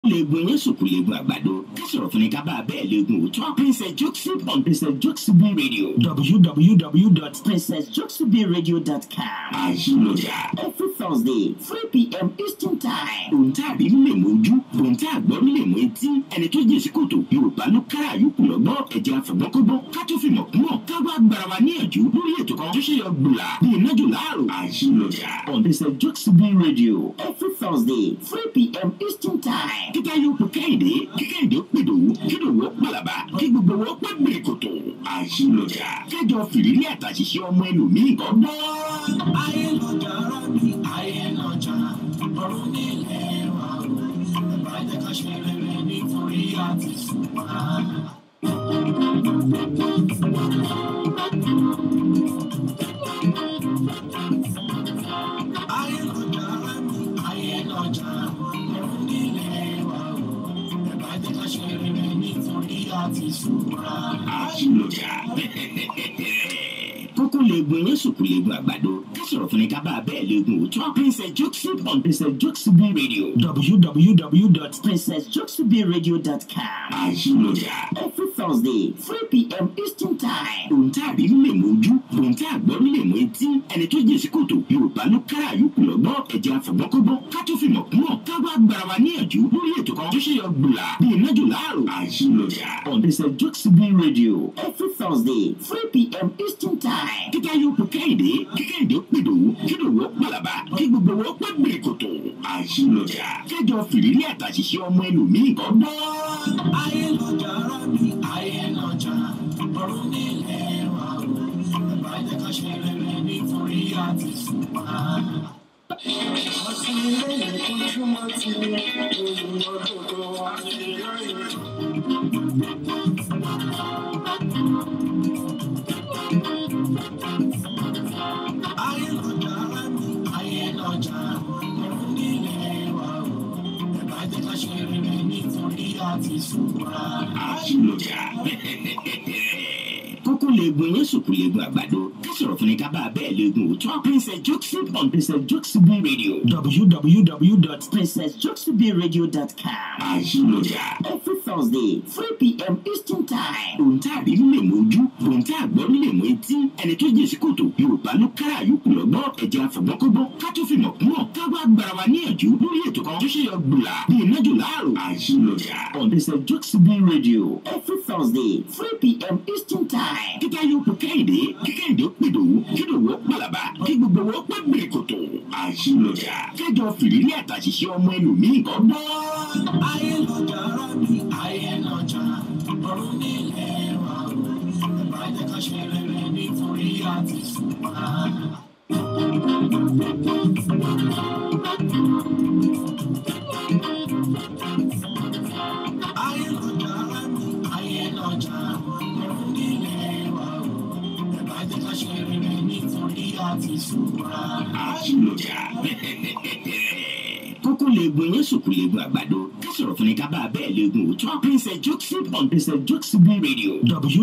leegun yẹn sòkò leegun àgbàdo ká sọ̀rọ̀ fún ni ká bá a bẹ́ẹ̀ leegun òótọ́ princess jokesy on princess jokesy radio www.princessjokesybradio.com àyílódà every thursday three pm eastern time òǹtàrí lè mójú òǹtàgbọ́n lè mú etí ẹni tó jẹ́ sí kòtò yorùbá ló kára yòókù lọ́gbọ́n ẹ̀jẹ̀ àfọ̀gbọ́kọ́gbọ́n ká tó fi mọ̀ kúmọ̀ ká wá gbára wa níyànjú lórí ètò kan tó ṣe yọ gbùlà bíi nájò láàrò àyílódà on princess jokesy radio every thursday three pm eastern time kíkà yóò pè kẹ́hìndé kí kẹ́hìndé ó pè dòwú kí dòwú ó pàlàbà kí gbogbo wọn pẹ́ gbèrè kòtò àyílódà kẹjọ fìrírí àtàṣìṣe ọmọ ẹlòmíì kan gbọ́. ayélujára mi ayélujára ọ̀run nílẹ̀ wa o ìbàjẹ́ ká ṣe rere nítorí àti ṣùgbọ́n. ayélujára mi ayélujára ọ̀run nílẹ̀ wa o ìbàjẹ́ ká ṣe rere nítorí àti ṣùgbọ́n. àyílódà kókó leegun yẹn sòkò leegun àgbàdo ká sọ̀rọ̀ fún ni ká bá a bẹ́ẹ̀ leegun òótọ́ princess jokesy on princess jokesy radio www.princessjokesybраdio.com àyílódà every thursday three pm eastern time òǹtàrí lè mójú òǹtàgbọ́n lè mú etí ẹni tó jẹ́ sí kòtò yorùbá ló kára yòókù lọ́gbọ́n ẹ̀jẹ̀ àfọ̀gbọ́kọ́gbọ́n ká tó fi mọ̀ kúmọ̀ ká wá gbára wa níyànjú lórí ètò kan tó ṣe yọ gbùlà bíi nájò láàrò àyílódà on princess jokesy radio every thursday three pm eastern time kíkà yóò pè kẹ́hìndé kí kẹ́hìndé ó pè dòwú kí dòwú ó pàlàbà kí gbogbo wọn pẹ́ gbèrè kòtò àyílódà kẹjọ fìrírí àtàṣìṣe ọmọ ẹlòmíì kan gbọ́. ayélujára mi ayélujára ọ̀run nílẹ̀ wa o ìbàjẹ́ ká ṣe rere nítorí àti ṣùgbọ́n. àti ilé ìkúnjúmọ́ ti olùmọ̀dòdò àti ìlànà. ayélujára mi ayélujára ọ̀run nílẹ̀ wa o ìbàjẹ́ ká ṣe rere nítorí àti ṣùgbọ́n. àyílódà kókó leegun yẹn sòkò leegun àgbàdo ká sọ̀rọ̀ fún ni ká bá a bẹ́ẹ̀ leegun òótọ́ princess jokesy on princess jokesy radio www.princessjokesybраdio.com àyílódà every thursday three pm eastern time òǹtàrí lè mójú òǹtàgbọ́n lè mú etí ẹni tó jẹ́ sí kòtò yorùbá ló kára yòókù lọ́gbọ́n ẹ̀jẹ̀ àfọ̀gbọ́kọ́gbọ́n ká tó fi mọ̀ kúmọ̀ ká wá gbára wa níyànjú lórí ètò kan tó ṣe yọ gbùlà bíi nájò láàrò àyílódà on princess jokesy radio every thursday three pm eastern time kíkà yóò pè kẹ́hìndé kí kẹ́hìndé ó pè dòwú kí dòwú ó pàlàbà kí gbogbo wọn pẹ́ gbèrè kòtò àyílódà kẹjọ fìrírí àtàṣìṣe ọmọ ẹlòmíì kan gbọ́. ayélujára mi ayélujára ọ̀run nílẹ̀ wa o ìbàjẹ́ ká ṣe rere nítorí àti ṣùgbọ́n. ayélujára mi ayélujára ọ̀run nílẹ̀ wa o ìbàjẹ́ ká ṣe rere nítorí àti ṣùgbọ́n. àyílódà kókó leegun yẹn sòkò leegun àgbàdo ká sọ̀rọ̀ fún ni ká bá a bẹ́ẹ̀ leegun òótọ́ princess jokesy on princess jokesy radio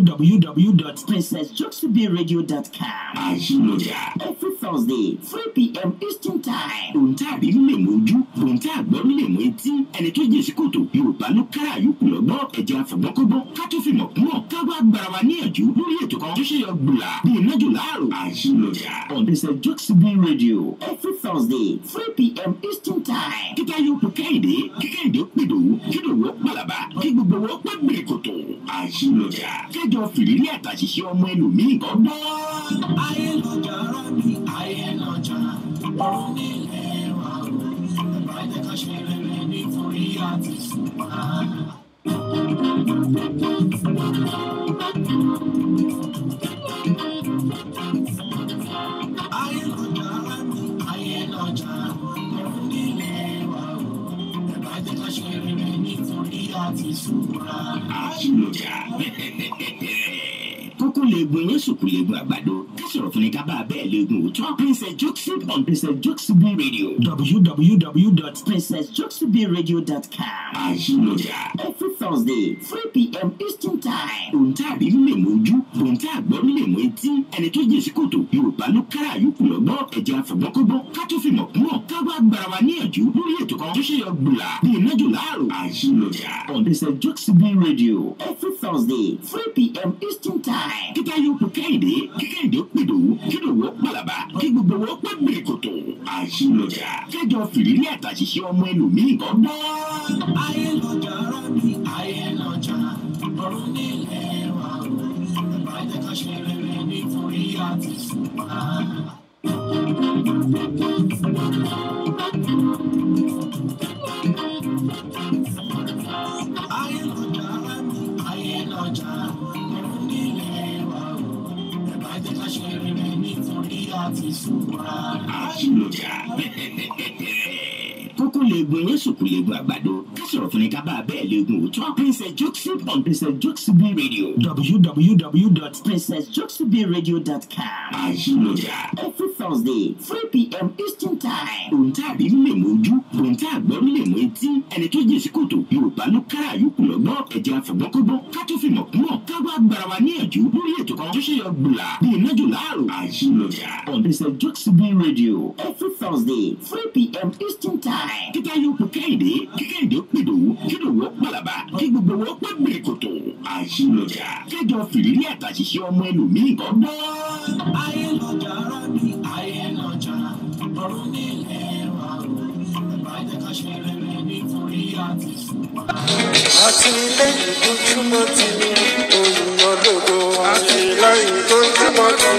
www.princessjokesybраdio.com àyílódà every thursday three pm eastern time òǹtàrí lè mójú òǹtàgbọ́n lè mú etí ẹni tó jẹ́ sí kòtò yorùbá ló kára yòókù lọ́gbọ́n ẹ̀jẹ̀ àfọ̀gbọ́kọ́gbọ́n ká tó fi mọ̀ kúmọ̀ ká wá gbára wa níyànjú lórí ètò kan tó ṣe yọ gbùlà bíi nájò láàrò àyílódà on princess jokesy radio every thursday three pm eastern time kíkà yóò pè kẹ́hìndé kí kẹ́hìndé ó pè dòwú kí dòwú ó pàlàbà kí gbogbo wọn pẹ́ gbèrè kòtò àyílódà kẹjọ fìrírí àtàṣìṣe ọmọ ẹlòmíì kan gbọ́. ayélujára mi ayélujára ọ̀run nílẹ̀ wa o ìbàjẹ́ ká ṣe rere nítorí àti ṣùgbọ́n. ayélujára mi ayélujára ọ̀run nílẹ̀ wa o ìbàjẹ́ ká ṣe rere nítorí àti ṣùgbọ́n. àyílódà kókó leegun yẹn sòkò leegun àgbàdo ká sọ̀rọ̀ fún ni ká bá a bẹ́ẹ̀ leegun òótọ́ princess jokesy on princess jokesy radio www.princessjokesybраdio.com àyílódà every thursday three pm eastern time. ohun tá a rí lè mójú ohun tá a gbọ́ lè mọ etí ẹni tó jèsí kòtò yorùbá ló kára àyùkù lọ́gbọ́ ẹ̀jẹ̀ àfọ̀gbọ́kọ́gbọ́ ká tó fi mọ̀ mọ̀ ká wá gbára wa níyànjú lórí ètò kan tó ṣe yọ gbùlà bí iná jò láàrò àyílọ̀jà on the st joxby radio every thursday three pm eastern time. kíkà yóò kú kẹ́hìndé kí kẹ́hìndé pèdò kí lòwó pàlàbà kí gbogbo wọn pẹ́ gbèrè kòtò àyílọ̀jà kájọ fìrírí àtàṣìṣe ọmọ ẹlòmíì kan gbọ́. ayé lọ́jà ara mi ayé lọ́jà ọ̀run nílẹ̀ wa o ìbàjẹ́ ká ṣe rere nítorí àti ṣùgbọ́n. ayé lọ́jà ara mi ayé lọ́jà ọ̀run nílẹ̀ wa o ìbàjẹ́ ká ṣe rere nítorí àti ṣùgbọ́n. àyílọ̀jà kókó leegun yẹn sùkú leegun àgbàdo ká sọ̀rọ̀ fún ni ká bá a bẹ́ẹ̀ leegun òótọ́ princess jokesip on princess jokesip radio www.princessjokesipradio.com àyílọ̀jà every thursday three pm eastern time. ohun tá a rí lè mójú ohun tá a gbọ́ lè mọ etí ẹni tó jèsí kòtò yorùbá ló kára àyùkù lọ́gbọ́ ẹ̀jẹ̀ àfọ̀gbọ́kọ́gbọ́ ká tó fi mọ̀ mọ̀ ká wá gbára wa níyànjú lórí ètò kan tó ṣe yọ gbùlà bí iná jò láàrò àyílọ̀jà on princess jokesip radio every thursday three pm eastern time. kíkà yóò kú kẹ́hìndé kí kẹ́hìndé pèdò kí lòwó pàlàbà kí gbogbo wọn pẹ́ gbèrè kòtò àyílọ̀jà kájọ fìrírí àtàṣìṣe ọmọ ẹlòmíì kan gbọ́. ayé lọ́jà ara mi ayé lọ́jà ọ̀run nílẹ̀ wa o ìbàjẹ́ ká ṣe rere nítorí àti ṣùgbọ́n. àtìlẹ́yìn tó túmọ̀ tí òyìnbó lòdò àtìlẹ́yìn tó túmọ̀ tí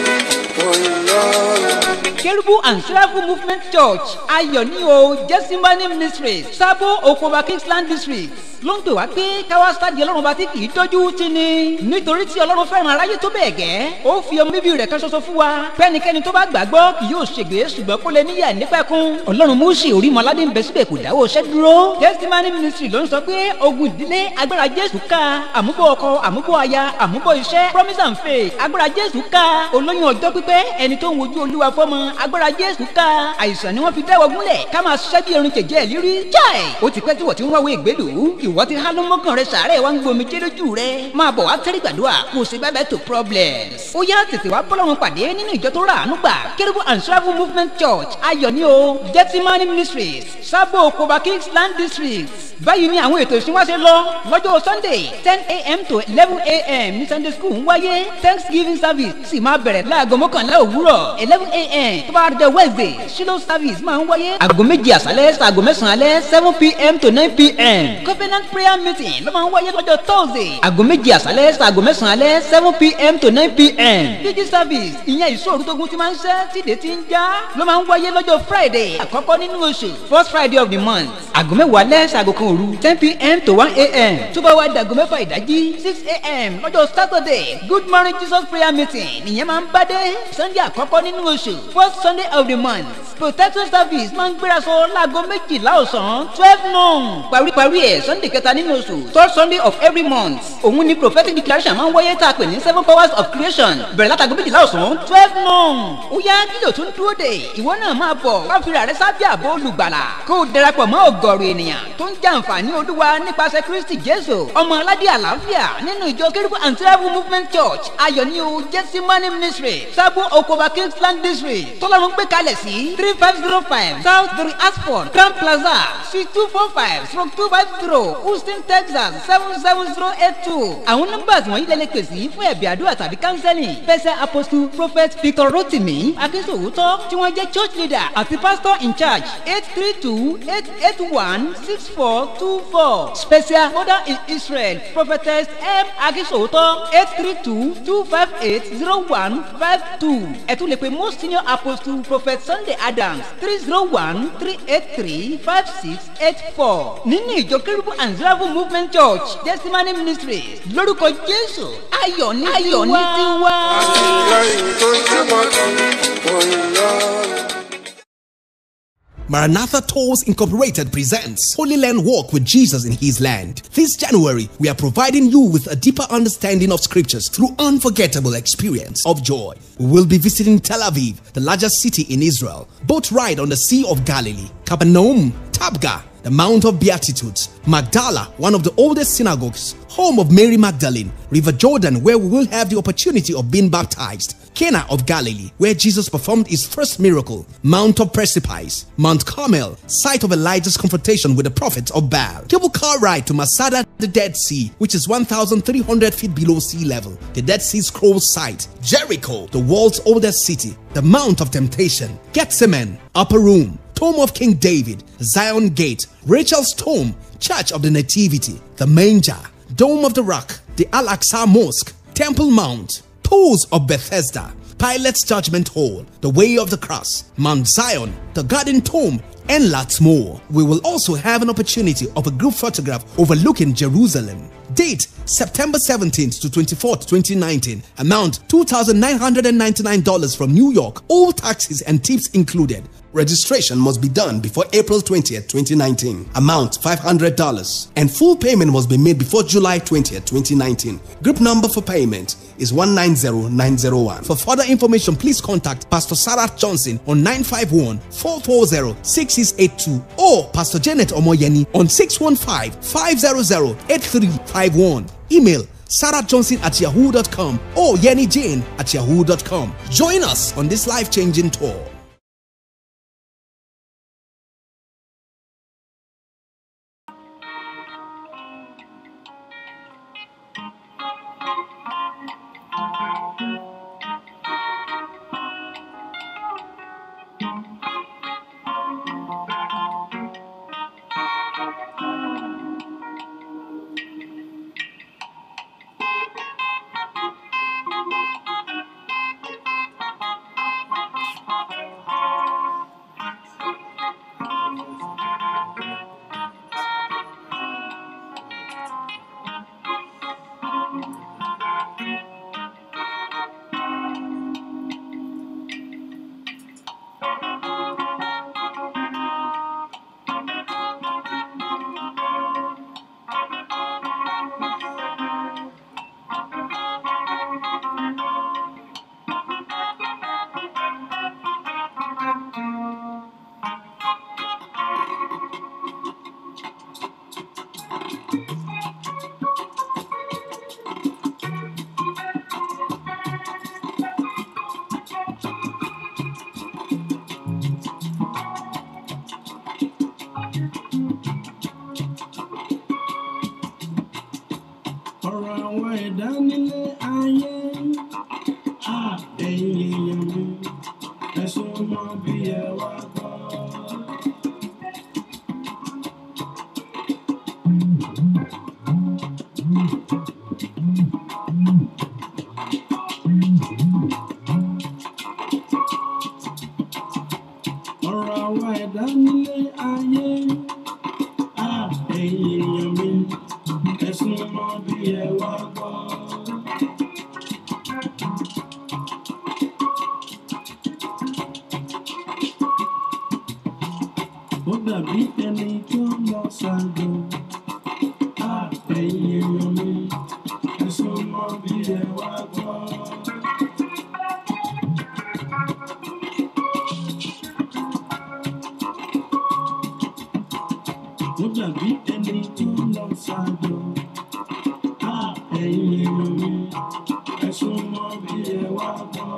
òyìnbó lòdò. Kerubu and Seraphim Movement Church ayọ̀ ní o Jẹ́símánì Ministries Sábó Okoba Kingsland District ló ń pè wá pé káwá sáàdì ọlọ́run bá ti kì í dójú tì ní. nítorí tí ọlọ́run fẹ́ràn aráyé tó bẹ́ẹ̀ gẹ́ ó fi ọmọ bíbí rẹ̀ kan ṣoṣo fún wa pẹ́nikẹ́ni tó bá gbàgbọ́ kì yóò ṣègbè ṣùgbọ́n kó lè níyà nípẹ̀kun. ọlọ́run múùsì orímọ̀ládé ń bẹ síbẹ̀ kò dáwọ́ iṣẹ́ dúró. testimony ministry ló ń sọ pé ogun ìdílé agbára jésù ká àmúbọ̀ ọkọ àmúbọ̀ aya àmúbọ̀ iṣẹ́ promise and faith agbára jésù ká olóyún ọjọ́ pípẹ́ ẹni tó ń wojú olúwa fọ́mọ agbára jésù ká àìsàn ni wọ́n fi dáwọ́ gúnlẹ̀ ká máa ṣiṣẹ́ bí erin jẹ̀jẹ̀ lírí jáì ó ti pẹ́ tí wọ́n ti ń wáwé ìgbélú ìwọ́ ti há ló mọ́kàn rẹ sàárẹ̀ wá ń gbomi jẹ́ lójú rẹ máa bọ̀ wá tẹ́rí gbàdúrà kò sí bẹ́ẹ̀ bẹ́ẹ̀ tó problems. ó yá tètè wá bọ́lọ́run pàdé nínú ìjọ tó rà àánú gbà kérúbù and travel movement church ayọ̀ ní o gettimani ministries sábò koba kingsland district báyìí ni àwọn ètò ìsìn wá ṣe lọ lọ́jọ́ sunday ten a.m. to eleven a.m. ní sunday school ń wáyé thanksgiving service sì máa bẹ̀rẹ̀ láago mọ́kànlá òwúrọ̀ eleven a.m. tó bá dé wednesday shiloh service máa ń wáyé aago méjì àṣálẹ́ sàgò mẹ́sàn-án alẹ́ seven p.m. to nine p.m. covenant prayer meeting ló máa ń wáyé lọ́jọ́ thursday aago méjì àṣálẹ́ sàgò mẹ́sàn-án alẹ́ seven p.m. to nine p.m. pg service ìyẹn ìṣòro tógun ti máa ń ṣẹ́ tíde ti ń já ló máa ń wáyé lọ́jọ́ friday àkọ́kọ́ nínú oṣù first friday of the month aago mẹ́wàá alẹ́ sàgò kan òru ten p.m. to one a.m. tó bá wá dàgò mẹ́fà ìdájí six a.m. lọ́jọ́ saturday good morning jesus prayer meeting nìyẹn máa ń bá dé sunday àkọ́kọ́ nínú oṣù first sunday of the month protection service máa ń gbéraṣọ láago méjìlá ọ̀sán twelve noon paríparí ẹ̀ sunday kẹta nínú oṣù third sunday of every month òun ni prophetic declaration máa ń wáyé tá a pè ní seven powers of creation bẹ̀rẹ̀ látago méjìlá ọ̀sán twelve noon ó yá kílò tún dúró dé ìwọ náà máa bọ̀ wá fira rẹ sábẹ́ àbò olùgbàlà kó o darapọ̀ mọ́ ọ̀gọ̀rọ̀ ènìyàn tó ń jàǹfààní olúwa nípasẹ̀ kristi jésù ọmọ aládé àlàáfíà nínú ìjọ kérúbù and travel movement church ayọ̀ ní o jẹ́símánì ministry sábò okoba kingsland district tọ́lọ́run gbé kalẹ̀ sí three five zero five south three asford grand plaza suite two four five stroke two five zero houston texas seven seven zero eight two àwọn nọ́mbà wọ̀nyí lè lè pè sí fún ẹ̀bí àdúrà tàbí counseling pẹ̀sẹ̀ apostle prophet victor rotimi akínsòwòtọ́ tí wọ́n jẹ́ church leader àti pastor in charge eight three two eight eight one six four two four special mother in israel prophetess m akínsòwòtọ́ eight three two two five eight zero one five two ẹ tún lè pe most senior apostle prophet sunday adams three zero one three eight three five six eight four nínú ìjọ kérúbù and zerabu movement church testimony ministry lórúkọ jésù ayọ̀ ní ayọ̀ ní tiwa. àtìlẹ́yìn tó túmọ̀ tí òyìnbó lòdò. Maranatha Tours Incorporated presents Holy Land Walk with Jesus in His Land. This January, we are providing you with a deeper understanding of scriptures through unforgettable experience of joy. We will be visiting Tel Aviv, the largest city in Israel, boat ride on the Sea of Galilee, Capernaum, Tabgha, the the Mount of Beatitudes, Magdala, one of the oldest synagogues, home of Mary Magdalene, River Jordan, where we will have the opportunity of being baptized, Cana of Galilee, where Jesus performed his first miracle, Mount of Precipice, Mount Carmel, site of Elijah's confrontation with the prophets of Baal, cable car ride to Masada, the Dead Sea, which is 1,300 feet below sea level, the Dead Sea Scrolls site, Jericho, the world's oldest city, the Mount of Temptation, Gethsemane, Upper Room, Tomb of King David, Zion Gate, Rachel's Tomb, Church of the Nativity, the Manger, Dome of the Rock, the Al Aqsa Mosque, Temple Mount, Pools of Bethesda, Pilate's Judgment Hall, the Way of the Cross, Mount Zion, the Garden Tomb, and lots more. We will also have an opportunity of a group photograph overlooking Jerusalem. Date September 17th to 24th, 2019. Amount $2,999 from New York. All taxes and tips included. Registration must be done before April 20th, 2019. Amount $500. And full payment must be made before July 20th, 2019. Group number for payment is 190901. For further information, please contact Pastor Sarah Johnson on 951 440 6682 or Pastor Janet Omoyeni on 615 500 8351. Email Sarah Johnson at yahoo.com or Yenny Jane at yahoo.com. Join us on this life changing tour. ọ̀rọ̀ àwọn ẹ̀dá nílé ayé á ẹ̀yin èèyàn mi ẹ̀sùn mọ́ bí ẹ wá gbọ́. ọ̀rọ̀ àwọn ẹ̀dá nílé ayé á ẹ̀yin èèyàn mi ẹ̀sùn mọ́ bí ẹ wá gbọ́. ó dàbí ẹni tó lọ ṣàgbọ á ẹ̀yin èèyàn mi ẹ̀sùn mọ́ bí ẹ wá gbọ́. ó dàbí ẹni tó lọ ṣàgbọ á ẹ̀yin èèyàn mi ẹ̀sùn mọ́ bí ẹ wá gbọ́.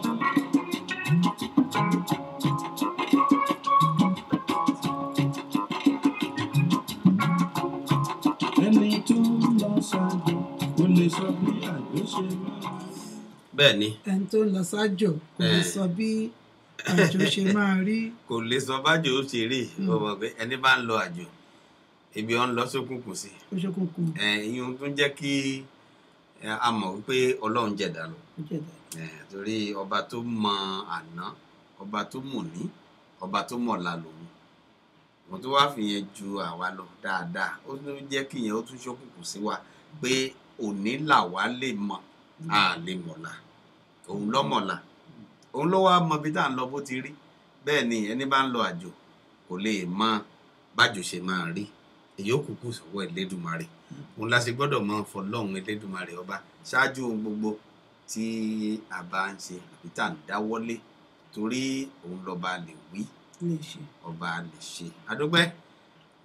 ẹni tó lọ ṣàgbọ kò lè sọ bí àjọ ṣe máa. bẹ́ẹ̀ ni ẹni tó ń lọ sájò kò lè Eh. sọ bí àjò ṣe máa rí kò lè sọ bájò ó ṣe rí o mọ̀ pé ẹni bá ń lọ àjò ibi ọ̀ ń lọ sókùnkùn sí ó ṣókùnkùn ìyún tún jẹ́ kí ẹ, a mọ̀ wípé ọlọ́run jẹ̀dá lọ ó jẹ̀dá. ẹ, torí ọba tó mọ àná ọba tó mọ̀ ní ọba tó mọ̀ la lòun wọn tó wá fìyẹn ju àwa lọ dáadáa ó tún jẹ́ kí ìyẹn ó tún ṣókùnkùn sí wa pé òní làwa lè mọ̀ a lè mọ̀la òun lọ́mọ̀la òun ló wá mọ bí tá à ń lọ bó ti rí bẹ́ẹ̀ ni ẹni bá ń lọ àjò kò lè mọ bájò ṣe máa rí èyí ó kúkú sọ́wọ́ Elédùmarè òun la ṣe gbọ́dọ̀ mọ fọlọ́run Elédùmarè ọba ṣáájú ohun gbogbo tí a bá ń ṣe àbí tá à ń dáwọ́lé torí òun lọ́ba lè wí lè ṣe ọba lè ṣe adúpẹ́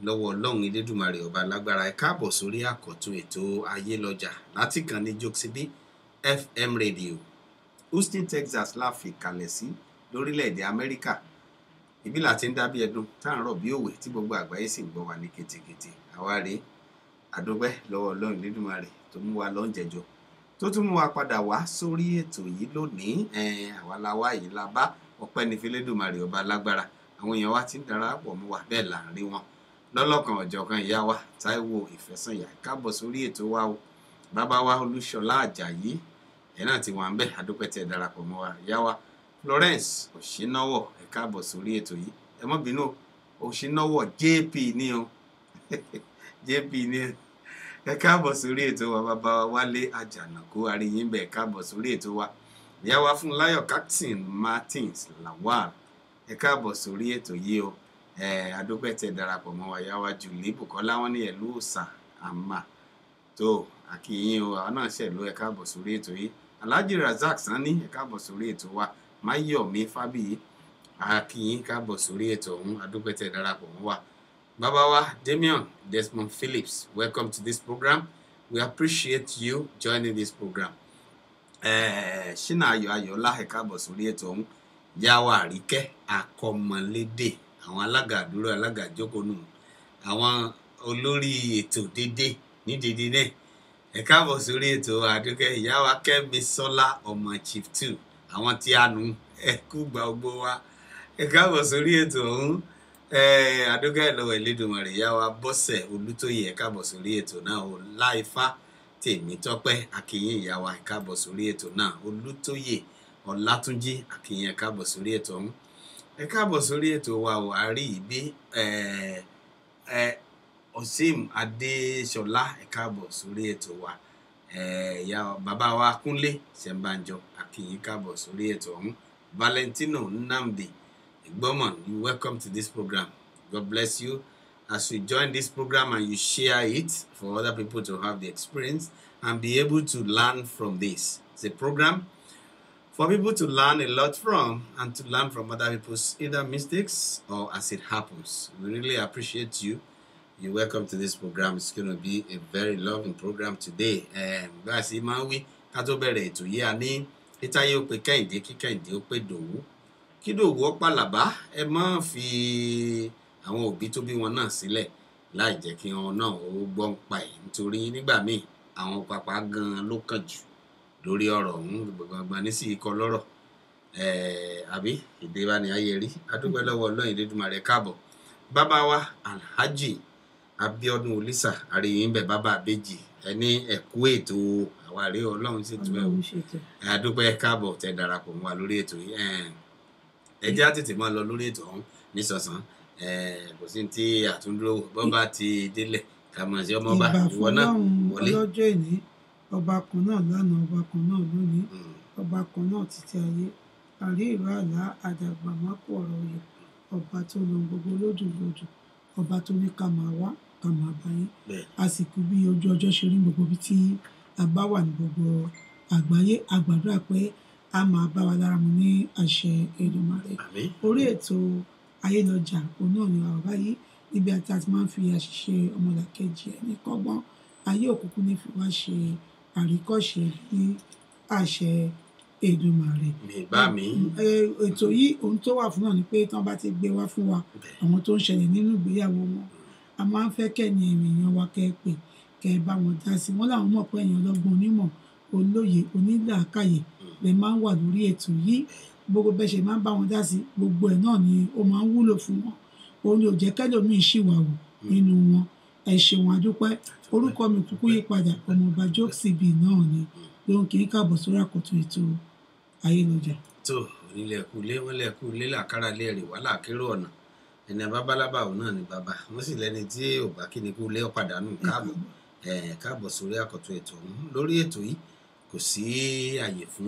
lọ́wọ́ ọlọ́run elédùnmarè ọba lágbára ẹ káàbọ̀ sórí àkọ́tún ètò ayé lọ́jà láti kàn ní jokesibi fm radio houston texas la fi kalẹ̀ sí lórílẹ̀‐èdè amẹ́ríkà ibi là ti ń dábí ẹdun tá à ń rọ̀ bí òwe tí gbogbo àgbáyé sì ń gbọ́ wa ní ketekete àwa rèé àdúpẹ́ lọ́wọ́ ọlọ́run elédùnmarè tó mú wa lọ́njẹjọ tó tún mú wa padà wá sórí ètò yìí lónìí ẹ̀ẹ́n àwa la wá yìí la bá ọpẹ́ ní fẹlẹ́dùnmarè ọba lágbára àwọn èèyàn wa ti ń darapọ̀ mọ́ wa bẹ́ẹ̀ là ń rí wọn lọ́lọ́kan ọ̀jọ̀kan ìyá wa táíwò ìfẹ́sànyà káàbọ̀ sórí ètò wa o bàbá wa olúṣọlá àjàyí ẹ̀ náà ti wà ń bẹ̀ àdúpẹ́ tẹ̀ darapọ̀ mọ́ wa ìyá wa florence òṣìnáwọ̀ ẹ̀ káàbọ̀ sórí ètò yìí ẹ mọ́ bínú òṣìnáwọ̀ jp ní o jp ní o ẹ káàbọ̀ sórí ètò wa bàbá wa wálé àjànàkú àríyìnbẹ̀ ẹ káàbọ̀ sórí ètò wa ìyá wa fún láyọ̀ captain martins lawal ẹ káàbọ̀ sórí ètò yìí o ẹ adúpẹ́ tẹ darapọ̀ mọ́ wa ìyá wa jùlí bùkọ́lá wọn ní ẹ̀lú òòsà àmà tó àkìyìn o àwọn náà ṣẹ̀lú ẹ káàbọ̀ sórí ètò yìí alhaji razak sanni ẹ káàbọ̀ sórí ètò wa máyọ̀mí fábíyì àkìyìn káàbọ̀ sórí ètò ọ̀hún adúpẹ́ tẹ darapọ̀ mọ́ wa bàbá wa damian desmond phillips welcome to this program we appreciate you joining this program eh, ṣínà ayọ̀ ayọ̀lá ẹ káàbọ̀ sórí ètò ọ̀hún yàwá àríkẹ́ akọmọlédè àwọn alága àdúró alága ìjókòónù àwọn olórí ètò dédé ní dédé náà ẹ káàbọ̀ sórí ètò àdúkẹ́ ìyáwá kẹ́mi sọ́lá ọmọ chief two àwọn tí a nù ẹ kú gba gbogbo wa ẹ káàbọ̀ sórí ètò ọ̀hún àdúkẹ́ ìlọ́wọ̀ ìlédùnmọ̀rẹ̀ ìyáwá bọ́sẹ̀ olútóyè ẹ káàbọ̀ sórí ètò náà ò láìfá tèmi tọ́pẹ́ akínyìn ìyáwá ẹ káàbọ̀ sórí ètò náà olútóyè ọlátúnjí akínyìn ẹ káàbọ̀ sórí ètò ọ̀hún ẹ káàbọ̀ sórí ètò wa ò àárí ìbí ọ̀sìm adéṣọlá ẹ káàbọ̀ sórí ètò wa ìyá bàbá wa kúnlé ṣẹ̀ǹbàjọ akínyìn káàbọ̀ sórí ètò ọ̀hún valentino nnamdi ìgbọ́mọ̀ you welcome to this program god bless you as you join this program and you share it for other people to have the experience and be able to learn from this it's a program for people to learn a lot from and to learn from other people's either mistakes or as it happens. We really appreciate you. You're welcome to this program. It's going to be a very loving program today. Bá a sì máa ń wí ká tó bẹ̀rẹ̀ ètò yìí a ní títáyé ó pe kẹ́hìndé kí kẹ́hìndé ó pe dòwú. Kí dòwú ó pàlàbá ẹ má fi àwọn òbí tó bí wọn náà sílẹ̀ láì jẹ́ kí wọn náà ó gbọ́ ń pa ẹ̀ nítorí nígbà míì àwọn pàpà gan-an ló kàn jù lórí ọ̀rọ̀ ọ̀hún gbọ̀ngbọ̀n ní sí ikọ̀ lọ́rọ̀ àbí èdè wa ni ayé rí adúpẹ́ lọ́wọ́ ọlọ́yin Elédùmarè káàbọ̀ bàbá wa alhaji abiodun olisa àríyìn bẹ bàbá àbèjì ẹni ẹ̀kú ètò àwárí ọlọ́run sì tún ẹ̀ wò adúpẹ́ káàbọ̀ tẹ darapọ̀ mọ́ wa lórí ètò yìí ẹ jẹ́ á tètè máa lọ lórí ètò ọ̀hún nísọ̀sán kò sí ti àtúndúró bọ́ba ti délẹ̀ kàmọ̀ sí ọmọọba ìwọ náà wọlé. ọlọ́jọ́ ìní ọba kan náà lánàá ọba kan náà lónìí ọba kan náà títí ayé àrí ìró àlá àdàgbà mákò ọ̀rọ̀ yẹ ọba tó lo gbogbo lódù lódù ọba tó ní ká máa wá ká máa bá yín àsìkò bí ojú ọjọ́ ṣe rí gbogbo ibi tí a bá wà ní gbogbo àgbáyé a gbàdúrà pé a máa bá wa lára mu ní àṣẹ Èdùmàrè orí ètò ayélujára òun náà ni àwọn báyìí níbi àti àti máa ń fi àṣìṣe ọmọlàkejì ẹni kọ́gbọ́n ayé òkùnkùn ní fi wá ṣe àríkọ́ṣe ní àṣẹ Èdùmàrè. bá mi. ètò yìí ohun tó wà fún náà ni pé tí wọ́n bá ti gbé wá fún wa àwọn tó ń ṣẹlẹ̀ nínú ìgbéyàwó wọn a máa ń fẹ́ kẹ́ni èèyàn wa kẹ́ ẹ pè kẹ́ ẹ bá wọn dá sí wọn làwọn mọ̀ pé èèyàn ọlọ́gbọ́n onímọ̀ olóye onílàákàyè lè máa ń wà lórí ètò yìí gbogbo bẹ́ẹ̀ ṣe máa ń bá wọn dá sí gbogbo ẹ̀ náà ni ó máa ń wúlò fún wọn òun ni ò jẹ́ kẹ́lòmíì ṣìwàwù nínú wọn ẹ ṣeun adúpẹ́ orúkọ mi kúkú yí padà ọmọọba jókèsìbì náà ni lóhun kì í káàbọ̀ sórí àkọ́tún ètò ayélujára. tó onílẹ̀kùlé wọn lẹ̀kùlé làkàrà lè rè wá làkérò ọ̀nà ẹni babalábà òun náà ni bàbá wọn sì lẹni tí ò bá kí ni kú lé ọ̀padànù káàbọ̀ káàbọ̀ sórí àkọ́tún ètò ọ̀hún lórí ètò yìí kò sí àyè fún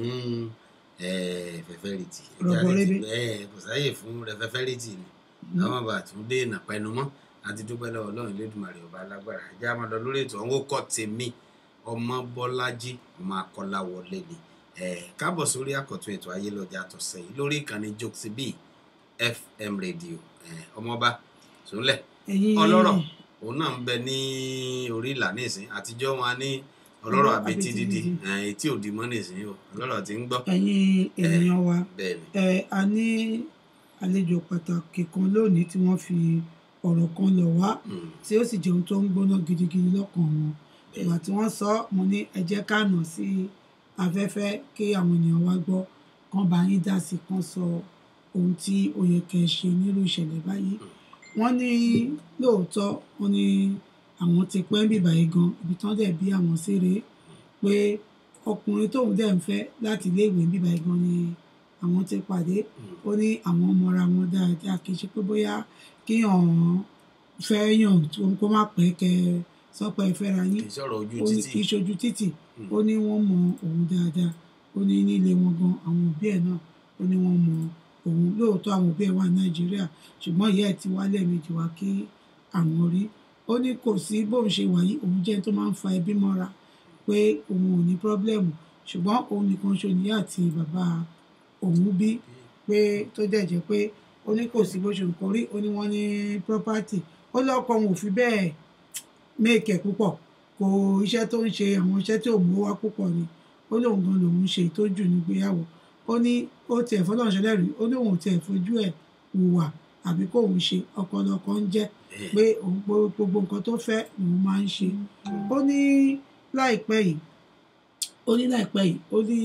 fẹfẹrìtì kò sáyè fún rẹfẹfẹrìtì ni àwọn bá tún dé ìnàpẹnu mọ́ àti dúpẹ́ lọ́wọ́ ọlọ́run lẹ́dùnmarè ọba alágbára ẹ̀jẹ̀ á máa lọ lórí ètò àwọn kọ́ tèmi ọmọ bọ́lájí ọmọ akọ́lá wọlé ni káàbọ̀ sórí àkọ́tún ètò ayélujára àtọ̀sẹ̀ yìí lórí ìkànnì jokesibi fm radio ọmọọba sùnlẹ̀ ẹ̀yin ọlọ́rọ̀ òun náà ń bẹ ní orí ìlà nísìn àtijọ́ wọn ní ọlọ́rọ̀ Ọlọ́rọ̀ àbetí àbetí dídì dídì. ẹ̀, etí òdì mọ́ nísìn o ọlọ́rọ̀ ti ń gbọ́ ẹ̀yin ènìyàn wa bẹ́ẹ̀ ni ẹ a ní àlejò pàtàkì kan lónìí tí wọ́n fi ọ̀rọ̀ kan lọ̀ wá Mm. tí ó sì jẹun tó ń gbóná gidigidi lọ́kàn wọn ìgbà tí wọ́n sọ mo ní ẹ jẹ́ ká nà sí afẹ́fẹ́ kí àwọn ènìyàn wa gbọ́ kán bá yín dá sí kán sọ ohun tí ó yẹ kẹ́ ẹ ṣe nírú ìṣẹ̀lẹ̀ báyìí wọ́n ní lóòótọ́ wọ́n ní àwọn ti pẹ́ ń bìbà yìí gan ibi tán dẹ̀ bí àwọn sí rèé pé ọkùnrin tóun dẹ̀ ń fẹ́ láti ilé ìwé ń bìbà yìí gan ni àwọn ti pàdé ó ní àwọn mọra wọn dáadáa kì í ṣe pé bóyá kíyàn fẹ́ yàn tó kó má pẹ́ kẹ́ ẹ sọ pé ẹ fẹ́ra kì yín í sọ̀rọ̀ ojú ó ní títì kì í ṣojú títì Mm. ó ní wọ́n mọ òun dáadáa ó ní nílé wọn gan àwọn òbí ẹ̀ náà ó ní wọ́n mọ òun lóòótọ́ àwọn òbí ẹ̀ wà nàìjíríà ṣùgbọ́n ìyá ẹ̀ ti wá lẹ́ẹ̀mejì wá kí àwọn rí ó ní kò sí bóun ṣe wà yìí òun jẹ́ tó máa ń fa ẹbí mọ́ra pé òun ò ní pírọ́blẹ́mù ṣùgbọ́n òun nìkan ṣo níyà àti bàbá òun bí pé tó dẹ̀ jẹ́ pé ó ní kò sí bó ṣe nǹkan rí ó ní wọ́n ní property ó lọ́kọ òun ò fi bẹ́ẹ̀ méèkẹ́ púpọ̀ kò iṣẹ́ tó ń ṣe àwọn iṣẹ́ tí ò mú wá púpọ̀ ni ó lóun gan lòun ṣe ìtọ́jú nígbéyàwó ó ní ó tiẹ̀ fọlọ́run ṣẹlẹ̀ rí ó lóun ò tiẹ̀ fojú ẹ̀ hùwà àbí kóun ṣe ọkọlọkọ ń jẹ́ pé òun gbó- gbogbo nǹkan tó fẹ́ òun máa ń ṣe ó ní láìpẹ́ yìí ó ní láìpẹ́ yìí ó ní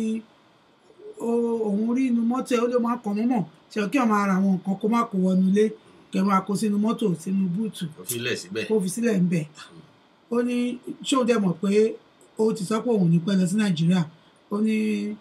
ó- òun rí inú mọ́tò ẹ̀ ó ló máa kàn mọ́mọ́ ṣe kí ọmọ ara àwọn nǹkan kó má kó wọnú ilé kẹ́ máa kó sínú mọ́tò sínú búùtù kò filẹ̀ síbẹ̀ kó fi sílẹ̀ ń bẹ̀. ó ní ṣé ó dẹ̀ mọ̀ pé ó ti sọ pé òun ní pẹ́ lọ sí nàìjíríà ó ní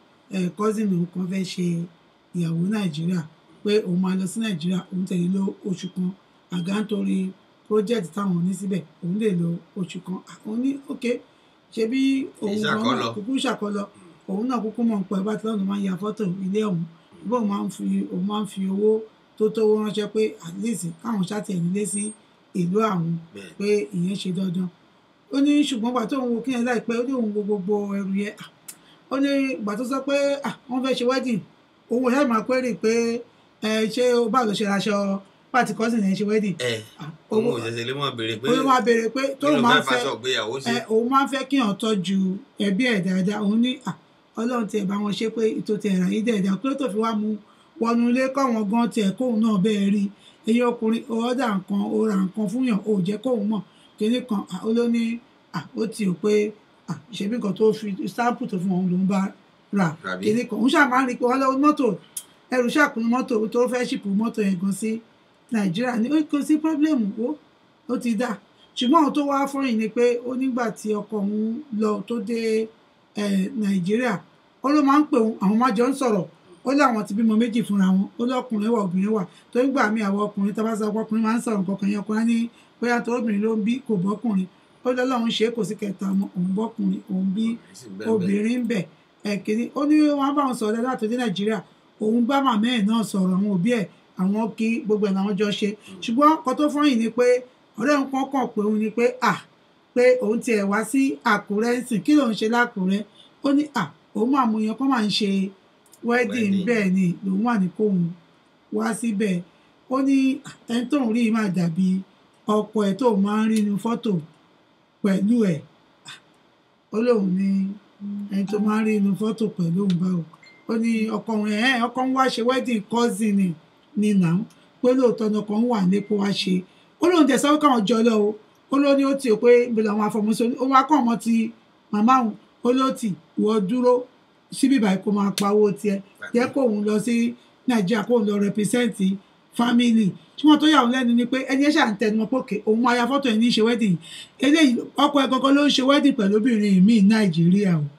kọ́sìnì òun kan fẹ́ ṣe ìyàwó nàìjíríà pé òun máa lọ sí nàìjíríà òun tẹ̀lé lọ oṣù kan àgá nítorí project táwọn ní síbẹ̀ òun lè lọ oṣù kan àwọn ní ok ṣebí òun gan Ìṣàkọlọ. náà kúkú ṣàkọlọ òun náà kúkú mọ̀ pé bá tílọ́nù máa ń ya fọ́tò ilé ọ̀hún bóun máa ń fi òun máa ń fi owó tó tówó ránṣẹ́ pé at least káwọn ṣàtì ẹ̀ nílé sí ìlú àwọn bẹ́ẹ̀ pé ìyẹn ṣe dandan ó ní ṣùgbọ́n gbà tó ń wo kí yẹn láìpẹ́ ó ní òun wo gbogbo ẹrù yẹn Ah, ó ní gbà tó sọ pé ah, wọ́n fẹ́ ṣe wedding òun ò ṣáà máa query pé ẹ ṣé o bá lọ ṣe aṣọ pàtí cousin ẹ̀ ṣe wedding ẹ Ah, òun owó- ò ṣẹ̀ṣẹ̀ lè mọ̀ béèrè pé ó ló máa béèrè pé kí tóun ló máa fẹ́ ń fẹ́ faṣọ ìgbéyàwó sí ẹ òun máa ń fẹ́ kí èèyàn tọ́jú ẹbí ẹ̀ dáadáa òun ní à ọlọ́run tiẹ̀ bá wọn ṣe pé ètò tiẹ̀ rà yí dáadáa kí ló tó fi wá mu wọnú ilé káwọn gan tiẹ̀ kóun náà bẹ́ẹ̀ rí ẹ̀yin ọkùnrin ọ̀ọ́dà nǹkan ó ra nǹkan fún yàn ó jẹ́ kóun mọ̀ kíní kan à, ó ló ní à ó ti rò pé à ṣebí nǹkan tó fi sáàpù tó fún òun ló ń bá rà Tàbí? kíní kan òun ṣáà máa ń rí i pé wọ́n lọ́wọ́ mọ́tò ẹrù ṣàkóso mọ́tò tó fẹ́ ṣìpù mọ́tò yẹn gan sí nàìjíríà ní ó kò sí pọ́blẹ́mù ó ó ti dà ṣùgbọ́n àwọn tó wá fọ́yìn ni pé ó nígbà tí ọkọ òun lọ tó dé eh, nàìjíríà ó ló máa ń pè òun àwọn máa jọ ń sọ̀rọ̀ ó láwọn ti bímọ méjì fúnra wọn ó lọ́kùnrin wà obìnrin wà tó ń gbà mí àwọn ọkùnrin tá a bá sọ pé ọkùnrin máa ń sọ̀rọ̀ nǹkan kan yẹn ọkùnrin á ní bóyá tó obìnrin ló ń bí kò bọ́kùnrin ó lọ́lọ́run ṣe é kò sí kẹta ọmọ òun bọ́kùnrin òun bí sì ń bẹ́ẹ̀ bẹ́ẹ̀. obìnrin ń bẹ̀ ẹ̀kíní ó ní wọ́n bá wọn sọ̀rọ̀ láti dé nàìjíríà òun bá màmá ẹ̀ náà sọ̀rọ̀ àwọn òbí ẹ̀ àwọn kí gbogbo ẹ̀ làwọn jọ ṣe ṣùgbọ́n ọkọ tó fọ́yìn ni pé ọ̀rẹ́ òun kan kàn pé òun ni pé à pé òun tiẹ̀ wá sí àkúrẹ́ ń sìn kí lòun ṣe lákúrẹ́ ó ní à òun máa mú yan kó máa ń ṣe wedding Wedding. bẹ́ẹ̀ ni lòun wà ní kóun wá síbẹ̀ ó ní "À, ẹni tóun rí yìí máa dàbí ọkọ ẹ̀ tóun máa ń rí inú fọ́tò pẹ̀lú ẹ̀ À, ó lóun ní ẹni tó máa ń rí inú fọ́tò pẹ̀lú òun báwo ó ní ọkọ òun ẹ̀ ọkọ òun wá ṣe wedding cousin ni ni nà ń pé lóòótọ́ ni ọkọ òun wà nípò wá ṣe ó lóun tẹ̀ sọ́wọ́ káwọn jọ lọ o ó ló ní ó tì ó pé ibi làwọn afọmọsọ ó wá kọ́ ọmọ ti màmá òun ó ló tì wọ́ dúró síbí báyìí kó máa pawó tiẹ̀ jẹ́ kóun lọ sí nàìjíríà kóun lọ rẹpísẹ́ǹtì fámìlì tí wọ́n tó yà wọ́n lẹ́nu ni pé ẹni ẹ̀ ṣà ń tẹnu mọ́ pòkè òun máa ya fọ́tò ẹ̀ ní í ṣe wedding eléyìí ọkọ ẹ̀ gangan ló ń ṣe wedding pẹ̀lú obìnrin míì nàìjíríà o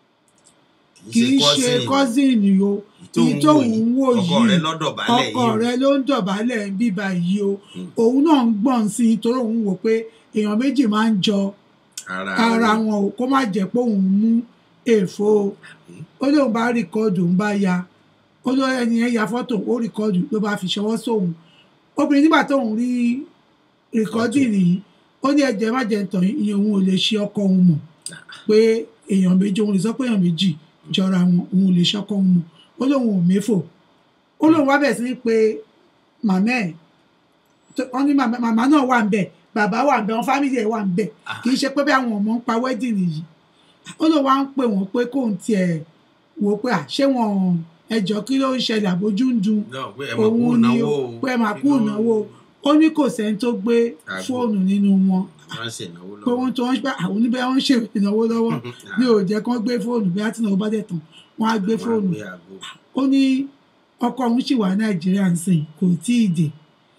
kì í ṣe kọ́sìnì o èyí tó ń wò ọkọ rẹ yìí lọ́dọ̀ balẹ̀ ọkọ yìí rẹ ló ń dọ̀bálẹ̀ ń bíbá yìí o òun náà ń gbọ̀n sí i torí òun wò pé èèyàn méjì máa ń jọ ara ara wọn o kó má jẹ́ pé òun mú èèfo o ó lóun bá rìkọ́ọ̀dù ń bá ya ó ló ẹni yẹn ya fọ́tò ó rìkọ́ọ̀dù ló bá fi ṣọwọ́ sóun obìnrin nígbà tóun rí rìkọ́ọ̀dù nìyí ó ní ẹ̀jẹ̀ má jẹ́ tàn yín ìyẹn òun ò lè ṣe ọkọ òun mọ̀ pé èèyàn méjì òun lè sọ pé èèyàn méjì jọra wọn òun ò lè ṣọkọ òun mọ̀ ó lóun ò méfò ó lóun wá bẹ̀ sí ní pé màmá ẹ̀ tó- wọ́n ní màmá màmá náà wà ń bẹ̀ bàbá wà ń bẹ̀ wọn fámìlì ẹ̀ wà ń bẹ̀ kì í ṣe pé bí àwọn ọmọ ń pa wedding yìí ó ló wá ń pè wọ́n pé kóun tiẹ̀ wò ó pé à ṣé wọn ẹjọ́ kí ló ń ṣẹlẹ̀ àbójú ń dun náà pé ẹ máa kú òun ni ìnáwó ó o. pé ẹ máa kú Kí ló- ìnáwó ó ní kò sẹ́ni tó gbé Àgbo. fóònù nínú wọn wọ́n ṣe ìnáwó pé lọ́wọ́. wọ́n tó wọ́n gbà àwọn oníbẹ̀ wọ́n ń ṣe ìnáwó lọ́wọ́ ní ò jẹ́ kán gbé fóònù bí àtìnáwó bá dẹ̀ tán wọ́n á gbé Wọ́n á fóònù gbé àgbo. ó ní ọkọ òun sì wà nàìjíríà ń sìn kò tí ì dé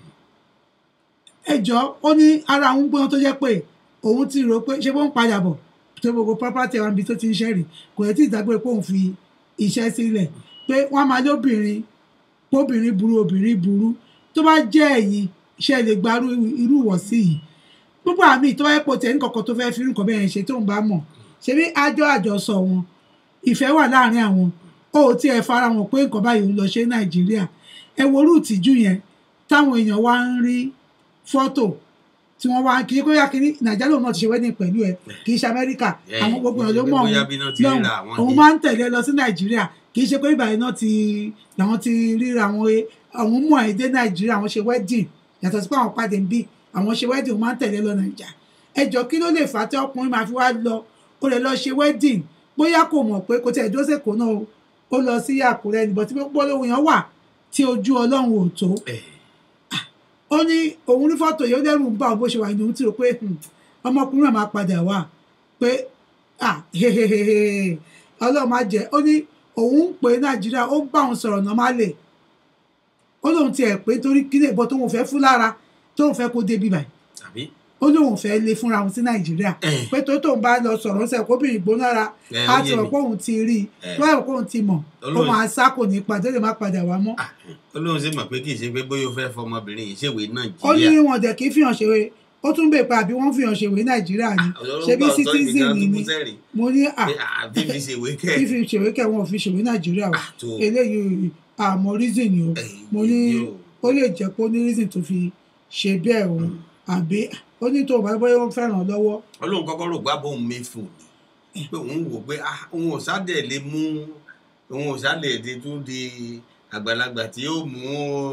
ẹjọ́ ó ní ara òun gbóná tó jẹ́ pé òun ti rò pé ṣé bó ń padà bọ̀ tó gbogbo property àwọn ibi tó ti ń ṣẹ́rì kò yẹ tí ìdágbére pé òun fi iṣẹ́ sílẹ̀ pé wọ́n máa lóbìnrin kóbìnrin burú obìnrin burú tó bá jẹ́ ẹ̀yin ṣe lè gbarú irú ìwọ̀sí yìí gbogbo àmì tó bá yẹ pò tẹ̀ ní kọ̀ọ̀kan tó fẹ́ fi irú nǹkan bẹ́ẹ̀ ṣe tó ń bá mọ̀ ṣebí àjọ àjọsọ wọn ìfẹ́ wà láàrin àwọn ó tí ẹ fara wọn pé nǹkan báyìí ń lọ ṣe nàìjíríà ẹ wo orú ìtìjú yẹn táwọn èèyàn wá ń rí fọ́tò tí wọ́n wá kì í kó yá kiri nàìjíríà lòun náà ti ṣe wedding pẹ̀lú ẹ kì í ṣe amẹ́ríkà Ẹ, àwọn gbogbo èèyàn ló kì í ṣe mọ̀ pé bóyá òun bí iná ti lọ́hùn ríra àwọn òun yìí. máa ń tẹ̀lé lọ sí nàìjíríà kì í ṣe pé ìbàyẹn náà ti làwọn ti ríra àwọn àwọn mú ẹ̀ dé nàìjíríà àwọn ṣe wedding yàtọ̀ sí pé àwọn pàdé ń bí àwọn ṣe wedding òun máa ń tẹ̀lé lọ nàìjà ẹjọ́ kí ló lè fà á tí ọkùnrin máa fi wá lọ ó lè lọ ṣe wedding bóyá kò mọ̀ pé kò tẹ̀ dóṣè kò náà o ó lọ sí àkúrẹ́ níbọ̀ tí gbólóhùn yẹn wà tí ojú ọlọ́run ò tó Ẹ, ó ní òun rí fọ́tò yìí ó dẹ́rù ń bá òun bó ṣe wà ní òun ti rò pé hmm, ọmọkùnrin náà máa padà wá pé ah hehehehe ọlọ́run máa jẹ́ ó ní òun ń pè nàìjíríà ó ń bá òun sọ̀rọ̀ nọ́málẹ̀ ó lóun tiẹ̀ pé torí kílè bọ́ tóun fẹ́ fún lára tóun fẹ́ kó débi báyìí tàbí ó lóun fẹ́ lé fúnra òun sí nàìjíríà Eh. pé tó tóun bá lọ sọ̀rọ̀ ń sẹ́ kóbìnrin gbónára Eh, á ó ti yé rọ̀ mi. pé òun ti rí i Eh. tó bá rọ̀ pé òun ti mọ̀ ó Olóhùn- máa sá kò ní padà ó lè má padà wá mọ́ Ah, olóhùn sì mọ̀ pé kì í ṣe pé bóyá ó fẹ́ fọmọbìnrin yìí ṣèwé ó ní nàìjíríà. wọn dẹ̀ kí fìhàn ṣèwé ó tún bè pa àbí wọ́n fìhàn ṣèwé nàìjíríà ni ṣebí citizen ni mo ní à àbí fi ṣèwé kẹ́ fífi ṣèwé kẹ́ wọn ò fi ṣèwé nàìjíríà o tó eléyìí àmọ́ reason ni o Eh, mo ní èyí o. ó lè jẹ́ pé ó ní reason tó fi ṣe bẹ́ẹ̀ o àbí ó ní tó bá bóyá ó ń fẹ́ràn lọ́wọ́ olóhùn kọ́kọ́ rò gbá bóun méfò ni pé òun wò pé ah, òun ò sádẹ̀ lè mú òun ò sádẹ̀ lè tún di àgbàlagbà tí ó mú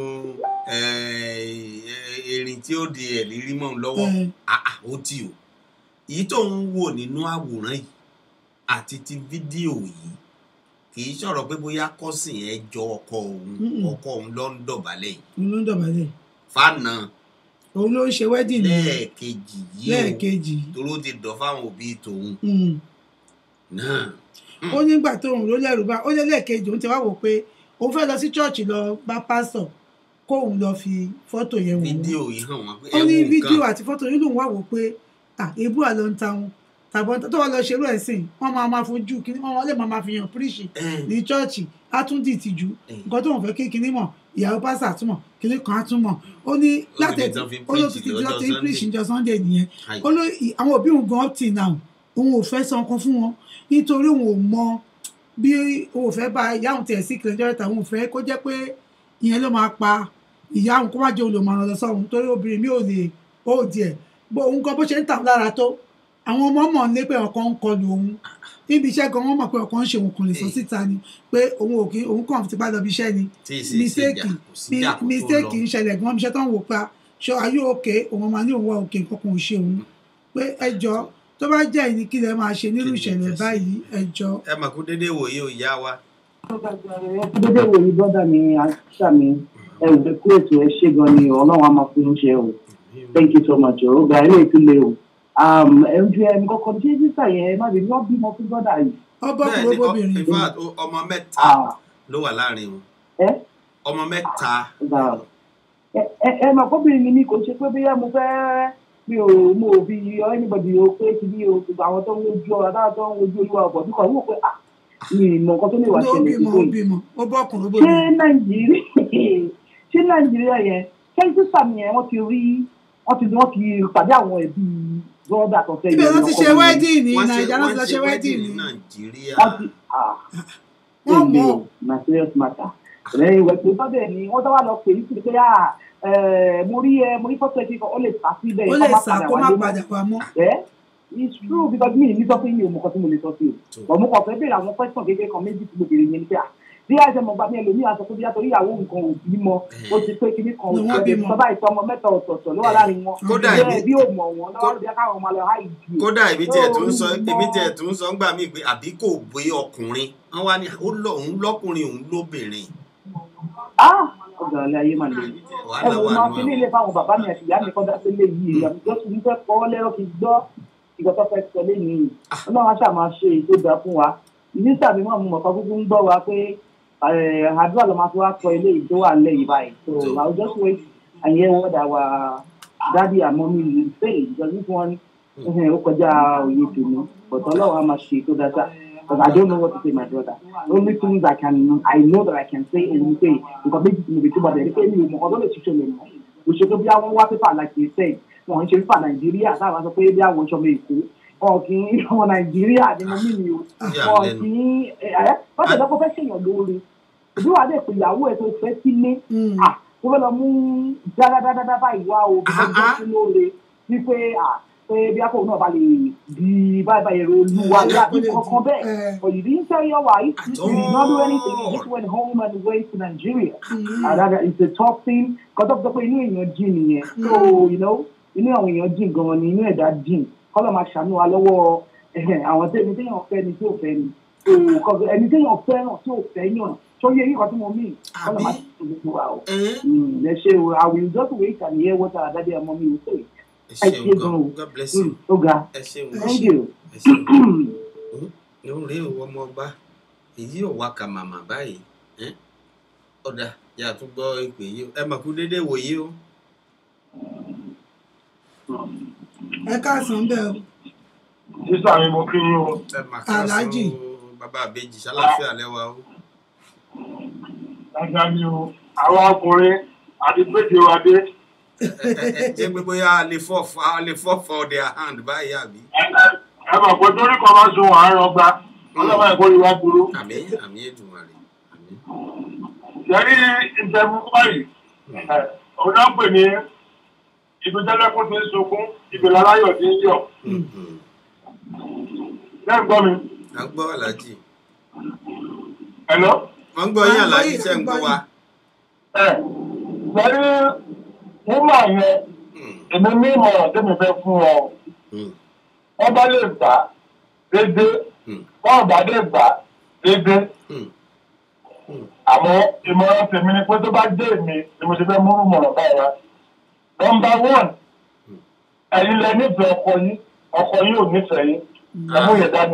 eh, erin tí ó di ẹ̀lírí mọ́ òun lọ́wọ́ Eh. Ah, ah, ó tì o èyí tó ń wò nínú àwòrán yìí àti ti fídíò yìí kì í sọ̀rọ̀ pé bóyá kọ́sìn ẹ jọ ọkọ òun Mm-mm. ọkọ òun ló ń dọ̀bálẹ̀ yìí òun ló ń dọ̀bálẹ̀ fànà òun ló ń ṣe wedding ní lẹ́ẹ̀kejì yìí o lẹ́ẹ̀kejì toró ti dọ̀ fáwọn òbí tòun Mm. náà ó nígbà tó òun ló lẹ́rù bá ó lé lẹ́ẹ̀kejì òun ti wá wò pé òun fẹ́ lọ sí chọ́ọ̀chì lọ bá pásítọ̀ kóun lọ fi fọ́tò yẹn wò wọ́n. fídíò yìí hàn wọ́n pé ó ẹ ní wo fídíò nǹkan àti fọ́tò yìí lòun wà wò pé à ebú àlọ́ ń ta wọn tàbọ̀ tó wà lọ ṣerú ẹ̀ sìn wọ́n máa máa fojú kí wọ́n lè máa máa fi hàn píríṣì ẹ ní chọ́ọ̀chì á tún dì tìjú Eh. nǹkan tó wọn fẹ́ kí kinní mọ̀ ìyàwó pásítọ̀ àtúmọ̀ kinní kan á tún mọ̀ ó ní láti ní tán fi ó ló preach ti ti lọ́jọ́ lọ ti Sunday. píríṣì jọ sunday nìyẹn Aye. ó ló ì- àwọn òbí òun gan up till now òun ò fẹ́ san kan fún wọn nítorí òun ò mọ bí òun ò fẹ́ bá ìyá òun tiẹ̀ sí kìlẹ̀ jọ́rẹ́ta òun ò fẹ́ kó jẹ́ pé ìyẹn ló máa pa ìyá òun kó má jẹ́ olùmọ̀ràn lọ sọ́run torí obìnrin mi ò lè ó díẹ̀ bó òun kan bó ṣe ń tà lára tó àwọn ọmọ mọ̀ ní pé ọ̀kan ń kọlu òun níbi iṣẹ́ gan wọ́n mọ̀ pé ọ̀kan ń ṣe òun kò lè sọ síta ni pé òun ò kí òun kàn ti bá lọ bí iṣẹ́ ni tí ì sì ṣe mistake jà kò sí jà kó tó mistake lọ ń ṣẹlẹ̀ gan iṣẹ́ tó ń wò pa ṣọ ayé òkè òun máa ní òun wá òkè nǹkan kan ò ṣe òun pé ẹjọ́ tó bá jẹ́ ìní kí lẹ máa ṣe nírú Kí ni ìṣẹ̀lẹ̀ ìfẹ́ sí? báyìí ẹjọ́ ẹ mà kú dédé wòye ò yá wa dédé wo ni bọ́dà mi àṣà mi ẹ ò fẹ́ kú ètò ẹ ṣe gan ni ọlọ́run á máa fún un ṣe o thank you so much o ọgbà ilé ìtúlẹ̀ o ẹ ń ju ẹni kọ́kọ́ ṣé sísà yẹn ẹ má bèbí wọ́n bímọ fún bọ́dà yìí ọbọ̀ bẹ́ẹ̀ kúrò ni ọ- bóbìnrin in fact, ó- ọmọ mẹ́ta Ah, ló wà láàrin wọn ẹ ọmọ mẹ́ta gbà ẹ ẹ ẹ mà kóbìnrin ni mi kò ṣe pé bóyá mo fẹ́ mi ò mo ò fi anybody o pé kí ni o gbogbo àwọn tó ń wojú ọ̀rọ̀ dáa tó ń wojú olúwa ọ̀bọ̀ bí kò wọ́n pé ah mi ì mọ nǹkan tó lè wà ló ṣẹlẹ̀ bímọ sí ó i bímọ ó bọ́ kúrò ṣé bóbìnrin nàìjíríà ṣé nàìjíríà yẹn ṣé sísà mi yẹn wọ́n ti rí wọ́n ti wọ́n ti pàdé àwọn ẹbí bọ́ọ̀dà tó fẹ́ ibẹ̀ ló ti ṣe ọkọ mi. wedding ní wọ́n ṣe nàìjíríà ló wọ́n ti lọ ṣe ṣe wedding wedding ní ní nàìjíríà wọ́n ti ah wọ́n èmi mọ̀ o na serious matter lẹ́yìn ìwẹ̀ pé bọ́dẹ̀ ni wọ́n dáwà lọ pè é sí pé ah ẹ̀, mo rí ẹ mo rí fọ́tò ẹ̀ kíkan ó lè sá síbẹ̀ ó kó lè má sá kó má wálé mọ́. padà wá mọ́ ẹ it's true because mi ní sọ pé mi ò mọ nǹkan tí mo lè sọ sí o Tó. but mo kàn fẹ́ béèrè àwọn question kékeré kan méjì tí mo béèrè yẹn ni pé ah bí àìsàn mọ̀gbà mi ẹlòmíì aṣọ tó bí yàtọ̀ ìyàwó nǹkan ò bímọ ó ti pé kíní kan Ni wọ́n òṣèlú bímọ. bàbá ìtọ́ ọmọ mẹ́ta ọ̀tọ̀ọ̀tọ̀ ló wà láàrin wọn Kódà bẹ́ẹ̀ èmi- bí ò mọ̀ wọn lọ́wọ́ bí káwọn ọmọ lọ háì jù kódà èmi tiẹ̀ tó ń sọ Ó, èmi mọ- tiẹ̀ tó ń sọ ń gbà mí pé àbí kò gbé ọkùnrin wọn wá ní ó lọ òun lọkùnrin òun lóbìnrin ah ọ̀gá ọ̀lẹ́ ayé máa lè wàhálà ẹ̀wọ̀n wà máa nù fi ní ilé fáwọn bàbá mi àti ìyá mi kọ́ dá sílé yìí àbújọ́ sì ń fẹ́ kọ́ lẹ́rọ̀ kí gbọ́ ìgbà tó fẹ́ sọ lẹ́yìn yìí ọlọ́run á ṣáà máa ṣe ètò ìgbà fún wa mínísítà mi máa mú mọ̀ká kúkú ń gbọ́ wa pé eh, àdúrà ló máa fi wá sọ ilé yìí tó wà lẹ́yìn báyìí so So- I will just wait and hear what our daddy and mommy will say because this one eh, ó kọjá òye tèmi but ọlọ́run á máa ṣe ètò dáadáa because I don't know what to say my brother only things I can I know that I can say and you say nǹkan méjì tí mo lè túbọ̀ bẹ̀rẹ̀ pé mi ò mọ̀ ọdún lè ṣiṣẹ́ lè mọ̀ òṣèlú bí àwọn wá pépà like you said wọn ń ṣe pépà nàìjíríà táwọn sọ pé bí àwọn ìṣọmọ èkó wọn kì í ọmọ nàìjíríà ni mo mí mi o Yà wọn lẹ́nu. kì í ẹ ẹ wọn tẹ̀lé kó fẹ́ ṣèyàn lóore òbí wàá dẹ̀ pé ìyàwó ẹ̀ tó fẹ́ sílé Mm. à kó fẹ́ lọ mú dáadáa báyìí wá o bí wọ́n Ah, jẹ́ sí lóore wípé à pé bí akọ̀wé náà bá lè di báyìí báyìí ro olúwa Eh, láti kó lè kankan di- bẹ́ẹ̀ eh. but you didn't tell your wife At you did not do all. anything you just went home and went to Nigeria Mm. and that is a tough thing kọ́tọ́ sọ pé inú èèyàn jìn nìyẹn so you know inú àwọn èèyàn jìn gan-an ni inú ẹ̀dá jìn kọ́lọ̀ máa ṣàánú wa lọ́wọ́ ẹ̀hẹ̀, àwọn tẹ́ni téèyàn fẹ́ ni tí ò fẹ́ ni so kọ́- ẹni téèyàn fẹ́ràn tí ò fẹ́ yàn tó yẹ yíkan tí mo mí kọ́lọ̀ máa ṣàánú gbogbo wa o Ẹn, Mm, ẹ ṣe o I will just wait and hear what our daddy and mommy will say ẹ ẹ ṣeun ṣe gan gan-an God bless o you Mm, ó ga ẹ ṣeun thank you. ẹ ṣeun ló ń rí òwò ọmọ ọba èyí ò wá ka màmá báyìí ẹn, ọ̀dà yà á tún gbọ́ ìpè yìí o ẹ mà kú dédé wòye o ẹ káàsán bẹ́ẹ̀ o sísá mi mo kí yín o ẹ mà ká Alhaji. sọ bàbá àbèjì ṣàlàfíà lẹ́wà o dáadáa ni o àwọn ọkùnrin àti pété wa dé ẹ ẹ ẹ jẹ́ pé bóyá a lè fọ́ a lè fọ́ for their hand báyìí àbí ẹ mọ̀ pé torí kan bá sun àárọ̀ gba ọlọ́mọ ẹ̀kọ́ yìí wá dúró àmì àmì Èdùmàrè àmì yẹrí ìtẹ̀mú báyìí òun náà pè ní ibi tẹ́lẹ̀kùn ti ń sunkún ibi láláyọ̀ ti ń yọ̀ lẹ́yìn gbọ́ mi à ń gbọ́ aláàjì ẹ̀lọ́ wọ́n ń gbọ́ yín À ń gbọ́ aláàjì yín, ṣe à ń ń gbọ́ gbọ́ wa. ẹ̀ yẹrí wúmà yẹn Hmm, èmi ní ìmọ̀ràn tẹ́mi fẹ́ fún ọ hmm, wọ́n bá lè gbà dédé hmm, wọ́n bá lè gbà dédé hmm. àmọ́ ìmọ̀ràn tèmi ni pé tó bá dé èmi ni mo ti fẹ́ múrù mọ̀ràn báyìí wá. nọmba one ẹ̀yin lẹ nífẹ̀ẹ́ ọkọ yín ọkọ yín ò nífẹ̀ẹ́ yín ẹ̀mú yẹn dání.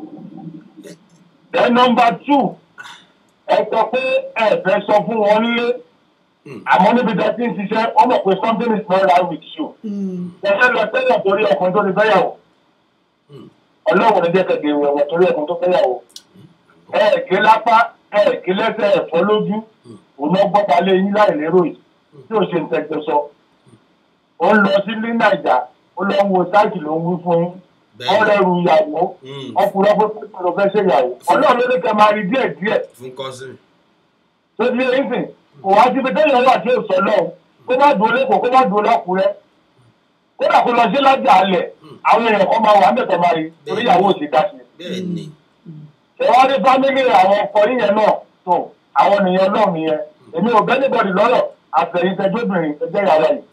then nọmba two ẹ sọ pé ẹ fẹ́ sọ fún wọn nílé Hmm. àmọ́ níbi tẹ́ ti ń ṣiṣẹ́ wọ́n mọ̀ pé something is not right with you. Mm. ẹ̀ṣẹ̀ lọ sẹ́yìn torí ọkùnrin tó ti fẹ́yàwó Hmm. ọlọ́run ní jẹ́ kẹ̀kẹ́ ìwẹ̀wẹ̀ torí ọkùnrin tó fẹ́yàwó ẹ̀ẹ̀kẹ́ lápá ẹ̀ẹ̀kẹ́ lẹ́sẹ̀ ẹ̀fọ́ lójú òun náà gbọ́ta lé yín láì lérò yìí tí ò ṣe ń tẹ̀gbẹ́ sọ. ó ń lọ sí ní nàìjà ó lọ ń wo sáìtì ló ń wí fún yín Bẹ́ẹ̀ni. wọ́n rẹrù ìyàwó Hmm. ọkùnrin ọkùnrin pípẹ́ ló fẹ́ ṣe ìyàwó ọlọ́run ló ní kẹ́ máa rí díẹ̀ díẹ̀ fún kọ́sìn. tó ti yé yín sìn kò wá síbi téèyàn wà tí ò sọ lọ́hùn kó má dúró lẹ́kọ̀ọ́ kó má dúró lákùrẹ́ kódà kó lọ sí lájà alẹ̀ àwọn èèyàn kan máa wà mẹ́tọ̀ máa rí torí ìyàwó òsì dá sí i bẹ́ẹ̀ ni ìwádìí fámílì àwọn ọkọ yíyẹn náà tó àwọn ènìyàn náà nìyẹn èmi ò bẹ́ẹ̀ níbọ̀dì lọ́rọ̀ àtẹ̀yìntẹ́jọ́bìnrin ẹgbẹ́ yàrá yìí.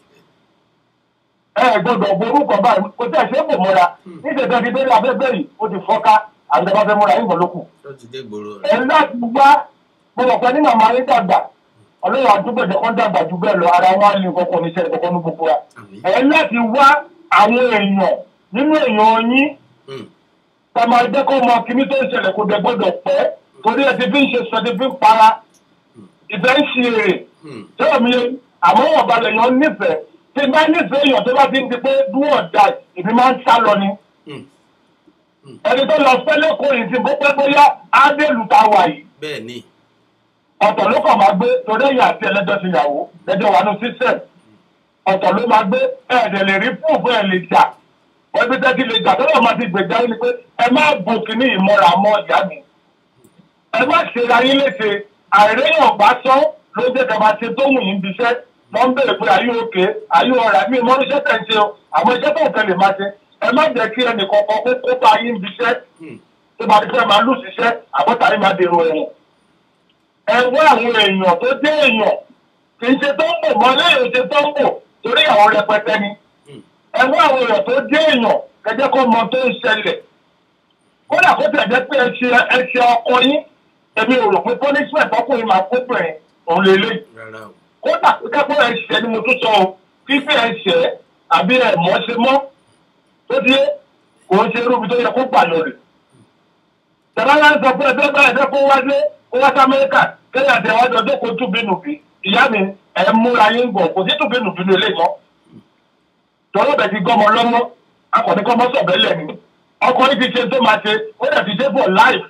ẹ ẹ gbọ́dọ̀ borúkọ báyìí kò tẹ̀ ṣe é kò mọ́ra níṣẹ́ ti bẹ́ẹ̀ abẹ́bẹ́ yìí ó ti fọ́ká àgbẹ̀bá fẹ́ múra yín bọ̀lókù. ó ti dé gbòòrò ẹ rẹ̀. láti wá mo mọ̀ pé ní màmá yín dàgbà ọlọ́run àdúgbòjọ kan dàgbà jù bẹ́ẹ̀ lọ ara wọn á lè kọ́kọ́ níṣẹ́ kọ́kọ́ ní gbogbo wa. àmì. ẹ láti wá àwọn èèyàn nínú èèyàn yín Hmm, tọmọ ẹgbẹ́ kó mọ kíní tó ń ṣẹlẹ̀ kó dẹ gbọ́dọ̀ pẹ́ torí ẹ ti fi ń ṣe sọ ti fi ń para ìfẹ́ ń ṣe èrè hmm, tẹ́lẹ̀ mi àmọ́ wọn balẹ̀ yan nífẹ̀ẹ́ tí n bá nífẹ̀ẹ́ èèyàn tó bá ti ń di pé dúwọ̀n da ìbí máa ń sá lọ ni hmm. ẹni tó lọ fẹ́ lẹ́kọ̀ọ́ yìí ti bó pẹ́ bóyá ádélù ta wà yìí bẹ́ẹ̀ ni ọ̀tọ̀ ló kàn máa gbé torí ẹ̀yìn àti ẹlẹ́jọ́ ti yàwó lẹ́jọ́ wà ní sísẹ̀m ọ̀tọ̀ ló máa gbé ẹ̀ẹ́dẹ̀ lè rí púùfù ẹ̀ lè jà wọ́n bí tẹ́tí lè jà tó lọ́ọ́ máa ti gbèjà yín ni pé ẹ má bò kíní ìmọ̀ra mọ́ ìyá mi ẹ má ṣe ra yín léṣe àìréyàn bá sán ló jẹ́ ká máa ṣe tó wù yín bíṣẹ́ wọ́n ń béèrè pé ayé òkè ayé ọ̀rà mi mọ́ iṣẹ́ tẹ̀ ń ṣe o àwọn iṣẹ́ tó ń tẹ̀lé máa ṣe ẹ má jẹ́ kí ẹnì kọ̀ọ̀kan kó kópa yín bíṣẹ́ Hmm, tó bá ti fẹ́ máa lù síṣẹ́ àbọ̀tà yín máa dèrò ẹ̀wọ̀n ẹ wá àwọn èèyàn tó dé èèyàn kì í ṣe tó ń bò mọ́ lẹ́yìn ṣe tó ń bò torí àwọn rẹpẹtẹ ni ẹ wá àwọn èèyàn tó dé èèyàn kẹjẹ kó mọ tó ń ṣẹlẹ̀ kódà kó tẹ̀ jẹ́ pé ẹ ṣe ẹ ṣe ọkọ yín èmi ò rò pé punishment ọkùnrin máa kó bẹ̀rẹ̀ òun lè léyìí rárá o kódà kẹ́kọ̀ọ́ ẹ̀ ṣẹ́ ni mo tún sọ o fífi ẹ̀ ṣẹ́ àbí ẹ̀ mọ́ ṣe mọ́ tó di kò ń ṣe irúbi tó yẹ kó gbà lọ rè. Tẹ̀lá ń sọ pé ẹgbẹ́ bá ẹgbẹ́ kó wájú kó wá sí Amẹ́ríkà kẹ́yà tẹ̀ wájú ọjọ́ kó tún bínú bí. Ìyá mi ẹ̀ ń múra yín gbọ̀ kò sí tún bínú bínú ilé mọ́. Tọ́lọ́ bẹ̀ ti gọ́mọ lọ́mọ akọ̀ní kọ́mọ sọ̀bẹ́lẹ̀ ni. Ọkùnrin ti ṣe tó máa ṣe ó dẹ̀ ti ṣe for life.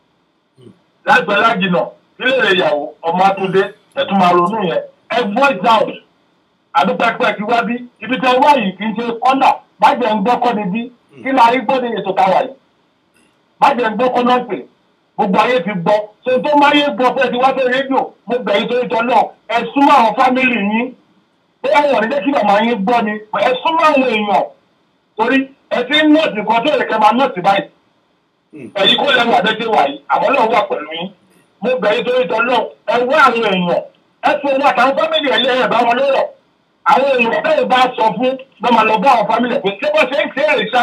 Láìpẹ́ lájìnà nílé rẹ̀ ìyàwó ọmọ Atúndé ẹ̀tún máa ronú yẹn. Ẹ voice out àdúpẹ́pẹ́ ti wá bí ibi tí wá yìí kì í ṣe kọ́nà bàjẹ́ ń gbọ́kọ́ ni bí kí la rí gbọ́ ní ètò táwa yìí bàjẹ́ ń gbọ́kọ́ náà pè gbogbo ayé ti gbọ́ ṣe tó máyé gbọ́ pé ti wá sí rédíò mo bẹ̀ yín torí tọ́ náà ẹ súnmọ́ àwọn fámìlì yín bóyá wọn ní jẹ́ kí màmá yín gbọ́ ni ẹ súnmọ́ àwọn èèyàn torí ẹ ti ń nọ́ọ̀tì kan tó yẹ kẹ́ máa nọ́ọ̀tì báyìí ẹ̀yin kó lẹ́nu àdéjé wà yìí àwọn náà wà pẹ̀lú yín mo bẹ̀ yín torí tọ́ náà ẹ wá àwọn èèyàn ẹ tún wọn àtàwọn fámìlì ẹ̀ lẹ́yìn ẹ̀ bá wọn lọ́rọ̀ àwọn èèyàn bẹ́ẹ̀ bá sọ fún lọ́ máa lọ bá àwọn fámìlì pé ṣé bó ṣe ń ṣe é ṣá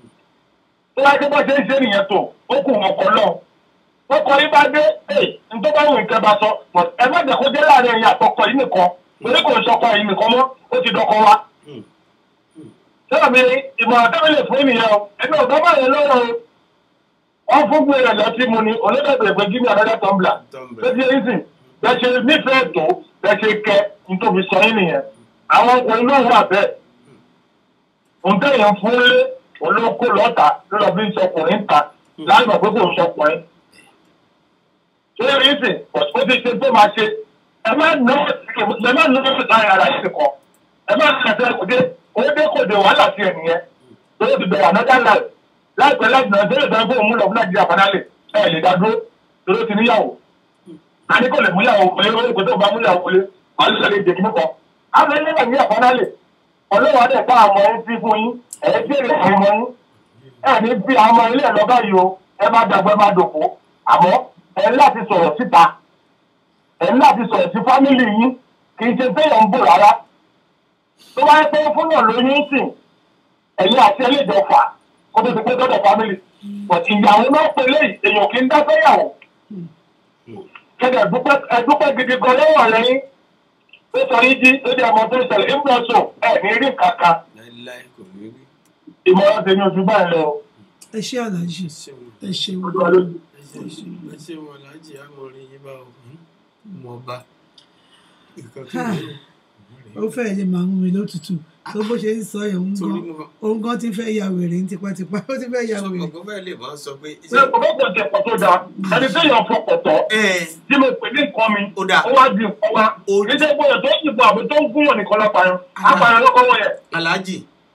tó wáá ṣe bó ṣe ń ṣe nìyẹn tó ó kù wọn kọ lọ wọn kọ yín bá dé ẹ nítorí bá wọn nǹkan bá sọ but ẹ má jẹ́ kó jẹ́ láàrin ẹ̀yin àtọkọ yìí nìkan torí kò ń sọkọ yìí nìkan mọ́ ó ti dọkọ wa. sọ́dọ̀ mi ìmọ̀ràn tẹ́mi lè fún ènìyàn o ẹni ò dábàá yẹn lọ́rọ̀ o wọ́n fún gbé rẹ̀ lọ́tí mu ni olódàbẹ̀ pé jí ní àdájọ́ tọ́ḿbìlà tó ti yẹn sìn bẹ́ẹ̀ ṣe nífẹ̀ẹ́ tó bẹ́ẹ̀ ṣe kẹ́ nítorí sọ yín nìyẹn àwọn ọkùnrin náà wà bẹ́ẹ̀ nǹkan yẹn fún lé olóko lọ́ta ló lọ bí ń sọkùnrin ta láàgbà pé kò ń sọkùnrin. ṣé rí sìn ó ti ṣe tó máa ṣe ẹ má ná ẹ má ná láàrin ara yìí kan ẹ má ná ẹsẹ̀ kò dé òde kò dé wàhálà sí ẹ nìyẹn tó ti bẹ̀rẹ̀ ànájà láì láìpẹ́ láti náà délé ìdájọ́ fún òun lọ fún nàìjíríà fanálẹ̀ ẹ lè dá dúró torí ó ti níyàwó. a ní kò lè múyàwó wọlé lórí ìpè tó bá múyàwó wọlé wàá lè lè dèkí nìkan àwọn ilé náà ní àfọnálè ọlọ́wọ́ adé ká àmọ́ yín sí fún yín ẹ̀ tí èrè àwọn ọmọ yín ẹ̀ ní bí àwọn ọmọ ilé ẹ̀ lọ́ba yìí o ẹ má dàgbọ́ ẹ má dòkó àmọ́ ẹ̀ ń láti sọ̀rọ̀ síta ẹ̀ ń láti sọ̀rọ̀ sí fámìlì yín kì í ṣe téèyàn ń bò rárá tó bá yẹ pé fún yàn lóyún sìn ẹ̀yin àti ẹlẹ́jọ̀ fà kó tó ti pé dọ́dọ̀ fámìlì ìyàwó náà pé léyìí èèyàn kì í dá fẹ́yàwó kẹ́kẹ́ ẹ̀dúpẹ́ gidi gan lọ́wọ́ lẹ́yìn tó sọ yín jí tó jẹ́ ọmọ tó ṣẹlẹ̀ ń bọ̀ sùn ẹ̀ ní rí kankan láíláí kò ní rí ìmọ̀ràn tèmi ojú báyìí lọ. ẹ ṣé aláàjì ẹ ṣe ojú wa lójú. ẹ ṣe wọn aláàjì amọrin yín bá òun mọ ọba nǹkan tó Ha. ní ó fẹ́ẹ̀ lè máa mú mi lótùtù tó bó ṣe ń sọ yẹn òun torí gan mo òun gan ti fẹ́ ya wèrè ní tipátipá ó ti fẹ́ ya sọ wèrè ọgbọ́n bẹ́ẹ̀ lè máa sọ pé ṣé ọ̀pọ̀lọpọ̀ jẹ pọ̀ tó dáa ẹni tí èèyàn fọkọ̀ tọ̀ ẹ tí mo pè ní nǹkan mi Ó dáa. ó wá di nǹkan wa Ó- kì í ṣe gbọ́dọ̀ tó yìnbọn àbí tó ń gún wọn nìkan lápáyán apààyàn lọ́kọ́ wọ̀ yẹn aláàjì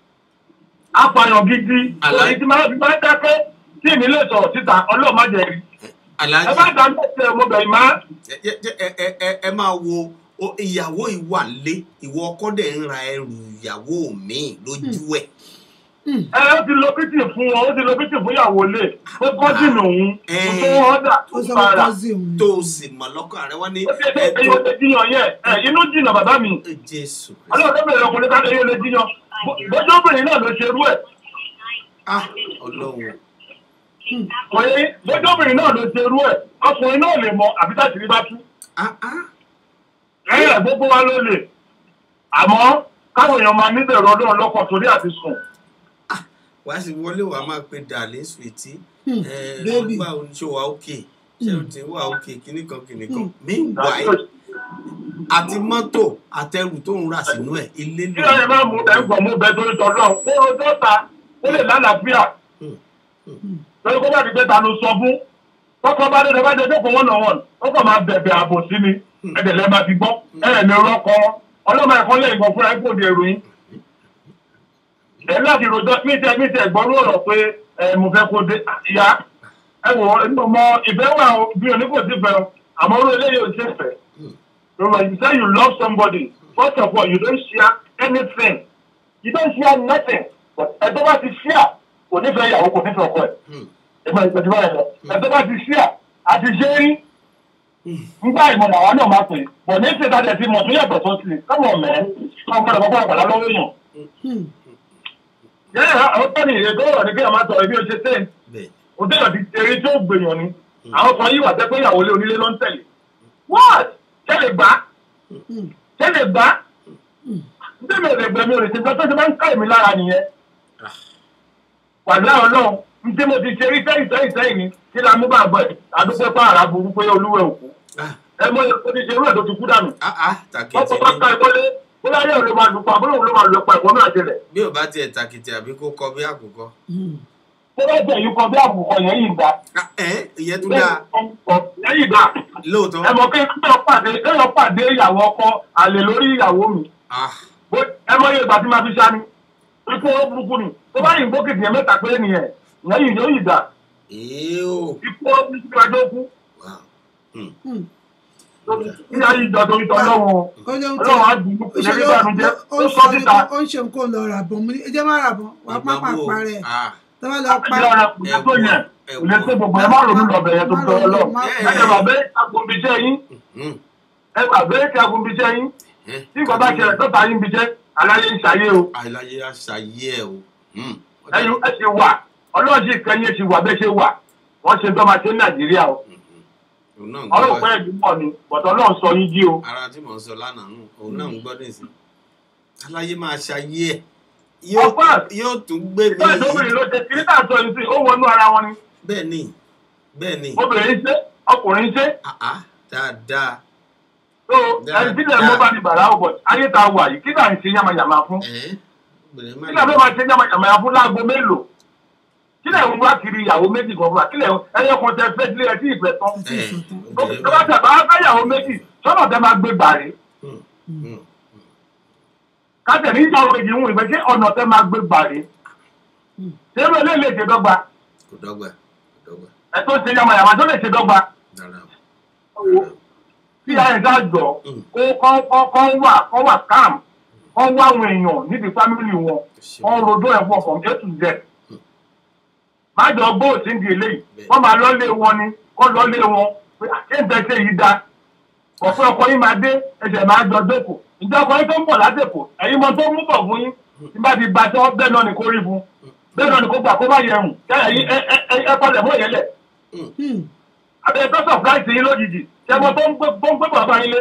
apààyàn gidi Àlá- èyí tí máa fi máa dákẹ́ tí èmi lè sọ̀rọ̀ síta ọlọ́ọ̀ má jẹ rí ẹ aláàjì bá dá mẹ́tẹ̀ mo bẹ̀ má ẹ ẹ- ẹ ẹ ẹ ẹ máa wo o- ìyàwó ìwà lé ìwọ ọkọ dẹ̀ ń ra ẹrù ìyàwó mi lójú ẹ̀ ẹ ó ti lo bítì fún wọn ó ti lo bítì fún ìyàwó lè ó kọ́sìnì òun Ẹ. kò tó ọ̀dà ó ó sọ fara pé kọ́sì òun tó o sì mọ̀ lọ́kàn rẹ wọ́n ní ó ti ẹgbẹ́ ẹ̀yìn ó lè jiyàn yẹn ẹ inú jìnnà bàbá mi ẹ jésù ọlọ́run tó bẹ̀rẹ̀ ọkùnrin ká lè yóò lè jiyàn bójú obìnrin náà ló ṣe rú ẹ̀ ah ọlọ́run òye bójú obìnrin náà ló ṣe rú ẹ̀ ọkùnrin náà lè mọ àbí tá ìṣirí bá tú ah ah ẹ̀yìn gbogbo wa ló lè àmọ́ káwọn èèyàn máa níbẹ̀rù ọdún ọlọ́kọ̀ torí àti sùn wàá sì wọlé wàá máa pe dàlẹ́ sùwìtì Hmm, ẹ baby. ọgbà oníṣòwò wà òkè ṣé o ti wà òkè kíní kan kíní kan Hmm. meanwhile àti mọ́tò àtẹrù tó ń rà sínú ẹ̀ ilé kí ló ẹ̀yìn máa mú ẹ̀gbọ́n mú bẹ torí tọ́lọ́ kó o tó ta ó lè lálàáfíà lórí kó bá ti gbé ta ló sọ fún kọ́kọ́ bá dé lọ bá dé dé fún wọn náà wọn ó kàn máa bẹ̀bẹ̀ àbò sí ni ẹ̀dẹ̀lẹ́ máa ti gbọ́ ẹ̀rẹ̀ ní rọ́kọ ọlọ́mọ ẹ̀kọ́ lẹ́yìn kan fúnra ẹ̀kọ́ òde èrò yín ẹ̀ láti rojọ́ mí tẹ mí tẹ ẹ̀gbọ́n ló rọ̀ pé ẹ̀ mo fẹ́ kó dé ìyá ẹ wò ó ẹni mọ ìfẹ́ wà ó bí oníkò sí fẹ́ o àmọ́ orí eléyìí ò ṣe fẹ́ Remember, you say you love somebody first of all you don't share anything you don't share nothing but ẹ̀dọ́ bá ti share kò nífẹ̀ẹ́ ìyàwó kò nífẹ̀ẹ́ ọkọ ẹ̀ Hmm. ẹgbẹ́ ìgbẹ́jú báyìí lọ ẹ̀dọ́ bá ti share àti ṣe rí nígbà ìmọ̀ làwọn náà máa pè bọ̀ ní ṣe dájẹ́ tí mo tún yàtọ̀ tó ti kọ́mọ̀ mẹ́ kọ́ gbọ́dọ̀ kọ́kọ́ àgbàlá lọ́wọ́ èèyàn. yẹ́n àwọn tó ní ìrètò ọ̀rọ̀ ní kí wọ́n máa sọ̀rọ̀ bí ó ṣe tẹ̀ bẹ́ẹ̀ òtẹ́yọ̀ ti eré tí ó gbèyàn ni àwọn kan yìí wà tẹ́ pé ìyàwó ilé onílé ló ń tẹ̀lé what ṣe lè gbá ṣe lè gbá ndé mi ò lè gbẹ̀mí ò lè ṣe gbọ́ tó ti máa ń ká èmi lára nìyẹn wàlá ọlọ́run ndé mo ti ṣe rí sẹ́yìn sẹ́yìn sẹ́yìn ni kí la mú bàbá ẹ̀ àdúgbò pa àrà burú pé olúwẹ̀ òkú ah ẹ mọ ẹ ti ṣe irú ẹ̀ tó ti kú dànù ah ah wọ́n tàkìtì kọ́ bá ká ni ẹ̀kọ́ lé bóyá yẹn ló máa lù pa bóyá òun ló máa lù pa ẹ̀kọ́ náà ṣẹlẹ̀ bí ò bá tiẹ̀ tàkìtì àbí kó kọ bí àkùkọ. tó bá jẹ́ yìí kan bí àbùkọ yẹn yìí gbà Ah, ẹ ìyẹn tún dáa yẹn yìí gbà lóòótọ́ ẹ mọ̀ pé kéèyàn pàdé kéèyàn pàdé ìyàwó ọkọ àlè lórí ìyàwó mi ah Bó- ẹ mọ̀ iye ìgbà tí máa fi ṣá ni ikú owó burúkú ni tó bá yìnbó kìtì yẹn mẹ́ta péré nìyẹn ìyẹn yìí yóò yìí gbà èé o ikú owó burúkú ni wájú ó kú wow hmm. ìyá yìí jọ torí tọ́ lọ́wọ́ ó lóun ọlọ́run á dùn ún ó ṣe ìyẹn nígbà mi jẹ́ ó ó ń sọ sọ síta ó ń ṣe nǹkan lọ rà bọ̀ mo ní ẹ jẹ́ má rà bọ̀ wàá Ìgbà pápá wo? parẹ́ ah tó bá lọ pa ẹgbẹ́ ara kò lè tó yẹn kò lè tó gbogbo ẹ má ronú lọ bẹ̀yẹn tó tọ́ ọlọ́run Má ẹ ẹ bàbá agunbíṣẹ́ yín hmm. ẹ bàbá kí agunbíṣẹ́ yín Eh, tí nǹkan bá ṣẹlẹ̀ tó ta yín bíṣẹ́ aláyé ń ṣayé o àìláyé àṣàyé ẹ o Hmm. ẹyin ẹ ṣe wà ọlọ́run sì kẹ́yìn ẹ ṣe wà bẹ́ẹ̀ ṣe wà wọ́n ṣe tó máa ṣe ní nàìjíríà o òun náà ń ọlọ́run gbọ́ pẹ́ ẹ̀dí mọ̀ ni bọ̀tọ̀ ọlọ́run sọ yín jí o ara tí mò ń sọ lánàá nù òun náà ń gbọ́ nísìn aláyé máa ṣayé ẹ yóò Of course. yóò tún gbé mi bẹ́ẹ̀ lóbìnrin ló ṣe kiri tá à ń sọ yìí sí ó wọnú ara wọn ni bẹ́ẹ̀ ni bẹ́ẹ̀ ni obìnrin ṣe ọkùnrin ṣe ah ah dáadáa tó ẹni tí ilẹ̀ mọ́ bá ní bàrà ọ̀bọ̀ ayé tá a wà yìí kí náà ń ṣe yamayama fún ẹ̀ obìnrin má kí náà fẹ́ máa ṣe yamayama fún láago mélòó kí náà ń wá kiri ìyàwó méjì kan fún wa kí náà ẹyẹ kan tẹ fẹ́ sílẹ̀ tí ìfẹ́ tán ẹ̀ tó obìnrin bá tẹ̀ bá fẹ́ ìyàwó méjì sọ́nà tẹ máa gbé gbàrí Hmm. káṣẹ̀ ní ìyàwó méjì ń wù ìfẹ́ ṣé ọ̀nà tẹ máa gbé gbàrí ṣé ló lè lè ṣe dọ́gba kò dọ́gba kò dọ́gba ẹ tó ṣe yamayama tó lè ṣe dọ́gba dára tí ayé ká jọ kó kọ́ kọ́ kọ́ wà kọ́ wà calm kọ́ wá àwọn èèyàn níbi fámìlì wọn wọ́n rodó ẹ̀ pọ̀ from a to z. má jọ gbó òsíndì eléyìí wọ́n máa lọ́lé wọn ni kọ́ lọ́lé wọn pé àkéǹtẹ̀ ṣe yìí da ọ̀pẹ́ ọkọ yín máa dé ẹsẹ̀ máa jọ dẹ́kọ̀ ìjọ ọkọ yín tó ń bọ̀ látẹ̀kọ̀ ẹ̀yin mọ tó ń mú bọ̀ fún yín tí bá ti ba tọ́ bẹ́ẹ̀ náà ni kó rí fún bẹ́ẹ̀ náà ni kó gbà kó má yẹ hùn kẹ́yìn ẹ ẹ ẹ ẹ palẹ̀ mọ́ ìyẹlẹ̀ àbẹ̀ tó sọ̀pláìsì yín lójijì ṣẹ́gbọ́n tó ń gbé tó ń gbé bàbá yín lé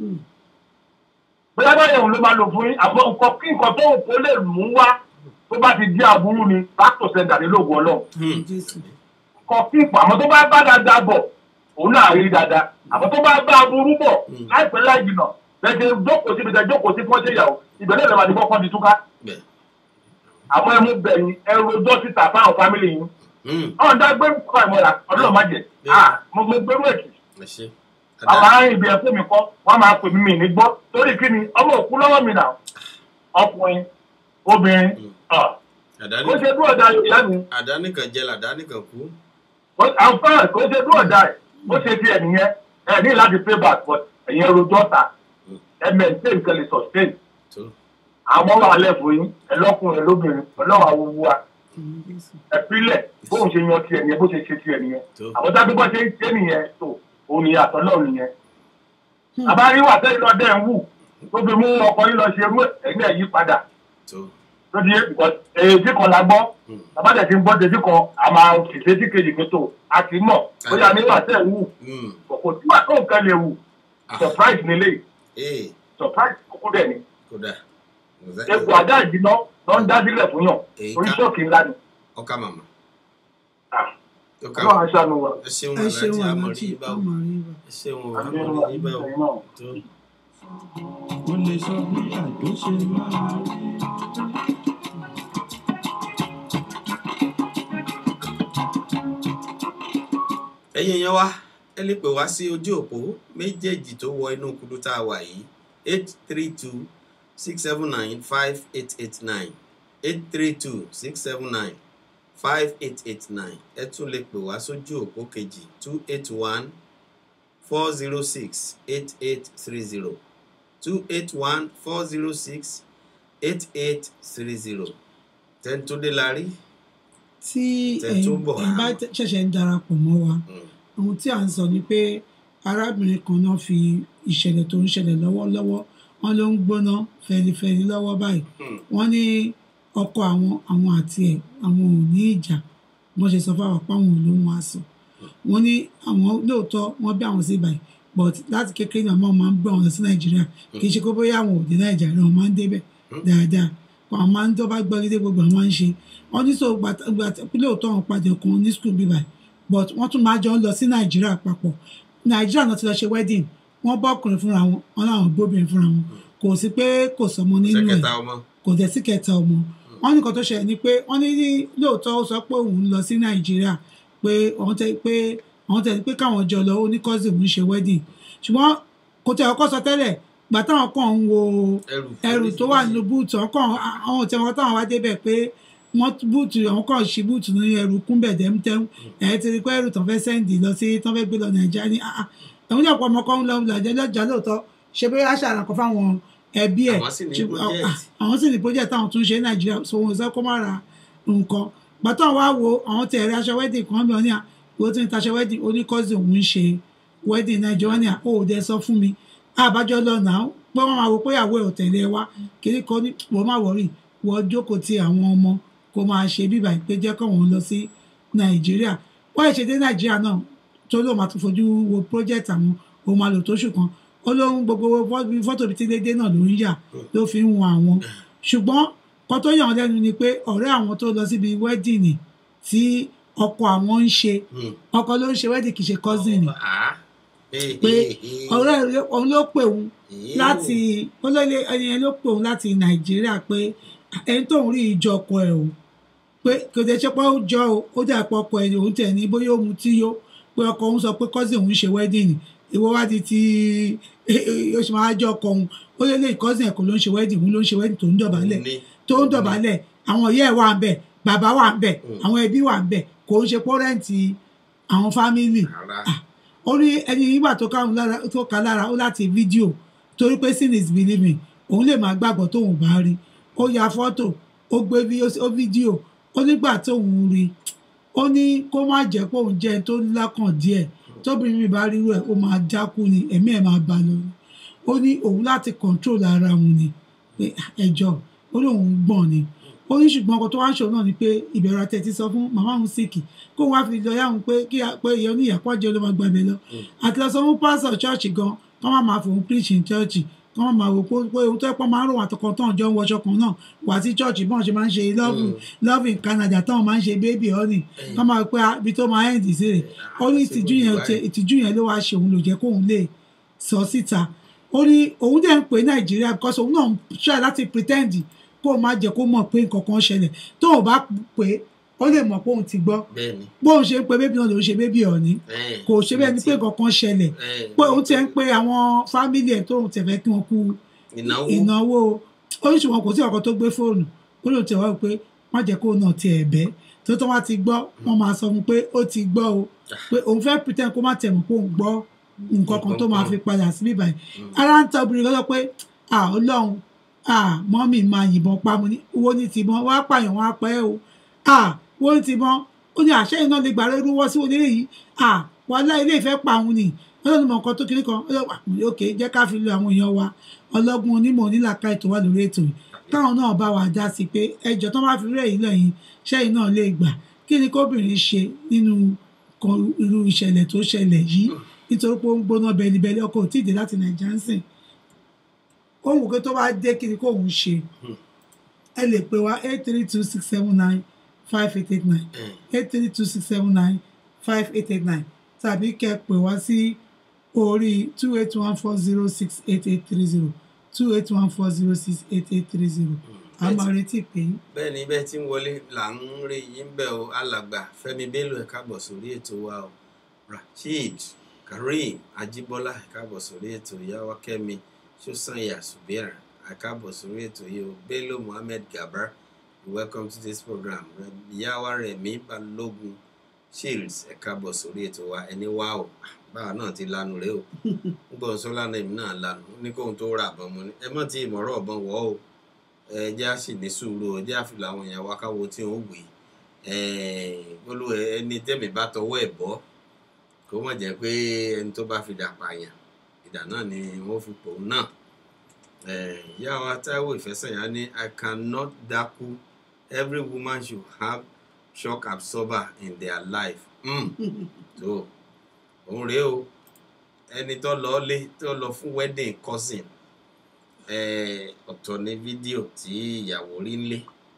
bóyá báyìí òun ló máa lò fún yín àmọ́ nǹkan kí nǹkan tó kó lè mú wá tó bá ti di àbúrú ni pásítọ̀ sẹ́ńdà ní lóògùn ọlọ́run jésù kọ kí ipò àmọ́ tó bá bá dáadáa bọ̀ òun náà rí dáadáa àmọ́ tó bá bá aburú bọ̀ láìpẹ́ láì jìnà lẹ́sẹ̀ jókòó síbi tẹ jókòó sí fọ́ṣẹ́ ìyàwó ìbẹ̀rẹ̀ lè máa di kọ́kọ́ di túká bẹ́ẹ̀ àmọ́ ẹ mú bẹ̀yìn ẹ rojọ́ síta fáwọn fámìlì yín Hmm. ọ̀hún dá gbé kọ́ ìmọ̀ra ọdún má jẹ ah mo mo gbérú èkì ẹ ṣe àwọn ará ibi ẹ̀kọ́ mi kọ́ wọ́n máa pè mí mi ní gbọ́ torí kí ni ọmọ òkú lọ́wọ́ mi nà ọkùnrin obìnrin ọ̀ àdáni kó ṣe dúró ọ̀dà ìyá mi àdáni kan jẹ làdáni kan kú àǹfààní kò ṣe dúró ọ̀dà ẹ̀ ó ṣe tiẹ̀ nìyẹn ẹ̀ ní láti pay back but ẹ̀yin rojọ́ ta ẹ̀ maintain nǹkan lè sustain tó àwọn wà lẹ́fọ̀ yín ẹ̀ lọ́kùnrin lóbìnrin ọlọ́wà wúwo wa ẹ̀ pílẹ̀ bóun ṣe yan tiẹ̀ nìyẹn bó ṣe ṣe tiẹ̀ nìyẹn tó àwọn tábí bọ́ ṣe ń ṣe nìyẹn tó òun nìyẹn àtọ́lọ́ nìyẹn àbáríwá tẹ́lẹ̀ lọ́dẹ̀ ń wù tó fi mú ọkọ yín lọ ṣe irú ẹ̀yìn ẹ̀ yí padà tó lóde èyí kan la gbọ́ àbájá ti ń gbọ́ dédé kan a máa fìṣe tí kejì pé tó a ti mọ̀ bóyá nígbà tẹ̀ ń wù Hmm. kò tí wà tó nǹkan lè wù Ah. surprise nílé ee surprise kúkú dẹ̀ ni kódà egbò ajá ìdíná lọ ń dá sílẹ̀ fún yàn Èyí orí ká- ṣọ́ọ̀kì ńlá ni ọkà màmá Ah, ọkà ọlọ́run aṣáánu wa. ẹ ṣeun ẹ ṣeun aláàjì àmọ̀rí aláàjì yìí bá wò àmọ̀rí bá ẹ ṣeun àmì àmọ̀rí ọlọ́run yìí bá wò àti náà. tó mo lè sọ bí àjò ṣe máa rí. ẹ̀yin èèyàn wa ẹ lè pè wá sí ojú òpó méjèèjì tó wọ inú kudu tá a wà yìí eight three two six seven nine five eight eight nine eight three two six seven nine five eight eight nine ẹ tún lè pè wá sójú òpó kejì two eight one four zero six eight eight three zero two eight one four zero six eight eight three zero tẹ́ntúndé la rí tí Tẹ̀ ẹ̀yin tún bọ̀ ẹ̀yin bá wá. ṣẹ̀ṣẹ̀ ń darapọ̀ mọ́ wa ohun tí à ń sọ ni pé arábìnrin kan náà fi ìṣẹ̀lẹ̀ tó ń ṣẹlẹ̀ lọ́wọ́lọ́wọ́ wọn ló ń gbóná fẹlifẹli lọ́wọ́ báyìí wọ́n ní ọkọ àwọn àwọn àti ẹ̀ àwọn ò ní ìjà wọ́n ṣe sọ fáwọn apá àwọn olóhùn aṣọ wọ́n ní àwọn lóòótọ́ wọ́n bí àwọn sí ibàyìí but láti kékeré náà wọ́n máa ń gbé àwọn lọ sí nàìjíríà kì í ṣe kó bóyá àwọn ò dé nàìjíríà wọ́n máa ń débẹ̀ dáadáa àwọn máa ń tó bá gbọ́ lédè gbogbo àwọn máa ń ṣe wọ́n ní sọ gbàtà lóòótọ́ àwọn padà kan ní school bíbáyìí but wọ́n tún máa jọ ń lọ sí nàìjíríà papọ̀ nàìjíríà náà ti lọ ṣe wedding wọ́n bá ọkùnrin fúnra wọn wọn làwọn gbóbìnrin fúnra wọn kò sí pé kò sọmọ nínú ẹ̀ sẹkẹta ọmọ kò dẹ̀ sí kẹta ọmọ wọn ní nǹkan tó ṣẹlẹ̀ ni pé wọ́n ní ní lóòótọ́ ó sọ pé òun lọ sí nàìjíríà pé àwọn tẹ pé àwọn tẹ pé káwọn jọ lọ ó ní cousin òun ṣe wedding ṣùgbọ́n kò tẹ ọkọ sọ tẹ́lẹ̀ gbà táwọn kàn ń wo ẹrù ẹrù tó wà nínú búùtù ọkàn àwọn tí wọn táwọn wá débẹ̀ pé wọ́n búùtù àwọn kan ṣí búùtù ní ẹrù kúnbẹ̀ dẹ́mtẹ́m ẹ̀ ti rí pé ẹrù tán fẹ́ sẹ́ǹdì lọ sí tán fẹ́ gbé lọ nàìjíríà ní àá ẹ̀wọ́n jẹ́ ọ̀pọ̀ ọmọ kan ń lọ lọ́jọ́ lọ́jà lóòótọ́ ṣe pé aṣọ àràkọ́ fáwọn ẹbí ẹ̀ Àwọn sì ní ṣùgbọ́n- project. ah, àwọn sì ní project táwọn tún ṣe ní nàìjíríà so wọn sọ kó má ra nǹkan gbàtọ́ wa wo àwọn tẹ̀ ẹ̀rẹ́ aṣọ wedding kan bí wọn ní à ìwọ tí ń taṣọ wedding oníkọ́sì òun ń ṣe wedding nàìjíríà ní à ó ò dẹ sọ fún mi àbájọ lọ nà ó pé wọn máa wo pé ìyàwó ẹ ò tẹ̀lé ẹ wá kiri kan ní wọ́n má wọ̀rì wọ́n jókòó ti àwọn ọmọ kó máa ṣe bíbà pé jẹ́ kọ́ wọn lọ sí nàìjíríà wọ́n ẹ̀ ṣe dé nàìjíríà náà tó lóun máa tún fojú wo project àwọn òun máa lò tóṣù kan ó lóun gbogbo fọ́- fọ́tò bíi tí dédé náà ló ń yà ló fi ń wọn àwọn ṣùgbọ́n kan tó yàn án lẹ́nu ni pé ọ̀rẹ́ àwọn tó lọ síbi wedding tí ọkọ àwọn ń ṣe ọkọ ló ń ṣe wedding kì í ṣe cousin pé ọ̀rẹ́ rẹ̀ òun ló pè òun láti olóyè ẹni yẹn ló pè òun láti nàìjíríà pé ẹni tóun rí ìjọ ọkọ ẹ o pé kò tẹ ṣe pé ó jọ o ó dà pé ọkọ ẹ òun tẹ̀ ní bóyá òun tí yó pé ọkọ òun sọ pé cousin òun ṣe wedding ìwọ wá di ti oṣù máa jọ ọkọ òun ó lé lè cousin ẹ̀ kò ló ń ṣe wedding òun ló ń ṣe wedding tó ń dọ̀bálẹ̀ tó ń dọ̀bálẹ̀ àwọn ìyá ẹ̀ wà ń bẹ̀ bàbá wà ń bẹ̀ àwọn ẹbí wà ń bẹ̀ kò ń ṣe pọ́rẹ́ǹtì àwọn fámìlì ó ní ẹni nígbà tó káwọn lára tó ká lára ó láti fídíò torí pé sin is believing òun lè máa gbàgbọ́ tóun bá rí ó ya fọ́tò ó gbé fí- ó fídíò ó nígbà tóun rí ó ní kó má jẹ́ pé òun jẹ́ ẹni tó lákàn díẹ̀ tóbìnrin mi bá rírú ẹ̀ ó máa dákú ni ẹ̀mí ẹ̀ máa bá lọ ni ó ní òun láti control ara òun ni pé ẹjọ́ ó ní òun gbọ̀n ni ó ní ṣùgbọ́n ọkọ tó wá ń ṣòro náà ni pé ìbẹ̀rù àtẹ̀tí sọ fún màmá òun síkì kó wá fi lọ yáhùn pé kí pé ìyá oníyàpọ̀ jẹ́ ló máa gbàgbé lọ àti lọ sọ fún pásítọ̀ ṣọ́ọ̀ṣì gan kọ́ máa máa fòun preach in church kọ́ máa máa wò pé pé ohun tó ẹ̀pọ̀ máa ń rò wọ́n àtọkàn tán jọ ń wọṣọ kan náà wà sí church bọ́n ṣe máa ń ṣe love love in Canada táwọn máa ń ṣe baby honey kọ́ máa pé ah, ibi tó máa end sí rè ó ní ìtìjú yẹn ṣe- ìtìjú yẹn ló wá ṣe òun lò jẹ́ kóun lè sọ síta ó ní òun dẹ̀ ń pè Nàìjíríà because òun náà ń ṣe láti pretend kó o má jẹ́ kó mọ̀ pé nǹkan kan ṣẹlẹ̀ tó o bá pè é ó lè mọ̀ pé òun ti gbọ́ bẹ́ẹ̀ni bóun ṣe ń pe bébí náà lòun ṣe bébí ọ̀ní kò ṣe bẹ́ẹ̀ ni pé nǹkan kan ṣẹlẹ̀ pé òun ti ń pe àwọn fámìlì ẹ̀ tóun tẹ̀ fẹ́ kí wọ́n kú ìnáwó ìnáwó oríṣiríṣi kò sí ọkọ̀ tó gbé fóònù ó lóun tẹ̀ wá pé má jẹ́ kó náà ti ẹ̀ bẹ́ tó tó wá ti gbọ́ wọ́n máa sọ fún pé ó ti gbọ́ o pé òun fẹ́ pretend kó má tẹ̀ mọ̀ pé òun gbọ́ nǹkan kan tó máa fi padà sí bíbá yìí ara ń tọ́ obìnrin lọ́dọ̀ pé à ọlọ́run à mọ́mì máa yìnbọn pa mo ní owó ní tìbọn wá pààyàn wá pẹ́ o à owó ní tìbọn ó ní àṣẹ iná lè gbàrẹ́ rúwọ́ sí onílé yìí à wàhálà ilé ìfẹ́ pa òun ni ọlọ́run mọ̀ nǹkan tó kiri kan ọlọ́run òkè jẹ́ ká fi lo àwọn èèyàn wa ọlọ́gbọ́n onímọ̀ onílàkà ètò wà lórí ètò yìí káwọn náà bá wa dá sí pé ẹjọ́ tó bá fi rẹ̀ yìí lẹ́yìn sẹ́yìn náà lè gbà kí ni kóbìnrin ṣe nínú kan irú ìṣẹ̀lẹ̀ tó ṣẹlẹ̀ yìí nítorí pé ó ń gbóná bẹlibẹli ọkọ ò tí ì dé láti nàìjíríà ń sìn ó wù pé tó bá dé kí ni kóun ṣe ẹ lè pè wá eight three two six seven nine five eight eight nine eight three two six seven nine five eight eight nine tàbí kẹ́ pè wá sí orí two eight one four zero six eight eight three zero two eight one four zero six eight eight three zero a máa retí pé bẹ́ẹ̀ ni bẹ́ẹ̀ tí ń wọlé là ń rí yín bẹ́ẹ̀ o alàgbà Fẹ́mi Bello ẹ káàbọ̀ sórí ètò wa o Rasheed Kareem Ajíbọ́lá ẹ káàbọ̀ sórí ètò ìyáwó Kẹ́mi Sọ́sànyà Subira ẹ káàbọ̀ sórí ètò yìí o Bello Muhammed Gabar welcome to this program ìyáwó Rẹ̀mí Balógun Shields ẹ káàbọ̀ sórí ètò wa ẹni wá o báwa náà ti lanu rẹ o ń gbọ́ sọ́lá náà èmi náà lanu ó ní kóhun tó rà bọ́n mu ni ẹ mọ̀ tí ìmọ̀ràn ọ̀bọ̀n wọ̀ o ẹ jẹ́ á sì ní sùúrù o jẹ́ àfìlà àwọn èèyàn wa káwo tí wọ́n wè é olú ẹni tẹ́mi bá tọwọ́ ẹ̀ bọ́ kó mọ̀ jẹ́ pé ẹni tó bá fi dà pààyàn ìdà náà ni wọ́n fi pòun náà Eh, ìyá wa Táíwò Ìfẹ́sẹ̀yà ní I cannot dákú every woman should have shock absorber in their life mm. so òun rèé o ẹni tó lọ lé tó lọ fún wedding cousin eh, ọ̀tọ̀ ní fídíò tí ìyàwó rí ń lé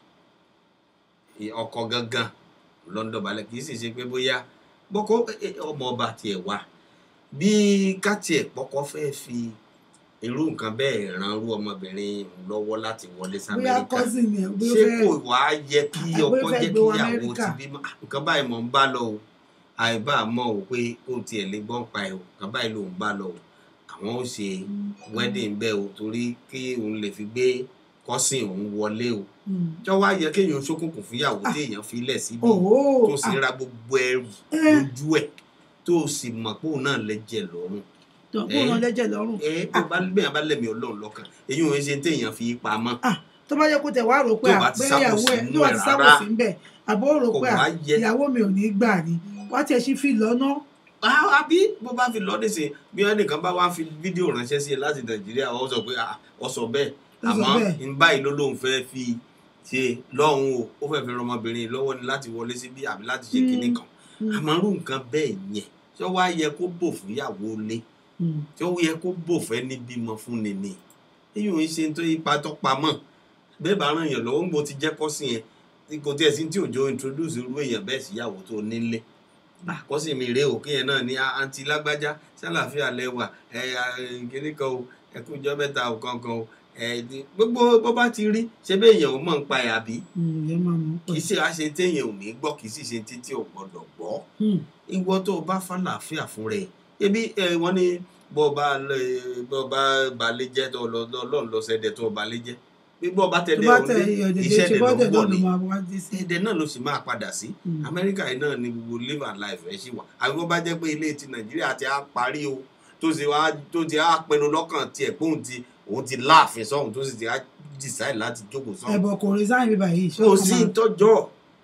ọkọ gangan london balẹ̀ kì í sì ṣe pé bóyá bọ́kọ́ ọmọ ọba tiẹ̀ wà bí kátiẹ̀ pọ́kọ́ fẹ́ fi irú nǹkan bẹ́ẹ̀ ran irú ọmọbìnrin lọ́wọ́ láti wọlé sí bóyá amẹ́ríkà cousin ni bóyá ṣé ó kò fẹ́ wá yẹ kí àbí ó ọkọ fẹ́ jẹ́ gbé kí wọ ìyàwó ti Amẹ́ríkà? bímọ Ah, nǹkan báyìí mọ̀ ń bá lọ o àìbá mọ̀ o pé kó tiẹ̀ lè gbọ́n pa ẹ̀ o nǹkan báyìí ló ń bá lọ o àwọn ó ṣe wedding bẹ́ẹ̀ o torí kí òun lè fi gbé kọ́sìn òun wọlé o Mm. tí wọ́n wá yẹ kéèyàn ṣókùnkùn fúnyàwó tí èèyàn fi lẹ̀ síbi Òhó, tó sì ah. ra gbogbo ẹrù Eh. lójú ẹ̀ tó sì mọ̀ pé òun náà lẹ́jẹ̀ lọ́rùn tó kó wọn lẹ́jẹ̀ lọ́rùn ẹ tó bá bẹ́ẹ̀ bá lẹ̀mí ọlọ́run lọ́kàn èyí ò ń ṣe téèyàn fi pamọ́ tó bá yẹ kó tẹ̀ wá rò pé Tó bá ti àpé sábò ìyàwó ẹ̀ sínú tó bá ẹ̀ ti sábò rárá. sí ń bẹ̀ àbó rò Kò pé wá à, yẹ. ìyàwó mi ò ní gbà ni wá tiẹ̀ sí fi lọ́nà Ah, àbí bó bá fi lọ́ọ́ nísìn bí wọ́n nìkan bá wá fi fídíò ránṣẹ́ sí ẹ láti nàìjíríà wọ́n sọ pé ah, ọ sọ bẹ́ẹ̀ Ó sọ àmọ́ bẹ́ẹ̀. ń báyìí ló lóun fẹ́ fi ṣe lọ́hùn o ó fẹ́ fi ran ọmọbìnrin lọ́wọ́ ni láti wọlé síbí àbí láti ṣe Mm. kinní kan àmọ́ irú nǹkan bẹ́ẹ̀ yẹn tí ó wá yẹ kó bò fún ìyàwó lé tí ó yẹ kó bò fẹ́ ní bímọ fún ni ni èyí ò ń ṣe tó ipa tó pamọ́ bẹ́ẹ̀ bá ràn yàn lọ́wọ́ ń bo ti jẹ́ kọ́sìn yẹn tí kò tiẹ̀ sí tí òjò introduce irú èèyàn bẹ́ẹ̀ síyàwó tó nílé àkọ́sìn mi rèé o kéèyàn náà ní àǹtí lágbájá sálàáfíà lẹ́wà ẹ kíní kan o ẹ kú ìjọ mẹ́ta o kankan o ẹ di- gbogbo bó bá ti rí ṣé bẹ́ẹ̀ èèyàn ò mọ̀ ń pa ẹ̀ àbí ìyẹn máa mú kì í ṣe àṣe téèyàn ò ní gbọ́ kì í sì ṣe títí ò gbọ́dọ̀ gbọ́ ìwọ tó o bá fàlàáfíà fún rẹ ebi ẹ wọn ní bó o bá lọ bó o bá balẹ̀ jẹ́ tó o lọ lọ́n lọ sẹ́dẹ̀ tó o balẹ̀ jẹ́ bí bó o bá tó tẹ̀lé bá òun tẹ dé ìyọ̀dẹ̀dẹ̀ iṣẹ́ ṣe dẹ̀ ló bọ́dẹ̀ ń náà bọ̀ ló ní máa wá dé sí ẹ̀dẹ̀ náà ló sì máa padà sí Mm. amẹ́ríkà yìí náà ni gbogbo live and life ẹ̀ ṣì wà àbí wọ́n bá jẹ́ pé ilé ti nàìjíríà ti á parí o tó ti wá tó ti á pinnu lọ́kàn tiẹ̀ pé òun ti òun ti láàfin sọ́hun tó sì ti á decide láti jókòó sọ́hun ẹ̀bọ̀ kò resign bíbá yìí ṣé kò ọkàn sí máa- ìtọ́jọ́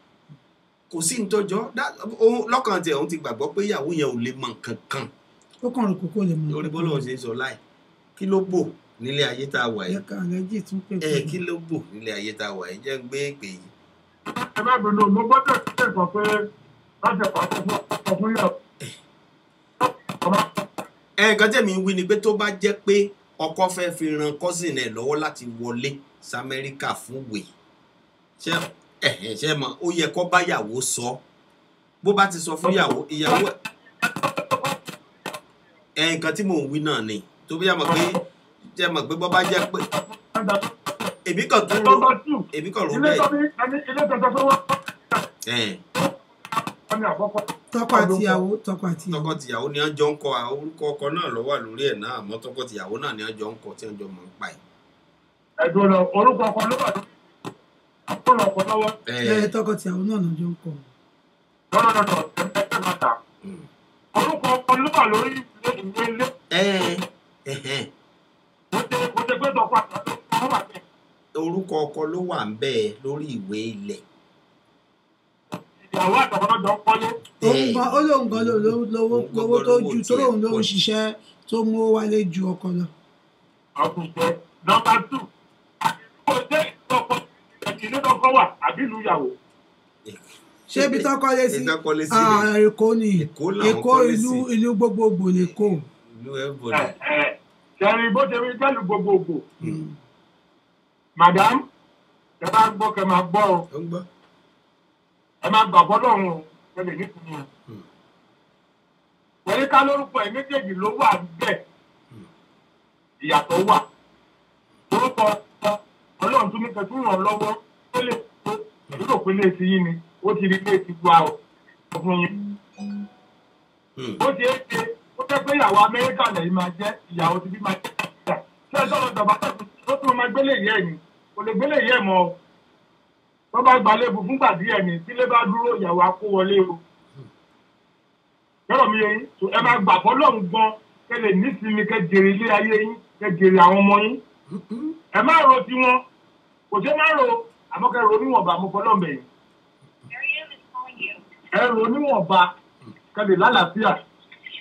kò sí ìtọ́jọ́ That- òun- lọ́kàn tiẹ̀ òun ti gbàgbọ́ pé ìyàwó yẹn ò lè mọ nǹkan kan ó kàn rò kókó lè mọ lórí bọ́lá òun ṣe ń sọ láì kí ló bò nílé ayé tá a wà yìí yẹ ká àlẹ́jì tún pè ẹ kí ló bò nílé ayé tá a wà yìí jẹ́ ń gbé èpè yìí. ẹ má bínú mo gbọ́dọ̀ ṣe sọ pé láti pàṣẹ fún ọkọ fún yàrá. ẹ nǹkan tẹ̀mí wí ni pé tó bá jẹ́ pé ọkọ fẹ́ fi ran cousin ẹ̀ lọ́wọ́ láti wọlé sí amẹ́ríkà fún wèé ṣé ẹ̀hẹ̀ ṣe mọ̀ ó yẹ kó báyàwó sọ bó bá ti sọ fún ìyàwó ìyàwó ẹ̀ ẹ nǹkan tí mò ń wí náà ni tó bí yà mọ̀ pé jẹ́ mọ̀ pé bó bá jẹ́ pé èmi kàn tún ro Number two, èmi kàn ro ilé bẹ́ẹ̀ tó ní ẹni ilé tó tó wọ́n ẹ̀ ní àkọ́kọ́. tọkọ àtìyàwó tọkọ àtìyàwó tọkọ tìyàwó ni wọ́n jọ ń kọ àwọn orúkọ ọkọ náà ló wà lórí ẹ̀ náà àmọ́ tọkọ tìyàwó náà ni wọ́n jọ ń kọ tí wọ́n jọ mọ̀ ń pa ẹ̀. ẹ̀dùn lọ orúkọ ọkọ ló wà ní tó lọ ọkọ lọ́wọ́ ẹ tọkọ àtìyàwó náà lọ́jọ́ ń kọ lọ́dọọdọ ẹgbẹ́ mẹ́ta. orúkọ ọkọ ló wà lórí ilé ìwé ilé ẹ ẹhẹn kò tẹ kò tẹ pé tọkọ àtàkùn ọkọ wà bẹ́ẹ̀. orúkọ ọkọ ló wà ń bẹ́ẹ̀ lórí ìwé ilẹ̀ ìyàwó àtàkùn náà jọ ń kọ́lé. òun gan ó lóun gan ló ló- lówó Òun gan lówó tó lówó ju tó tiẹ̀ lóun ló ń pọ̀ jù. ṣiṣẹ́ tó mú owó wálé ju ọkọ lọ ọkùnjẹ nọmba tù kò jẹ́ ìtọ́kọ ìdílé tọkọ wà àbí ìlú ìyàwó. ṣé ibi tó kọ́lé sí Ibi tó kọ́lé sí Ah, ni. èkó ni Èkó làwọn èkó kọ́lé ìlú sí. ìlú gbogbogbò lèkó ìlú ẹ̀bọ̀dà ṣẹ̀rin bó ṣe rí jẹ́lu gbogbogbò madam ẹ bá gbọ́ kẹ máa gbọ́ ọ ó ń gbọ́ ẹ máa gbàgbọ́ lọ́rùn o ẹ lè nípìnlẹ̀ o. Hmm. wọ́n ká lórúkọ ẹ̀ méjèèjì ló wà bẹ́ẹ̀ ìyàtọ̀ wà orúkọ ọlọ́run tún ní kẹ́ tún ràn lọ́wọ́ ó lè tó ìlú òpin lè ti yín ni ó ti rí lè ti gba ọ fún yín. Hmm. ó ti é ṣe ó jẹ́ pé ìyàwó amẹ́ríkà lẹ́yìn máa jẹ́ ìyàwó ti bí máa jẹ́ ìyá ṣé ẹ sọ̀rọ̀ ìjọba tó tún máa gbélé yẹ́ ẹ̀ ni kò lè gbélé yẹ́ ẹ̀ mọ́ ọ tó bá gbalẹ̀ bù fúngbà díẹ̀ ni tílé bá dúró ìyàwó akó wọlé o yọ̀rọ̀ mi yẹn tó ẹ máa gbà fọ́ lọ́hùn gan kẹ lè nísìnyí kẹ jèrè ilé ayé yín kẹ jèrè àwọn ọmọ yín ẹ má ro tiwọn kò ṣe má ro àmọ́ kẹ ro níwọ̀nba mo fọ́ lọ́mọ yìí ẹ ro níwọ̀nba kẹ lè lálàáfíà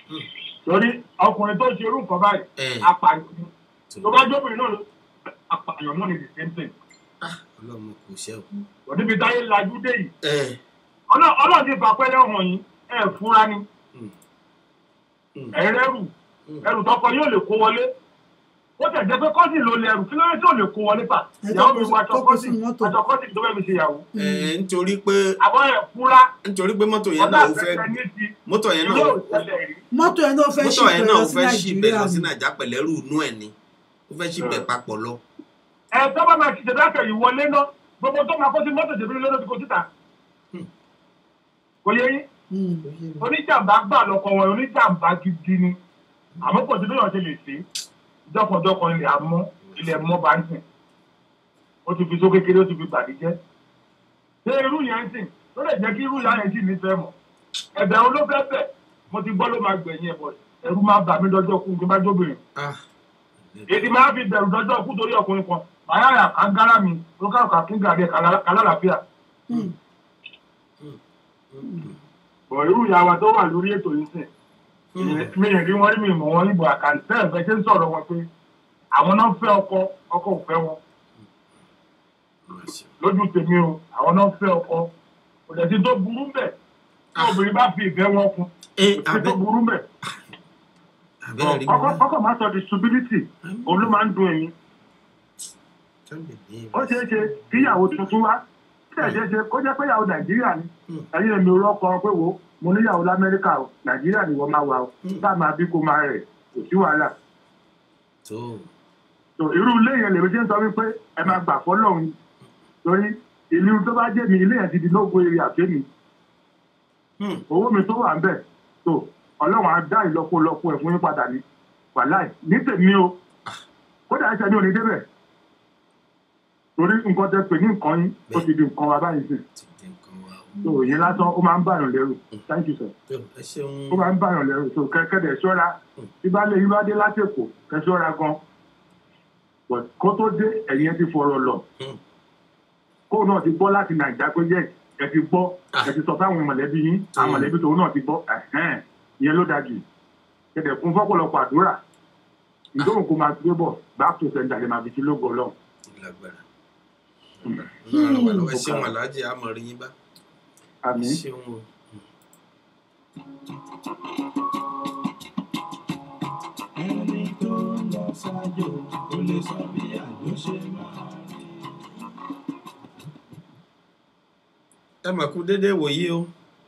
torí ọkùnrin tó ṣe irú nǹkan báyìí ẹ apààyàn ni tó bá jóbìnrin náà ló apààyàn náà ni the same thing ọlọ́mọ kò ṣe o. kò níbi táyé lajú dé yìí ẹ Ọlọ́- ọlọ́run ti fà pẹ́lẹ́ hàn yín ẹ fúnra ni Mm. Mm. ẹ rẹ́rù Mm. ẹrù tọkọ yóò lè kó wọlé ó tẹ̀ jẹ́ pé kọ́sì ló lè ẹrù kí ló dé tí ò lè kó wọlé pa Ẹ ìyàwó mi tó wọ kó- aṣọ tó kó kọ́sì sínú mọ́tò. aṣọ kọ́sì tó fẹ́ fi ṣe ìyàwó ẹ nítorí pé àbọ̀ ẹ̀ fúnra nítorí pé mọ́tò yẹn ọ̀dà náà ó fẹ́ àfẹ́fẹ́ ní ti mọ́tò yẹn náà yóò ṣẹlẹ̀ rí mọ́tò yẹn náà fẹ́ mọ́tò ṣì yẹn bẹ̀ náà lọ ó sí fẹ́ ṣì bẹ̀ lọ nàìjíríà sí ni nàìjà pẹ̀lẹ́rù inú ẹ̀ ni ó fẹ́ ṣì bẹ̀ papọ̀ lọ. ẹ tó bá máa ṣiṣẹ́ dákẹ́ yìí wọlé náà gbogbo tó máa kó sí mọ́tò tèmi lọ́dọ̀ tí kò síta kò yẹ yín Mm. oníjàmbá gbà lọkọ wọn oníjàmbá gidi ni àmọ́ pọ̀ sí bí wọ́n ṣe lè ṣe jọkànjọkàn ilẹ̀ àmọ́ ilẹ̀ mọ́ bá ń sìn ó ti fi só kékeré ó ti fi gbàdí jẹ́ ṣé irú yẹn ń sìn tó lè jẹ́ kí irú yẹn yẹn sì nífẹ̀ẹ́ mọ̀ ẹ̀bẹ̀ wo ló fẹ́ bẹ̀ mo ti gbọ́ ló máa gbẹ̀yìn ẹ̀ bọ̀ ẹ̀rú máa bà mí lọ́jọ́ kú kí n bá jóbìnrin Ah, èdè máa fi bẹ̀rù lọ́jọ́ kú torí ọkùnrin kan màá yà ká gára mi ló ká kà kí gàdé kálálàáfíà Mm. bọ̀ irú ìyá wa tó wà lórí ètò yìí sìn mi ì rí wọn rí mi mọ̀ wọn níbo àkàǹtì bẹ́ẹ̀ bẹ́ẹ̀ ṣe ń sọ̀rọ̀ wọn pé àwọn náà fẹ́ ọkọ ọkọ ò fẹ́ wọn lójú tèmi o àwọn náà fẹ́ ọkọ kò dẹ̀ sí tó burú bẹ̀ tí obìnrin bá fi ìfẹ́ wọn kún ẹ kò sí tó abẹ́ burú bẹ̀ abẹ́rẹ́ rí ọkọ ọkọ máa sọ disability òun ló máa ń dun èmi mi. ó ṣeé ṣe kí ìyàwó tuntun wá kí ẹ̀ ṣeé ṣe kó jẹ́ pé ìyàwó nàìjíríà ni Mm. ẹ̀yin èmi rọ́kọ pé wo mo níyàwó lamẹ́ríkà o nàìjíríà ni wọ́n máa wà o Mm. bá máa bí kó máa rẹ̀ kò sí wàhálà tó so irú ilé yẹn lèmi ṣe ń sọ wípé ẹ máa gbà fọlọ́run torí ìlú tó bá jẹ́ mi ilé yẹn ti di lógo eré àfẹ́mi owó mi tó wà ń bẹ̀ so ọlọ́run á dá ìlọ́pọ̀lọpọ̀ ẹ̀ fún yín padà ní wàláì ní tèmi o kódà ẹsẹ̀ mi ò ní débẹ̀ torí nǹkan tẹ pè ní nǹkan yín ó ti di nǹkan wa báyìí sìn ti di nǹkan wa o. so ìyẹn lásán ó máa ń bàyàn lẹ́rù thank you sir tó ẹ ṣeun ó máa ń bàyàn lẹ́rù so kẹ́kẹ́dẹ̀ ṣọ́ra tí bá lè yí wá dé látẹ̀kọ̀ kẹ́ ṣọ́ra gan but kó tó dé ẹ̀yìn ẹ ti fọ̀rọ̀ lọ Mm. kóun náà ti gbọ́ láti nàìjà pé yẹ ẹ ti gbọ́ Ah. ẹ ti sọ fáwọn mọ̀lẹ́bí yín àwọn Mm. mọ̀lẹ́bí tòun náà ti gbọ́ ẹ̀hẹ́n ìyẹn ló dájú kẹ̀dẹ̀ fún fọ́pọ̀lọpọ̀ àdúrà ìdóhùn kó máa gbé bọ̀ back to sender lè máa fi sí lógo ọlọ́run. lágbára ọlọ́run wà lọ́wọ́ ẹ ṣeun aláàjì àmọ́ rí yín bá ẹ àmín. ṣeun o. ẹni tó lọ ṣáájú kò lè sọ bí àjò ṣe máa rí. ẹ mà kú déédéé wòyí o.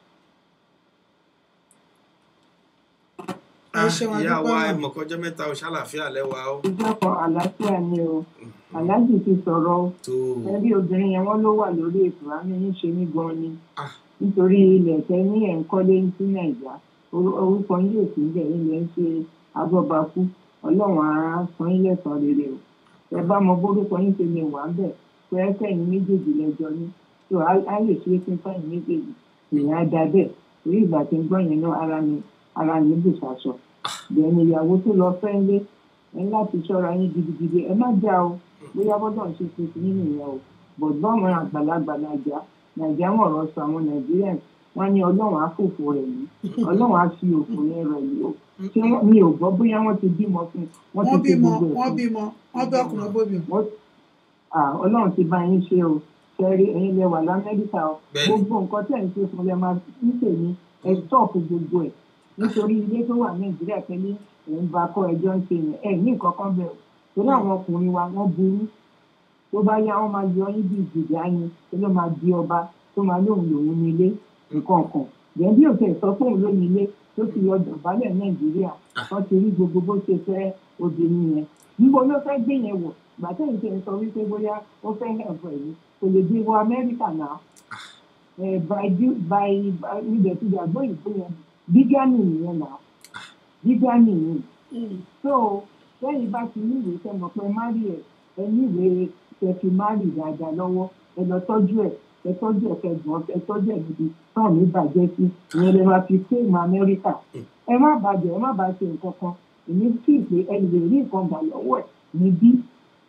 ẹ ṣeun ìyá adúpẹ́ wa mọ́. ẹ mọ̀ kọjọ́ mẹ́ta o ṣàlàáfíà lẹ́wà o. ìjọpọ̀ àlàáfíà ni o aláàjì ti sọ̀rọ̀ o tó ẹbí obìnrin yẹn wọ́n ló wà lórí ètò àmì ń ṣe mí gan ni Ah. nítorí ilẹ̀ tẹ ní ẹ̀ ń kọ́lé sí nàìjà Orú- orúkọ yín yóò sí bẹ̀ ilẹ̀ ń ṣe agbọ́bakú ọlọ́run á san yín lẹ́san rere o ẹ bá mọ bórúkọ yín ṣe lè wà ń bẹ̀ pé ẹ kẹ́yìn méjèèjì lẹ́jọ́ ní tó á á lè ṣe é fún fẹ́yìn méjèèjì ìyẹn á da bẹ́ẹ̀ torí ìgbà tí ń gbọ́ yẹn náà ara mi ara mi bù sàṣọ bẹ́ẹ̀ ni ìyàwó tó lọ fẹ́ lé ẹ láti ṣọ́ra yín gidigidi ẹ má já o bóyá bọ́dọ̀ ń ṣe tuntun nínú ìyẹn o bọ̀dọ̀ àwọn àgbàlagbà nàìjà nàìjà wọn ọ̀rọ̀ sọ àwọn nàìjíríà wọn ní ọlọ́run á fòfò rẹ̀ yìí ọlọ́run á fi òfò yẹn rẹ̀ yìí o ṣé wọ́n- mi ò gbọ́ bóyá wọ́n ti bímọ fún un wọ́n ti wọ́n ṣe bímọ gbogbo ẹ̀ wọ́n fún un bímọ wọ́n bí ọkùnrin bóbi wọ́n ah, ọlọ́run ti bá yín ṣe o ṣẹ́rí ẹ̀yin lẹ wà lamẹ́ríkà o Bẹ́ẹ̀ni. gbogbo nǹkan tẹ̀ ń ṣe fún lẹ máa ń tèmi ẹ tọ́ọ̀pù gbogbo ẹ̀ nítorí ilé tó wà nàìjíríà pẹ̀lú òun bá kọ́ ẹjọ́ ń ṣe yẹn ẹ̀ ní nǹkan kan bẹ̀rù torí àwọn ọkùnrin wa wọ́n burú tó bá yá wọ́n máa yọ yín bí ìjìyà yín tó ló máa di ọba tó máa lóun lòun ní ilé nǹkan kan bẹ́ẹ̀ bí òkè sọ pé òun ló ní ilé tó ti lọ dọ̀bálẹ̀ nàìjíríà wọ́n ti rí gbogbo bó ṣe fẹ́ obìnrin yẹn níbo ló fẹ́ gbé yẹn wọ̀ gbàtẹ́ ìṣe ń sọ wípé bóyá ó fẹ́ ẹ̀fọ́ ẹ̀yìn kò lè gbé wọ amẹ́ríkà náà ẹ̀ by du- by by ibẹ̀ ti gbàgbọ́ ìpè yẹn bígánì nìyẹn náà bígánì ni so lẹ́yìn bá ti ní ìwé tẹ́ mọ̀ pé mari ẹ̀ ẹ ní ìwé tẹ́ fi mari dáadáa lọ́wọ́ ẹ lọ tọ́jú ẹ̀ ẹ tọ́jú ẹ̀ kẹgbọ́n ẹ tọ́jú ẹ̀ níbi tán ní bàjẹ́ sí ìyẹn lè máa fi fíìmù amẹ́ríkà ẹ má bàjẹ́ ẹ má bàa ṣe nǹkan kan èmi kì í pé ẹ lè rí nǹkan gbà lọ́wọ́ ẹ̀ níbí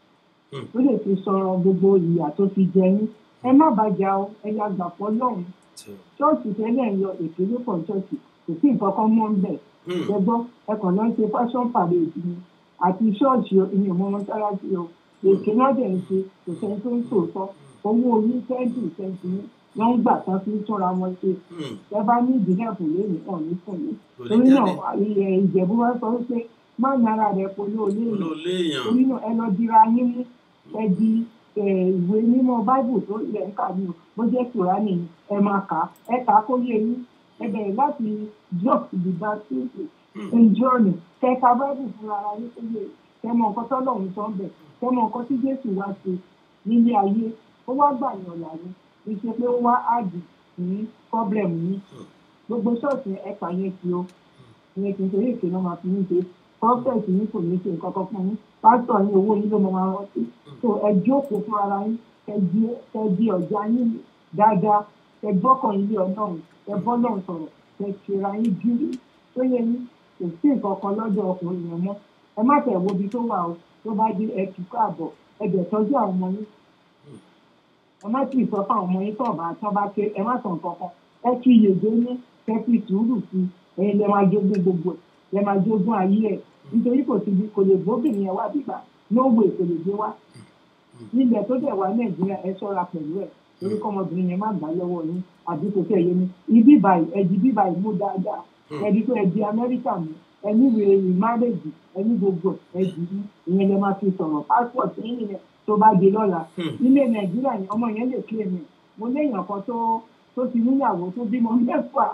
ó lè fi sọ̀rọ̀ gbogbo ìyà tó fi jẹ yín ẹ má bàjá o ẹ yá gbà pọ̀ lọ́hùn ṣọ́ọ̀ṣì tẹ́lẹ̀ ń yọ ìpínlẹ̀ pọ̀ ṣọ́ọ̀ṣì kò sí nǹkan kan mọ́ ń bẹ̀ ẹgbọ́n ẹkàn náà ń ṣe fashion parade ni àti ṣọ́ọ̀ṣì ìní ọmọ mọ́sálásí o èké náà dẹ̀ ń ṣe kò sẹ́ni tó ń sòótọ́ owó orí tẹ́ǹtì tẹ́ǹtì ní wọ́n ń gbà tán fi ń túnra wọn ṣe ẹ bá ní ìdílé ẹ̀fọ́ lónìí ọ̀ ní fún mi torí náà ilẹ̀ ìjẹ̀bú wá sọ wípé má nara rẹ̀ polú olóòyìn olóòléèyàn torí náà ẹ lọ dira yín mú ẹ di eh, ìwé mímọ́ báìbù tó ilẹ̀ ń kà ní o bó jẹ́ kùránì ni ẹ máa kà á ẹ kà á kó yé yín ẹ bẹ̀rẹ̀ láti drop the baptism in journey kẹka báìbù fúnra ara yín kó yé yín kẹmọ nǹkan tọ́lọ́run sọ ń bẹ̀ kẹmọ nǹkan tí jésù wá ṣe nílé ayé ó wá gbà yàn láyé kì í ṣe pé ó wá àdì ní problem yín gbogbo ṣọ́ọ̀ṣì ẹ̀pà yẹn ti o ìyẹn kì í ṣe eré ìpinnu máa fi ń ṣe prophet yín kò ní ṣe nǹkan kan fún yín pásítọ̀ yín owó yín ló mọ máa rántí so ẹ jókòó fún ara yín ẹ di ẹ di ọ̀já yín dáadáa ẹ gbọ́kàn yín lé ọlọ́run ẹ bọ́ lọ́run sọ̀rọ̀ ẹ ṣera yín gírí tó yẹ yín kò sí nǹkan kan lọ́dọ̀ ọkùnrin yẹn mọ́ ẹ má tẹ̀ wo ibi tó wà o tó bá dé ẹ kí káàbọ̀ ẹ dẹ̀ tọ́jú àwọn ọmọ yín ẹ má tì í sọ fún àwọn ọmọ yín tó ọba tó bá ké ẹ má sọ nǹkan kan ẹ fi yèdè ní ẹ fi sùúrù sí i ẹ̀yin lẹ máa jogún gbogbo ẹ̀ lẹ máa jogún ayé ẹ̀ nítorí kò sí kò lè gbóbìnrin yẹn wá bíbá lówó kò lè gbé wá nílẹ̀ tó dẹ̀ wá nàìjíríà ẹ ṣọ́ra pẹ̀lú ẹ̀ torí kọ́mọbìnrin yẹn má gbà lọ́wọ́ yín àbí kò tẹ̀ yé mi ibi báyìí ẹ̀dí bí báyìí mú dáadáa ẹ̀dí pé ẹ̀dí amẹ́ríkà mú ẹni wèrè ìmárèjì ẹni gbogbo ẹ̀dí mú ìyẹn lẹ máa fi sọ̀rọ̀ pásítọ̀tì yín yẹn tó bá di lọ́la nílé nàìjíríà ni ọmọ yẹn lè kílè mi mo léèyàn kan tó tó ti níyàwó tó bímọ mẹ́fà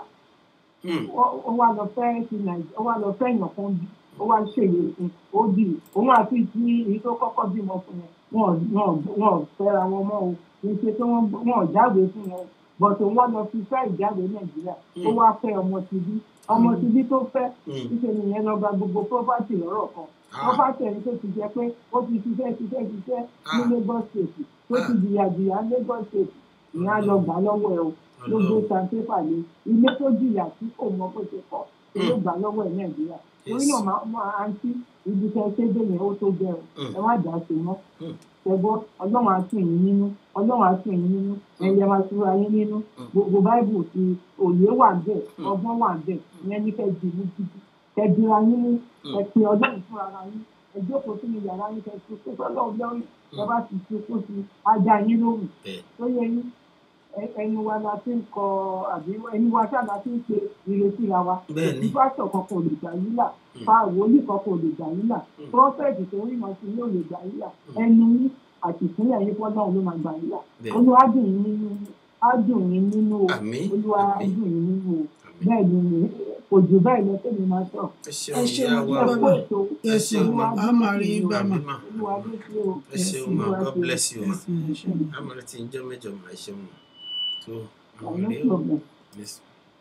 ó wá lọ fẹ́ ti nàìjíríà ó wá lọ fẹ́ èèyàn kan bí ó wá ṣèlè fún ó bì òun àti ti èyí tó kọ́kọ́ bímọ fún yẹn wọn wọn wọn fẹ́ra wọn mọ́ o kì í ṣe pé wọ́n wọn jáde fún wọn bọ̀tò wọn lọ fi fẹ́ ìjáde nàìjíríà ó wá fẹ́ ọmọ ti bí ọmọ ti bí tó fẹ́ ṣíṣe nìyẹn lọ gba gbogbo property lọ́rọ̀ kan property ẹni tó ti jẹ pé ó ti ṣiṣẹ́ ṣiṣẹ́ ṣiṣẹ́ ní lagos state tó ti jìyà jìyà lagos state ìyẹn á lọ gbà lọ́wọ́ ẹ o ló gbé sanpépà lé ilé tó jìyà tí kò mọ bó ṣe kọ́ ló gbà lọ́wọ́ ẹ nàìjíríà torí náà máa máa àǹtí ibi tẹ ṣé dé yẹn ó tó jẹ o ẹ má dà sí mọ́ ṣẹgbọ́ ọlọ́run á tún yín nínú ọlọ́run á tún yín nínú ẹ̀yẹ máa túra yín nínú gbogbo báìbù ti òye wà bẹ́ẹ̀ ọgbọ́n wà bẹ́ẹ̀ ìyẹn ní kẹ́ di mú gidi kẹ́ dira yín ní ẹ pe ọlọ́run fún ara yín ẹ jókòó sínú yàrá yín kẹ́ tó kó sọ́lọ́run lọ́rùn ẹ bá ti fi kó sí ajá yín lóhùn tó yẹ yín ẹnu wa la fi ń kọ àbí ẹnu wa ṣáà la fi ń pe ìrètí ra wa Bẹ́ẹ̀ni. ìfásọ̀ kankan ò lè gbà yín là fa wòlíì kankan ò lè gbà yín là prọfẹ̀tì tó rí màá sí yóò lè gbà yín là ẹnu yín àti ìpínlẹ̀ yín fọ́nà ló máa gbà yín là Bẹ́ẹ̀ni. olúwa dùn yín nínú á dùn yín nínú o Àmín, olúwa á àmín. dùn yín nínú o bẹ́ẹ̀ ni mi kò jù bẹ́ẹ̀ lọ tẹ́mi máa sọ. ẹ ẹ ṣeun ṣeun ìyá wa ẹ bàbá kú ètò ẹ ṣeun ma a máa rí yín bá mà Àmín mà. olúwa ló ṣe o. ẹ ṣeun ma god bless you ma ẹsìn ẹ ṣeun amọ̀rẹ́ tí ń jẹ́ mẹ́jọ mà ẹ ṣeun ma tó no àmọ̀rẹ́ o problem. Yes.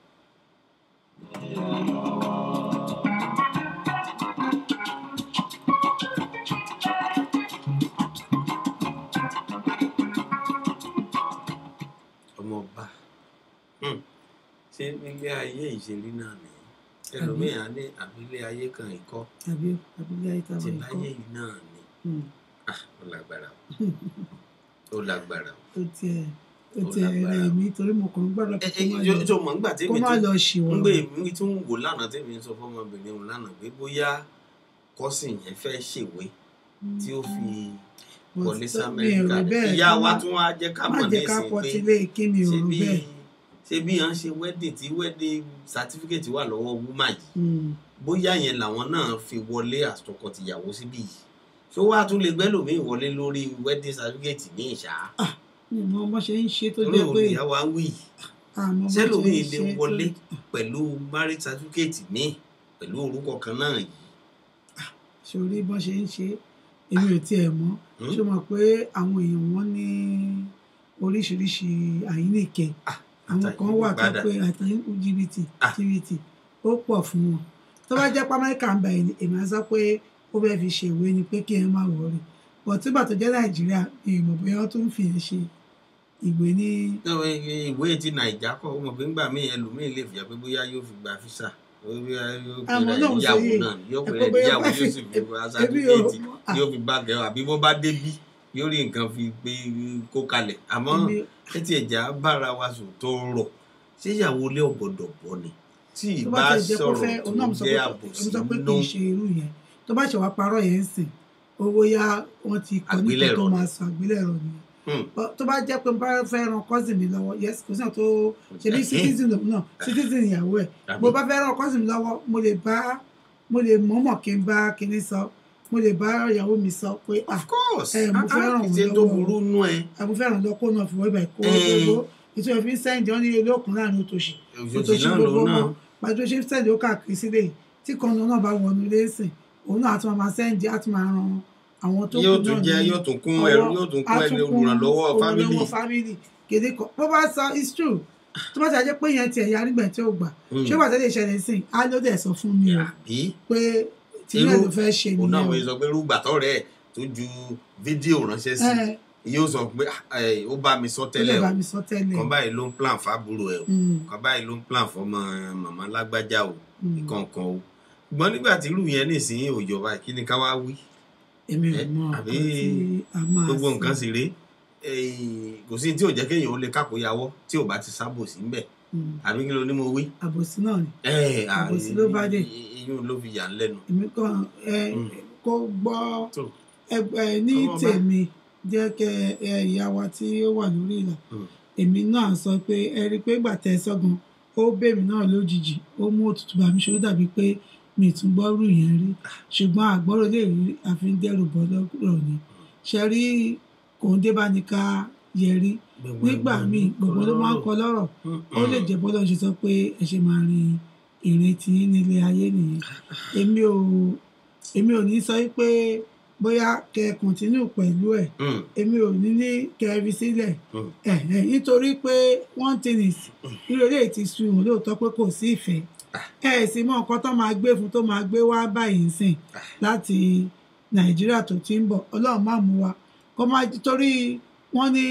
ọmọọba Hmm. ṣé nílé ayé ìṣèlú náà ni ẹlòmíràn ní àbílẹ̀ ayé kan ìkọ́ àbí àbílẹ̀ ayé tí táwọn láyé ikọ́ yìí náà ni ah ó lágbára o ó lágbára o ó tiẹ̀ ó Ó tiẹ̀ lágbára. rẹ̀ mí torí mo kàn ń gbọ́dọ̀ ẹ kó ẹ má jọ lọ jọ mọ̀ nígbà kó tèmi má tún lọ ṣìwọ́ ń gbé mi tún wò lánàá tèmi sọ fọmọbìnrin òun lánàá pé bóyá kọ́sìn yẹn fẹ́ ṣèwé tí ó fi wọlé sí amẹ́ríkà ìyá wa tún wá jẹ́ ká má mọ̀ jẹ́ ká nísìnyí pọ̀ pé tí lé kí mi ò ṣe rò bí bẹ́ẹ̀ ṣe bí wọ́n ṣe wedding tí wedding certificate wà lọ́wọ́ wúmà yìí Hmm. bóyá yẹn làwọn náà fi wọlé àtọkọtìyàwó síbí yìí ṣó wàá tún lè gbẹ́lòmíì wọlé lórí wedding certificate ní ìṣá mi ò mọ bó ṣe ń ṣe tó torí jẹ́ òun pé ìyá wa ń wí yìí àmọ́ bó ṣe ń sẹ́lòmíì lè ṣe tó- wọlé pẹ̀lú marriage certificate míì pẹ̀lú orúkọ kan náà yìí sórí bó ṣe ń ṣe èmi ò tiẹ̀ mọ̀ Hmm? ṣé o mọ̀ pé àwọn èèyàn wọn ní oríṣiríṣi àyíníkẹ́ àwọn kan wà tó àtàyè pé àtàyìn jìbìtì Ah. jìbìtì ó pọ̀ fún wọn tó bá jẹ́ pé amẹ́ríkà ń bá ẹni èmi á sọ pé ó fẹ́ fi ṣèwé ni pé kí ẹ má wọrí bọ̀ tígbà tó jẹ́ nàìjíríà mi ò mọ̀ bóyá wọ́n tún fi ẹ̀ ṣe ìwé ní Náà, ẹ- ẹ- ìwé ti nàìjà kọ ọmọ pé ńgbà míì ẹlòmíì lè fìyà pé bóyá yóò fi gba físà bóyá yóò pè Àwọn rẹ náà ń níyàwó sọ yìí. náà yóò pè Ẹ rẹ pé bóyá níyàwó bá yóò sì fi- fi gba ẹbí ò sátífíkẹ́ẹ̀tì ah. yóò fi bá gẹ̀ọ́ àbí bó bá débí yóò rí nǹkan fi pé kó kalẹ̀ àmọ́ Èmi- ẹ ti ẹ̀já bára wa sùn tó rọ̀ ṣé ìyàwó ilé ọ̀gbọ̀dọ̀ bọ́ ni tí tó ìbá bá ti jẹ́ kó sọ̀rọ̀ fẹ́ tó òun náà mo sọ jẹ́ pé àbòsí mo sọ pé kì nínú í ṣe irú yẹn tó bá ṣe wá parọ́ yẹn ń sìn owó yá wọ́n ti kọ́ nípa Àgbélẹ̀rọ tó ni. máa sọ àgbélẹ̀rọ nìyẹn Hmm. But tó bá jẹ́ pé mo bá fẹ́ ran cousin mi lọ́wọ́ yes kò sí náà tó ṣe bí citizen lòun náà citizen ìyàwó ẹ̀ Tàbí- mo bá fẹ́ ran cousin mi lọ́wọ́ mo lè bá mo lè mọ̀ọ́mọ̀ kí n bá kinní sọ mo lè bá ìyàwó mi sọ pé ah of course ẹ, mo Ah, fẹ́ ah, ràn kì í wọ́n ṣe tó lọ́wọ́. burú nú ẹ àbò fẹ́ràn lọ kó náà fi wọ́ ibà kó Eh. gbogbo ètò ìfín sẹ́ǹdì wọn ní ilé òkun láàrin òtòṣì òjòjì náà lòun náà pàtó ṣe sẹ́ǹdì ó káàkiri sílẹ̀ yìí tí kan náà bá wọnú ilé sìn òun náà á tún máa sẹ́ǹdì á tún máa ran àwọn tó yóò kù tún náà jẹ ní yóò tún kún ọwọ́, ẹrú yóò tún á kún ẹni kún olùrànlọ́wọ́ fámìlì olùrànlọ́wọ́ fámìlì kéde kan bó bá sọ it's true tó bá ṣàjẹ́ pé yẹn tiẹ̀ ya nígbà tí ó gbà Hmm. ṣé wàá tẹ́lẹ̀ ìṣẹ̀lẹ̀ sìn á ló dẹ̀ sọ fún mi o àbí pé tìlẹ̀ ló fẹ́ ṣe òun náà nìyẹn wọ́n sọ pé rúgbàtọ́ rẹ̀ tó ju fídíò ránṣẹ́ sí ẹ yóò sọ pé "Ah, eh, ó bá mi sọ ó lè tẹ́lẹ̀ bá o mi sọ tẹ́lẹ̀ kan báyìí ló ń plan fábúrò ẹ o Hmm, kan báyìí ló ń plan fọmọ màmá lágbájá o hmm. ìkọ̀ọ̀kan o ṣùgbọ́n nígbà tí irú yẹn nísìnyí òjò báyìí kí ni ká wá wí èmi ò Eh, mọ àbí nǹkan tí a máa gbogbo sọ. nǹkan sì rèé Eh, kò sí tí ò jẹ́ kéèyàn ó lè kákòyàwọ́ tí ò bá ti sábò sí ńbẹ̀ Hmm, àbí kí ló ní mo wí. àbòsí náà ni Eh, ah, Àbòsí ló bá dé. iyún ló fi yà ń lẹ́nu. èmi kàn ẹ Mm. kó gbọ́ tó ẹgbẹ́ ní Ọmọ ọba. tèmi jẹ́ kẹ ẹ ìyá wa tí ó wà lórí ìlà Mm. èmi náà sọ pé ẹ rí i pé gbà tẹ ẹ sọ́gun ó bèmí náà lójijì ó mú òtútù bá mi ṣe ó dàbí pé mi ì tún gbọ́rù yẹn rí ṣùgbọ́n àgbọ́rò lè rí àfi ń dẹ́rù bọ́ lọ́rọ̀ ni ṣe rí kòńdé bá ní ká yẹrí nígbà míì gbogbo ló máa ń kọ lọ́rọ̀ ó lè jẹ́ bọ́lá ṣe sọ pé ẹ ṣe máa rin ìrìn tí yín nílé ayé nìyẹn èmi ò èmi ò ní sọ pé bóyá kẹ kọ̀ntínú pẹ̀lú ẹ̀ Mm, èmi ò ní ní kẹrí sílẹ̀ Mm. ẹ̀ ẹ̀ nítorí pé one thing is irú eléyìí ti sun òun lóòótọ́ pé kò sí ìfẹ́ ẹ ẹ̀ sì mọ nǹkan tó máa gbé fún tó máa gbé wá báyìí ń sìn láti nàìjíríà tó ti ń bọ̀ ọlọ́run má mú wa kó má torí wọ́n ní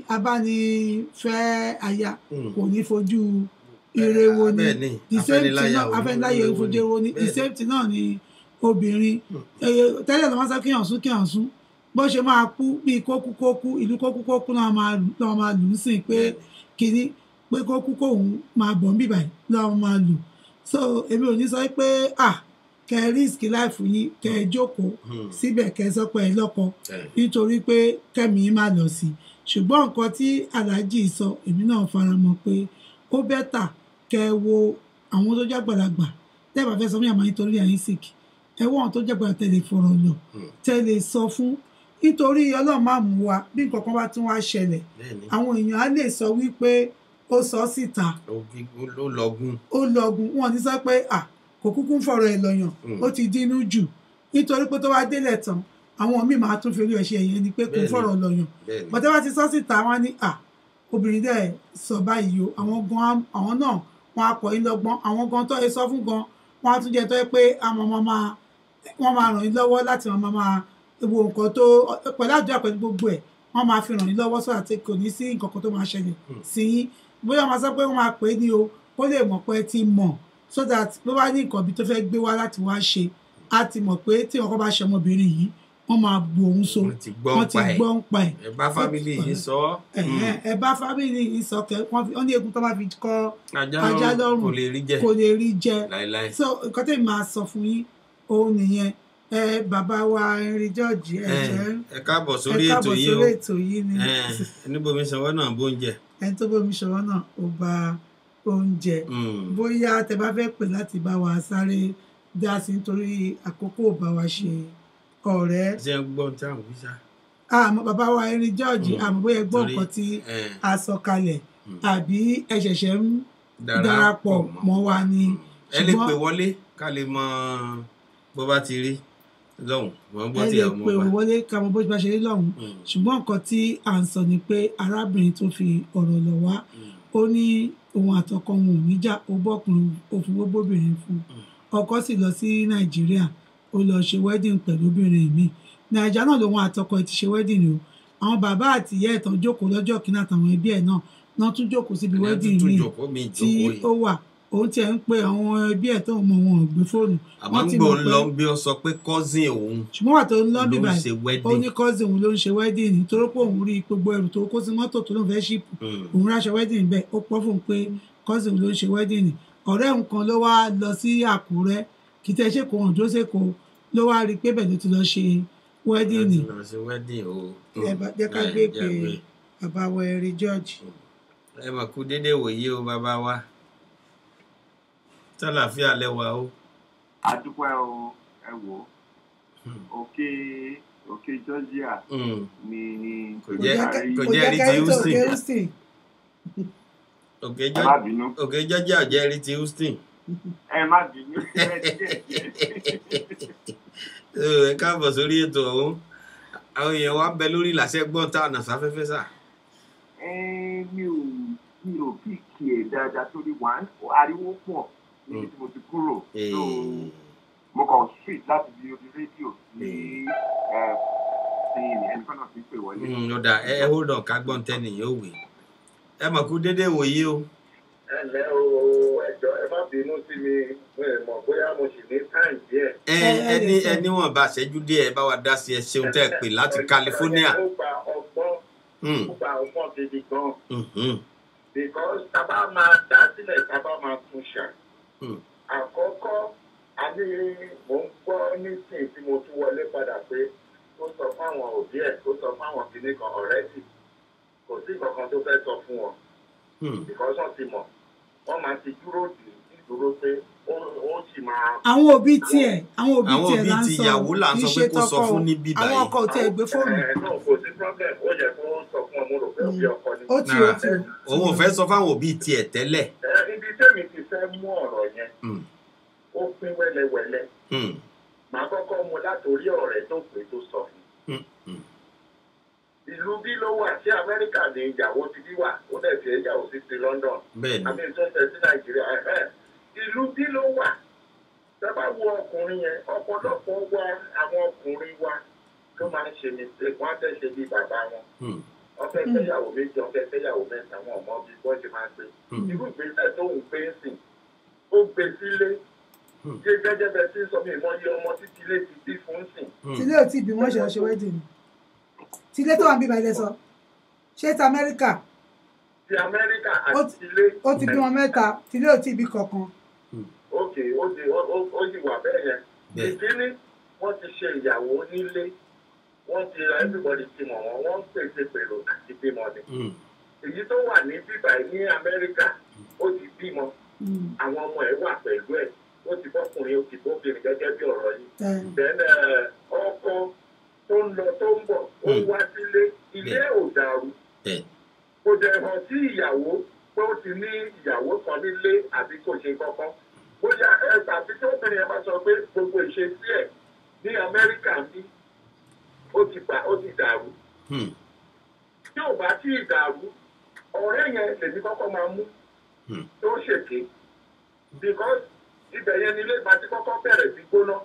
abánifẹ́ aya mm. kò ní fojú ire wo ni bẹ́ẹ̀ ni the same thing afẹ́niláyà náà ò ní afẹ́niláyà fojú fojú wo ni the Bẹ́ẹ̀ ni. same thing náà ni obìnrin Ẹyẹ, tẹ́lẹ̀ ló máa sọ kíyàn sún kíyàn sún bó ṣe máa kú bíi kókú kókú ìlú kókú kókú náà máa lù náà máa lù ú sìn pé Bẹ́ẹ̀ ni. kínní pé kókú kóhun máa bọ̀ ń bíbà náà máa lù so èmi ò ní sọ pé ah kẹ risk life yín kẹ ẹ jókòó Mm. síbẹ̀ kẹ ẹ sọ pé ẹ lọ́kọ Eh, nítorí pé kẹ́mi yín má lọ sí i ṣùgbọ́n nǹkan tí aláàjì sọ èmi náà fara mọ́ pé ó bẹ́tà kẹ́ ẹ wo àwọn tó jágbàlagbà tẹ́ẹ̀bà fẹ́ sọ fún yàrá nítorí àyín sick ẹ wọ́n tó jágbàlagbà tẹ̀lé fọ̀rọ̀ lọ Mm. tẹ̀lé sọ fún nítorí ọlọ́run máa mú wa bí nǹkan kan bá tún wá ṣẹlẹ̀ bẹ́ẹ̀ ni àwọn èèyàn á lè sọ wípé ó sọ síta Ó- ó- ó lọ́gùn ó lọgun wọn ní sọ pé à kò kúkú ń fọ̀rọ̀ ẹ̀ lọ́yàn Mm. ó ti dínú jù nítorí pé tó wá délẹ̀ tán àwọn míì máa tún fi orí ẹ̀ ṣe ẹ̀yẹ ni pé kò Bẹ́ẹ̀ni. fọ̀rọ̀ lọ́yàn bẹ́ẹ̀ ni bọ́tẹ́ bá ti sọ síta wọn ní à obìnrin dẹ̀ sọ báyìí o àwọn gan á- àwọn náà wọn akọ̀ yín lọ́gbọ́n àwọn gan tó yẹ sọ fún gan wọn á tún jẹ́ tó yẹ pé àwọn máa máa wọ́n máa ràn yín lọ́wọ́ láti máa máa wo nǹkan tó pẹ̀lú àdúrà pẹ̀lú gbogbo ẹ̀ wọ́n máa fi ràn yín lọ́wọ́ sọ̀rọ̀ àti kò ní sí nǹkan kan tó máa ṣẹlẹ̀ sí yín bóyá wọ́n máa sọ pé wọ́n máa pè é ní o kó lè mọ̀ pé ẹ ti mọ̀ so that bó bá ní nǹkan bí tó fẹ́ gbé wá láti wá ṣe á ti mọ̀ pé tí ọkọ bá ṣe ọmọbìnrin yìí wọ́n máa bu òun so wọ́n ti gbọ́ wọ́n ti pa ẹ̀ gbọ́ ń pa ẹ̀ ẹ bá fámìlì yìí sọ ọ́ ẹ̀hẹ́n, ẹ bá fámìlì yìí sọ kẹ wọ́n fi- wọ́n ní egun tó máa fi kọ́ ajá ajá lọ́rùn lọ́rùn kò lè rí jẹ kò lè rí jẹ láéláé so nǹkan tèmi máa sọ fún yín òun nìyẹn ẹ bàbá wa Henry George ẹ Eh, jẹ́ ẹ káàbọ̀ ẹ sórí ètò káàbọ̀ yìí o sórí ètò yìí ni Eh, níbomi sanwó náà bóúnjẹ ẹni tó bómi ṣọwọ́ náà ó bá oúnjẹ Mm. bóyá tẹ bá fẹ́ pè láti bá wa sáré dá sí nítorí àkókò ò bá wa ṣe ọ̀rẹ́ ṣé ń gbọ́ tí àwọn fi ṣá àmọ́ bàbá wa Henry George Mm. àmọ́ bóyá ẹ gbọ́ Torí, nǹkan tí eh, a sọ kalẹ̀ Mm. àbí ẹ ṣẹ̀ṣẹ̀ ń darapọ̀ mọ́ wa ni ẹ lè ṣùgbọ́n- pè wọlé ká lè mọ bó bá ti rí lọ́hùn wọ́n gbọ́ ẹ tí lè àwọn pè ọmọ bá wọlé ká mọ bó bá ṣe rí lọ́hùn ṣùgbọ́n nǹkan tí à ń sọ ni pé arábìnrin tó fi ọ̀rọ̀ lọ̀ wá ó ní òun àtọkọ wọn ò níjà ó bọ́kùnrin ó fi wó bóbìnrin fún ọkọ sì lọ sí nàìjíríà ó lọ ṣe wedding pẹ̀lú obìnrin mi nàìjíríà náà lòun àtọkọ ẹ̀ ti ṣe wedding o àwọn bàbá àti ìyá ẹ̀ tán jókòó lọ́jọ́ kìíní àtàwọn ẹbí ẹ̀ náà náà tún jókòó síbi Ìyẹn wedding tún mi jókòó mi tí ìjókòó ó yìí wà òun tiẹ̀ ń pe àwọn ẹbí ẹ̀ tó mọ wọn ò gbé fóònù àmọ́ wọ́n ń ti gbọ́ mọ̀ ń pé lọ bí ó sọ pé cousin òun ṣùgbọ́n wà tó ń lọ ló bí ń báyìí ṣe ó wedding ní cousin òun ló ń ṣe wedding nítorí pé òun rí gbogbo ẹrù tó kó sí mọ́tò tó lóun fẹ́ ṣíìpù Mm. òun ráṣọ wedding bẹ́ẹ̀ ó pọ́ fún un pé cousin ló ń ṣe wedding ni ọ̀rẹ́ òun kan ló wá lọ sí àkúrẹ́ kì í tẹ́ ṣe kó hàn jósè kó ló wá rí i pé bẹ́ẹ̀ ló ti lọ ṣe wedding ni lọ sí wedding o. ẹ bá jẹ́ ká Ẹ, gbé jẹ́ pé gbé. bàbá wa ẹ̀rí george ẹ mà kú dédé wòye o bàbá wa tálàfíà lẹwà o. adúpẹ́ o ẹ wò ó òkè òkè georgia Mm. ni kò jẹ́ Àrí- kò kò jẹ́ jẹ́ rí ti kẹ́rì tó houston òkè houston òkè ẹ má jọ- bínú òkè jọjà ò jẹ́ rí ti houston. ẹ má bínú ẹ díẹ̀ Ẹ, ẹ káàbọ̀ sórí ètò ọ̀hún àwọn èèyàn wa ń bẹ lórí ìlàsẹ gbọ́n tá àná sáfẹ́fẹ́ sà. ẹ mi ò mi ò bí kí ẹ dáadáa torí wà ariwo pọ̀ níbi tí mo ti kúrò so mo kàn street láti di orí rédíò ní ẹ sí ẹnìkan náà ti ń pè wọlé. Mm, ó dà ẹ ẹ hold on ká gbọ́n tẹ́ nìyẹn ò wé. ẹ mà kú dédé wòye o. ẹ ǹlẹ́ o ẹjọ́ ẹ má bínú sí mi mo ì mọ̀ bóyá mo sì ní táìm díẹ̀. ẹ ẹni ẹni wọn bá ṣẹ́jú díẹ̀ ẹ bá wa dá sí ẹ ṣeun tẹ́ ẹ pè láti california. ó gba ọgbọ́n Mm, ó gba ọgbọ́n gidi gan mhm, because tábà máa dá sílẹ̀ tábà máa tún ṣà. mm, àkọ́kọ́ a ní mò ń gbọ́ nísìnyí tí mo tún wọlé padà pé ó sọ fáwọn òbí ẹ̀ ó sọ fáwọn kìnnì kan ọ̀rẹ́dì kò sí kankan tó fẹ́ sọ fún wọn mm. because wọ́n ti mọ̀ wọ́n máa ti dúró dì í dúró pé ó ó sì máa àwọn òbí tiẹ̀ àwọn òbí àwọn tiẹ̀ òbí là ń ti sọ ìyàwó là ń kì í sọ ṣe pé kó sọ tọkọ fún o. ní bíbá àwọn yìí. ọkọ ò tiẹ̀ gbé fóònù ẹ náà kò sí problem ó yẹ kó sọ fún ọmọ rò pé òbí ọkọ ni. ó ti ó ti ó. òun ò fẹ́ sọ fáwọn òbí tiẹ̀ tẹ́lẹ̀. ẹ ibi tẹ́mi ti fẹ́ mú ọ̀rọ̀ yẹn Mm, ó pín wẹ́lẹ́wẹ́lẹ́ mm, màá kọ́kọ́ mu látòrí ọ̀rẹ́ tó pé tó sọ fún un. mm, mm. ìlú bí ló wà sí amẹ́ríkà ní ìyàwó ti bí wà ó dẹ̀ fi ẹ̀yàwó sí ti london bẹ́ẹ̀ni àmì tó fẹ́ sí nàìjíríà ẹ̀hẹ́. ìlú bí ló wà sábà wo ọkùnrin yẹn ọ̀pọ̀lọpọ̀ wa àwọn ọkùnrin wa tó máa ń ṣe mistake wọ́n á fẹ́ ṣe bí bàbá wọn Mm, wọ́n fẹ́ fẹ́yàwó méjì wọ́n fẹ́ fẹ́yàwó mẹ́ta wọn ọmọ bí wọ́n ṣe máa ń gbé mm, irú ìgbésẹ̀ tó ń gbé ń sìn ó gbé sílé Hmm. ṣé gẹ́gẹ́ bẹ́ẹ̀ tí ń sọ mi ìmọ̀ iye ọmọ títí ilé ti bí fún ń sìn mm. tílé ò tí bí wọ́n ṣe lọ ṣe wedding ni tílé tó wà ń bíbá ilé sọ ṣé ti amẹ́ríkà ti amẹ́ríkà Ó àti ilé ó ti bí wọn mẹ́ta tílé ò tí bí kankan òkè ó di ó ó- ó sì wà bẹ́ẹ̀ yẹn Bẹ́ẹ̀. ìkíní wọ́n ti ṣe ìyàwó nílé wọ́n ti ra everybody ti mọ̀ wọ́n wọ́n ń pèsè pèrò àti bímọ ni Mm, èyí tó wà ní bíbá yìí ní amẹ́ríkà ó ti bímọ àwọn ọmọ ẹ̀ wà pẹ̀lú ẹ̀ ó ti bọ́kùnrin ó ti bóbìnrin gẹ́gẹ́ bí ọ̀rọ̀ yìí then eh, ọkọ tó ń lọ tó ń bọ̀ ó Hmm. wá sílé ilé ò dàrú bẹ́ẹ̀ kò dẹ̀ hàn sí ìyàwó pé ó ti ní ìyàwó kan nílé àbí kò ṣe kankan bóyá ẹ tàbí tí obìnrin yẹn bá sọ pé gbogbo ìṣesí ẹ̀ ní amẹ́ríkà ní ó ti bà ó ti dàrú Mm, tí ò bá tí ì dàrú ọ̀rẹ́ yẹn lèmi kọ́kọ́ máa mú Hmm. tó ṣèké because ibẹ̀ yẹn nílé ìgbà tí kọ́kọ́ bẹ̀rẹ̀ sí gbóná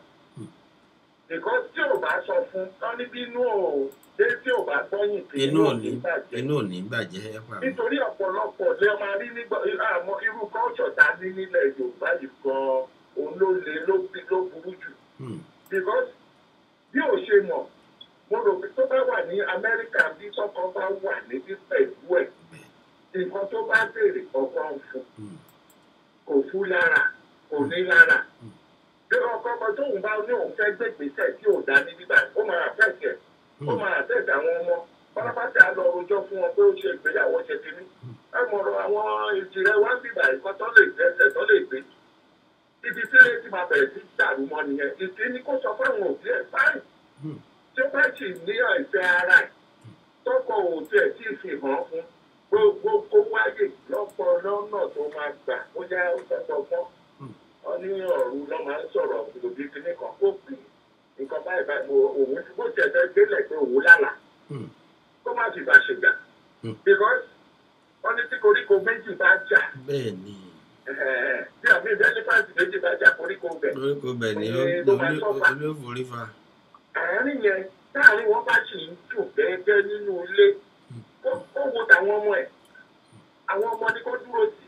because tí ò bá sọ fún tán níbi inú ò dé tí ò bá gbọ́yìn kì inú ò ní bàjẹ́ inú ò ní bàjẹ́ ẹ pa mí. nítorí ọ̀pọ̀lọpọ̀ lè máa rí nígbà àmọ́ irú culture tá a ní nílẹ̀ yorùbá yìí gan-an òun ló le ló bí- ló burú jù Mm, because bí ò ṣe mọ̀ mo rò pé tó bá wà ní amẹ́ríkà bí tọkọ bá wà níbí pẹ̀lú ẹ̀ nǹkan tó bá béèrè ọkàn fún mm, kò fún lára kò ní lára bí ọkọ ọkọ tóun bá ní òun fẹ́ gbégbèsè tí ò dá ní bíbá ó máa àfẹ́kẹ̀ ó máa àfẹ́kẹ̀ àwọn ọmọ pátápátá lọ rojọ́ fún wọn pé ó ṣe ìgbéyàwó ṣe kínní ẹ mọ̀rọ̀ àwọn ìjìnlẹ̀ wá bíbá ìkan tó lè gbé ẹsẹ̀ tó lè gbé ibi tí lè ti máa bẹ̀rẹ̀ sí dàrú mọ́ nìyẹn ìkíní kó sọ fáwọn òbí ẹ̀ báyìí mm, tí ó bá sì ní àìfẹ́ ara ẹ̀ tọkọ òun tiẹ̀ tí ì fi hàn fún gbogbo kó wáyè lọ́pọ̀ lọ́nà tó máa gbà ó yá ọ̀pọ̀ fún ọ ní ọ̀run lọ́ máa ń sọ̀rọ̀ òbí kìíní kan kó pè é nǹkan báyìí báyìí mo òun bó tiẹ̀ fẹ́ gbélẹ̀ pé òun lálà mm, kó má fi bá ṣe gbà Mm. because wọ́n ní tí koríko méjì bá jà bẹ́ẹ̀ ni ẹ̀ẹ́, bí àbí ẹlẹ́fàǹtì méjì bá jà koríko bẹ̀ orúkọ bẹ̀ ni ó Ẹ, ló máa sọ́fà. ló forí fa. àárín yẹn táàrin wọn bá sì ń dùn gẹ́gẹ́ nínú ilé ó ó wo tàwọn ọmọ ẹ̀ àwọn ọmọ ni kó dúró sí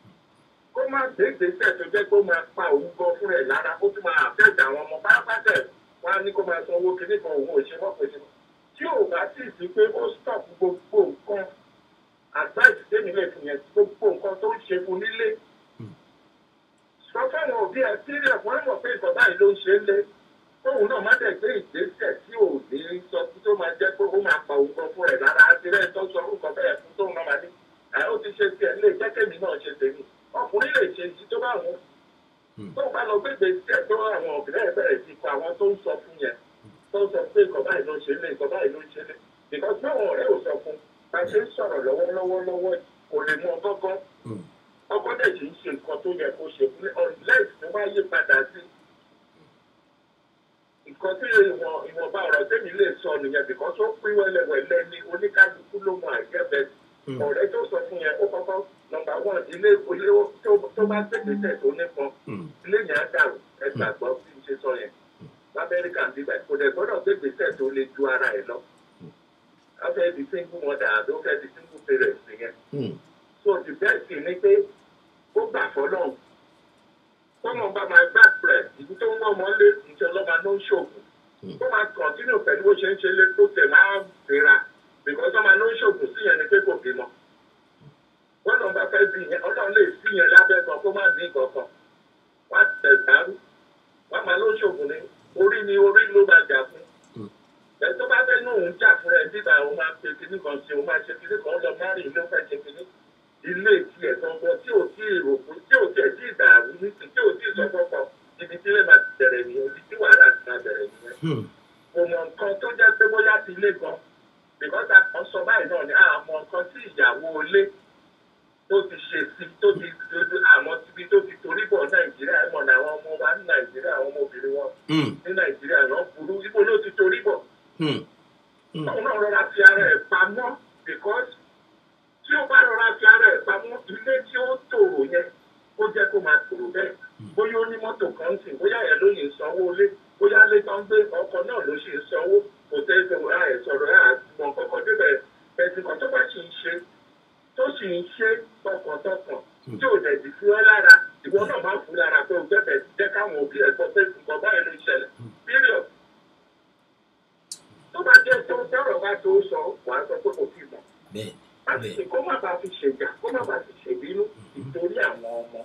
kó má gbé ìgbésẹ̀ tó jẹ́ kó máa pa òun gan fún ẹ̀ lára kó tún máa àfẹ́ẹ̀tì àwọn ọmọ pátápátá ẹ̀ wọn á ní kó máa san owó kinní kan òun ò ṣe mọ́ pé tí ò bá sì sí pé ó stop gbogbo nǹkan advice tèmi lè fi yẹn gbogbo nǹkan tó ń ṣe fún nílé òbí ẹ sílẹ̀ wọ́n mọ̀ pé nǹkan báyìí ló ń ṣe é lé tóun náà má dẹ̀ gbé ìgbésẹ̀ tí ò ní sọ tó máa jẹ́ pé ó máa pa òun kan fún ẹ̀ lára àti rẹ̀ tó sọ orúkọ bẹ́ẹ̀ fún tóun náà máa ní ẹ̀ ó ti ṣe tiẹ̀ lè jẹ́ kémi náà ṣe tèmi ọkùnrin lè ṣe ti tó bá wọn tóun bá lọ gbégbé tiẹ̀ tó àwọn ọ̀gbìn ẹ̀ bẹ̀rẹ̀ sí kọ àwọn tó ń sọ fún yẹn tó ń sọ pé nǹkan báyìí ló ń ṣe lé nǹkan báyìí ló ń ṣe lé because báwọn ọ̀rẹ́ ò sọ fún bá ṣe ń sọ̀rọ̀ lọ́wọ́lọ́wọ́ lọ́wọ́ kò lè mú ọgọ́gọ́ ọkọ dẹ̀ sì ń ṣe nǹkan tó yẹ kó ṣe fún unless tó bá yí padà sí nǹkan tí ìwọ̀n ìwọ̀nba ọ̀rọ̀ tẹ́mi lè sọ nìyẹn because ó pín wẹ́lẹ́wẹ́lẹ́ ní oníkálukú ló mọ àjẹbẹ ọ̀rẹ́ tó sọ fún yẹn ó kọ́kọ́ nọmba one ilé ilé tó- tó bá gbẹ̀gbẹ̀sẹ̀ tó nípọn ilé yẹn á dàrú ẹ gbàgbọ́ bí n ṣe sọ yẹn lamẹ́ríkà ń bíbẹ̀ kò dẹ̀ gbọ́dọ̀ gbẹ̀gbẹ̀sẹ̀ tó lè ju ara ẹ̀ lọ a fẹ́ di single mother àbí ó fẹ́ di single parent nìyẹn so the best thing ni pé ó gbà fọlọ́n tọ́mọ bá máa gbà pẹ̀ ìlú tó ń wọ́n mọ́ lé ìjọ lọ́ba ló ń ṣògùn ó máa continue pẹ̀lú bó ṣe ń ṣe lé tó tẹ̀ máa fira because ọmọ ló ń ṣògùn sí yẹn ni pé kò bímọ wọ́n lọ́n bá fẹ́ bí yẹn ọlọ́run lè sí yẹn lábẹ́ gan kó má ní kankan wá tẹ̀ dárú wọ́n máa ló ń ṣògùn ní orí ni orí ló máa jà fún ẹ tó bá fẹ́ nù ń jà fún ẹ bíbá òun máa pe kinní kan ṣe òun máa ṣe kinní kan lọ márùn ló fẹ́ ṣe kinní ilé tiẹ̀ gangan tí ò tí ì rò fún tí ò tiẹ̀ tí ì dàrú ní ti tí ò tí ì sọ fọ́pọ̀ ibi tí ilé máa ti bẹ̀rẹ̀ nìyẹn ibi tí wàhálà ti máa bẹ̀rẹ̀ nìyẹn. kò mọ nǹkan tó jẹ́ pé bóyá ti ilé gan because a kàn sọ báyìí náà ni àmọ́ nǹkan tí ìyàwó ilé tó ti ṣe sí tó ti dojú àmọ́ síbi tó ti torí bọ̀ nàìjíríà ẹ̀mọ̀ ní àwọn ọmọ wa ní nàìjíríà àwọn ọmọbìnrin wọn ní nàìjíríà náà burú ibo ló ti torí bọ̀ òun náà rọra fi ara ẹ̀ pamọ́ because tí ó bá rọra fi ara ẹ̀ pamọ́ ilé tí ó tòrò yẹn ó jẹ́ kó máa tòrò bẹ́ẹ̀ bóyá ó ní mọ́tò kan ń sìn bóyá ẹ̀ ló yìí ń sanwó ilé bóyá ilé tó ń gbé ọkọ̀ náà ló sì ń sanwó kò tẹ́ ẹ sọ̀rọ̀ ẹ̀ sọ̀rọ̀ ẹ̀ àtìmọ̀ kọ̀ọ̀kan débẹ̀ ẹ̀sìn kan tó bá sì ń ṣe tó sì ń ṣe tọkàntọkàn tí ò dẹ̀ ti fi ọ́ lára ìwọ náà máa fún lára pé o gbẹ́bẹ̀ jẹ́ káwọn òbí ẹ̀ gbọ́ pé nǹkan báyìí ló ń ṣẹlẹ̀ period tó bá jẹ́ tó tọrọ bá tó sọ wàá sọ pé kò fi mọ̀ àti kó má bàa fi ṣèjà kó má bàa fi ṣèbínú nítorí àwọn ọmọ.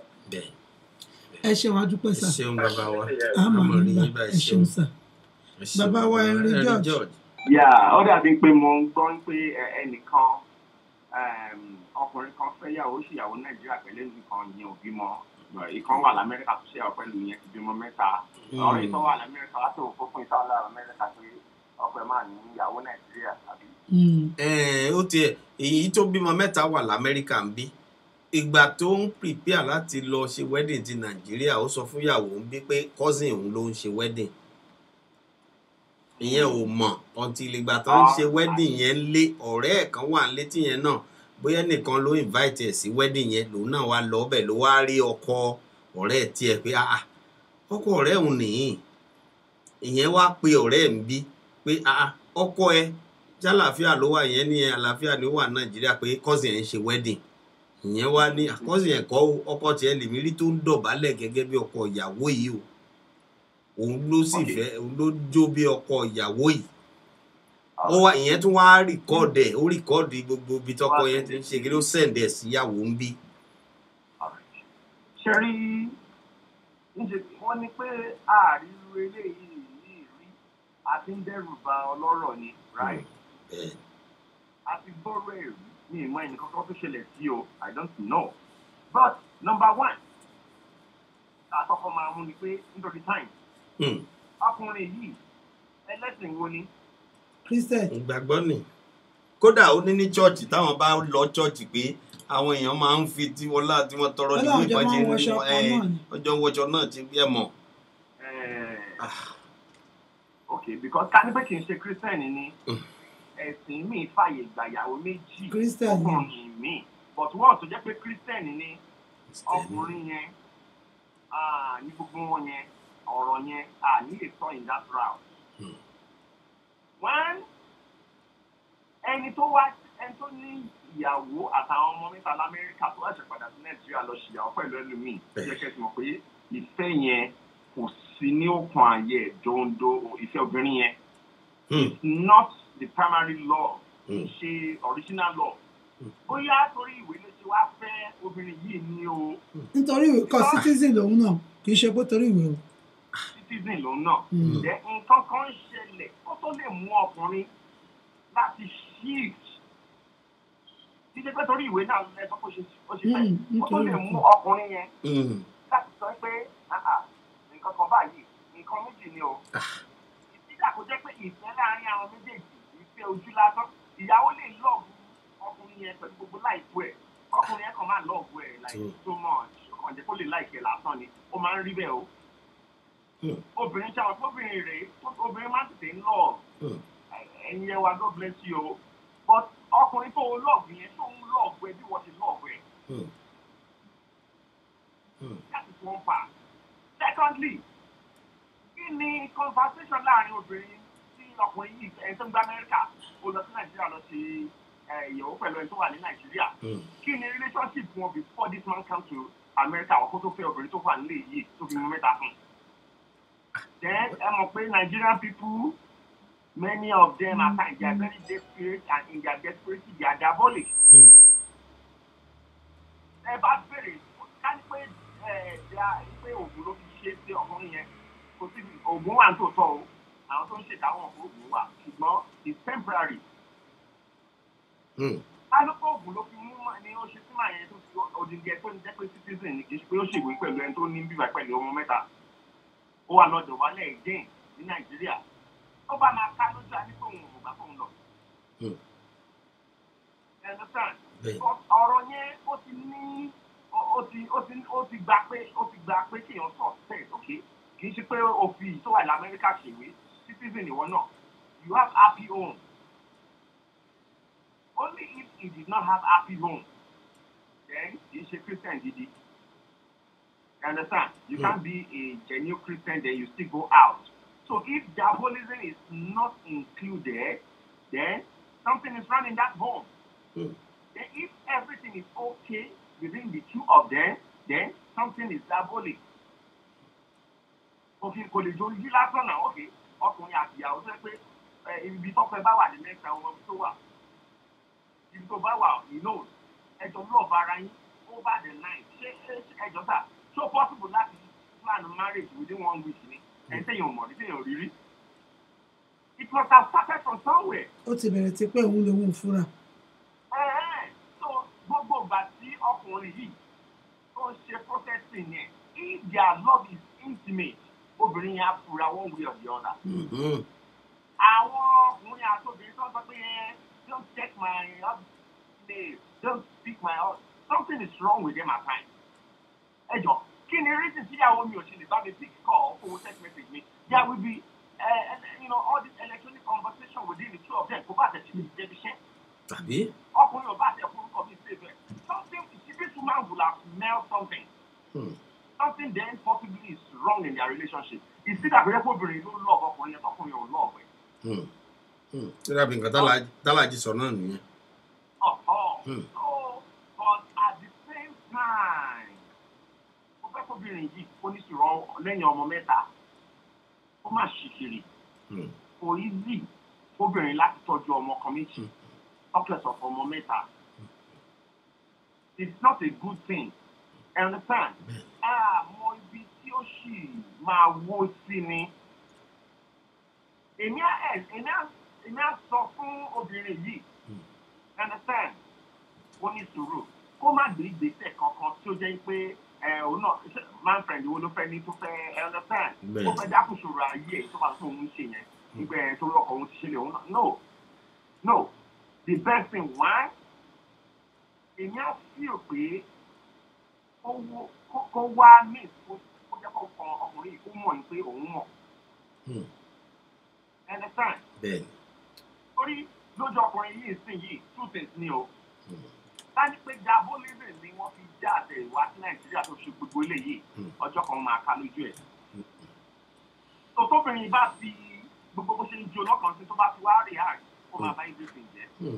ẹ ṣeun adúpẹ́ sà ṣeun bàbá wa àmọ́ àmọ́ rí nígbà yín ẹ báyìí ṣeun sà bàbá wa henry george yà ó dàbí pé mo ń gbọ́ pé ẹ- ẹnìkan um, ọkùnrin kan fẹ́ yàwó ṣìyàwó nàìjíríà pẹ̀lú nìkan yẹn ò bímọ ìkan wà lamẹ́ríkà tó ṣèyàwó pẹ̀lú yẹn ti bímọ mẹ́ta Mm. ọ̀rẹ́ ìtọ́ wà lamẹ́ríkà látò fún ìtọ́ wà lamẹ́ríkà pé ọkọ ẹ̀ máa ní ìyàwó nàìjíríà àbí. Ẹ̀ẹ́n, ó tiẹ̀ èyí tó bímọ mẹ́ta wà lamẹ́ríkà ń bí ìgbà tó ń prepare láti lọ ṣe wedding ti nàìjíríà ó sọ fún ìyàwó ń bí pé cousin òun ló ń ṣe wedding ìyẹn ò mọ̀ ọtí ìgbà tó ń ṣe wedding yẹn lé ọ̀rẹ́ ẹ̀ kan wà létí yẹn náà bóyá nìkan ló invite ẹ̀ sí wedding yẹn lòun náà wá lọ ọbẹ̀ ló wá rí ọkọ ọ̀rẹ́ ẹ̀ tiẹ̀ pé ah ah, ọkọ ọ̀rẹ́ òun nìyí ìyẹn wá pe ọ̀rẹ́ ẹ̀ ń bí pé ah ah, ọkọ ẹ jálàáfíà ló wà yẹn ní àlàáfíà ló wà nàìjíríà pé cousin ẹ̀ ń ṣe wedding ìyẹn wá ní cousin ẹ̀ kọ́ o, ọkọ tiẹ̀ lèmi rí tó ń dọ̀bálẹ̀ gẹ́gẹ́ bí ọkọ ìyàwó yìí o òun ló sì fẹ́ òun ló jó bí ọkọ ìyàwó yìí ó wá ìyẹn tún wá rìkọ́ọ̀dù ẹ̀ ó rìkọ́ọ̀dù gbogbo ibi tọkọ yẹn ti ń ṣe kí ló sẹ̀ǹdẹ̀ síyàwó ń bí. ṣe rí níṣe wọ́n ní pé àárírú eléyìí yìí rí àti ń dẹ́rù ba ọlọ́rọ̀ ni right àti gbọ́rọ̀ ẹ̀rú ní ìmọ̀ ẹnì kankan tó ṣẹlẹ̀ sí o i don't know but number one àkọ́kọ́ máa mú ni pé nítorí time ọkùnrin yìí ẹlẹ́sìn wo ni christian ìgbàgbọ́ ni kódà ó ní ní chọ́ọ̀chì táwọn bá lọ chọ́ọ̀chì pé àwọn èèyàn máa ń fi tí wọn láti wọn tọrọ Wọ́n nínú láwọn jọ ìbàjẹ́ máa ń wọṣọ kan náà ni. ọjọ́ wọṣọ náà ti bí ẹ mọ̀. ok because ká ní pé kì í ṣe christian ni ẹ̀sìn mi fàyè gbàyàwó méjì Christian ni. ọkùnrin mi but wọ́n tó jẹ́ pé christian ni ọkùnrin yẹn ah, ní gbogbo wọn yẹn ọ̀rọ̀ yẹn à ní lè sọ in that route. one ẹni tó wá ẹni tó ní ìyàwó àtàwọn ọmọ mẹ́ta lamẹ́ríkà tó wá ṣèpadà sí nàìjíríà lọ ṣìyàwó pẹ̀lú ẹlòmíì jẹ́ kẹ́ ti mọ̀ pé ìfẹ́ yẹn kò sí ní òkun ààyè dondo ìfẹ́ obìnrin yẹn it's not the primary law kì í ṣe original law bóyá torí ìwé ló ṣe wá fẹ́ obìnrin yìí ni o nítorí ìwé kọ citizen lòun náà kì í ṣe pé torí ìwé o. citizen lòun náà Mm. jẹ́ nǹkan kan ń ṣẹlẹ̀ kó tó lè mú ọkùnrin láti shift títí pé torí ìwé náà ẹ sọ pé ó ṣe ó ṣe fẹ́ Mm, kó tó lè nítorí mú ìwé. ọkùnrin yẹn láti sọ pé "Ah, ah, nǹkan kan báyìí nǹkan méjì ni o ìdílé kò jẹ́ pé ìfẹ́ láàárín àwọn méjèèjì ìfẹ́ ojú lásán ìyàwó lè lọ́ọ̀bù ọkùnrin yẹn pẹ̀lú gbogbo láìpù ẹ̀ ọkùnrin yẹn kàn máa lọ́ọ̀bù ẹ̀ like Mm. so much kàn jẹ́ kó lè láìpẹ́ lásán ni ó máa ń rí bẹ́ẹ̀ o obìnrin ṣàwọn obìnrin rèé obìnrin máa ń tètè ń lọ́ọ̀bù ẹ̀yin yẹn wa God bless you o but ọkùnrin tó lọ́ọ̀bù yẹn tó ń lọ́ọ̀bù ẹ bí wọ́n ti lọ́ọ̀bù ẹ that is one part secondly kí ni conversation láàrin obìnrin tí ọkùnrin yìí ẹni tó ń gbá amẹ́ríkà ó lọ sí nàìjíríà lọ ṣe eh, ìyàwó pẹ̀lú ẹni tó wà ní nàìjíríà kí ni relationship wọn before this man come to america ọkọ tó fẹ́ obìnrin tó wà nílé yìí tó fi mú mẹ́ta fún un. then ẹ mọ̀ pé nigerian people many of them at times they are very desperate and in their desperation they are diabolic. ẹ bá bèrè ká ní pé ẹ ẹ pé oògùn ló fi ṣe é sí ọkùnrin yẹn kò sí oògùn wà tó tọ́ o àwọn tó ń ṣèdáwọ̀ fún oògùn wà ṣùgbọ́n it's temporary alùpùpù oògùn ló fi mú mà- ni ó ṣe sí màá yẹn tó fi òdìgẹ tó ń jẹ́ pé citizen ni kì í ṣe pé ó ṣèwé pẹ̀lú ẹni tó ní bíbá pẹ̀lú ọmọ mẹ́ta ó wà lọ́dọ̀ wálẹ̀ again ní nàìjíríà ó bá máa ká lójú àní pé òun ò bá fóun lọ. ẹ understand? Bẹ́ẹ̀. But ọ̀rọ̀ yẹn ó ti ní ó ó ti ó ti ó ti gba pé ó ti gba pé kéèyàn sọ bẹ́ẹ̀ ok kì í ṣe pé òfin tó wà ní amẹ́ríkà ṣèwé citizen ìwọ náà you have happy home only if he did not have happy home then kì í ṣe christian gidi you understand you Mm. can't be a genuine christian then you still go out so if diabolism is not included then something is wrong in that home Mm. then if everything is okay within the two of them then something is diabolic òfin kò lè jó yí lásán náà ok ọkùnrin àti ìyàwó tó yẹ pé ẹ, ibi tọpẹ bá wà ní mẹ́ta ọmọ tó wà ibi tó bá wà you know ẹjọ lọ́ọ̀bù ara yín over the night ṣé ṣé- ẹjọ sà so possible láti plan marriage within one week ni ẹ̀ ń tẹ̀yìn ò mọ̀ ní tẹ̀yìn ò rí rí it must have started from somewhere. ó ti bẹ̀rẹ̀ ti pé òun lòun ò fura. Ẹ̀hẹ́n. so gbogbo ìgbà tí ọkùnrin yìí tó ń ṣe processing yẹn if their love is intimate obìnrin yẹn á fura one way or the other. àwọn ọkùnrin àti obìnrin tó ń sọ pé ẹ don't check my name don't speak my husband something is wrong with them at times. ẹ jọ kí ni reason tí ìyàwó mi ò ṣe lè bá mi pick call fún text message mi there will be uh, you know, all this electronic conversation within the two of them kò bá tẹ̀ sí mi jẹ́bi iṣẹ́ tàbí ọkùnrin ò bá tẹ̀ fún orúkọ mi ṣe bẹ́ẹ̀ something this woman will have smelled something something then possibly is wrong in their relationship ìsídà pé kó obìnrin ló lọ́ọ̀bù ọkùnrin yẹn tọkùnrin ò lọ́ọ̀bù ẹ̀. tí dàbí nǹkan tálà- tálàjì sọ náà nìyẹn. ọ̀họ́ Hmm. so but at the same time mo fẹ́ kóbìnrin yìí kó ní sùúrù lẹ́yìn ọmọ mẹ́ta ó má ṣìkiri kò easy kóbìnrin láti tọ́jú ọmọ kan méjì talkless of ọmọ mẹ́ta it's not a good thing I understand àmọ́ ibi tí ó sì máa wó sí ni èmi á ẹ̀ èmi á èmi á sọ fún obìnrin yìí I understand ó ní sùúrù kó má gbé ìgbésẹ̀ kankan tí ó jẹ́ pé ẹ òun náà ṣe- man friend wo ló fẹ́ ní tó fẹ́ I understand Bẹ́ẹ̀. ó fẹ́ dákùsòrò ayé ẹ̀ tó bá tó òun ṣe yẹn nígbà ẹ̀ tó lọ́kọ̀ òun ti ṣe lè òun náà no no the best thing why èmi á feel pé kó wó- kó- kó wá mí kó kó jẹ́ kó kan ọkùnrin yìí kó mọ̀ ní pé òun mọ̀ I understand bẹ́ẹ̀ torí lójú ọkùnrin yìí sìn yìí two things ni o ká ní pé diabolism ni wọ́n fi já àtẹ ìwá sí nàìjíríà tó ṣe gbogbo eléyìí ọjọ́ kan máa ká lójú ẹ̀. tó tóbìnrin bá fi gbogbo bó ṣe ń jó lọ́kàn sí tó bá fi wá rí àárín kó máa bá everything jẹ́.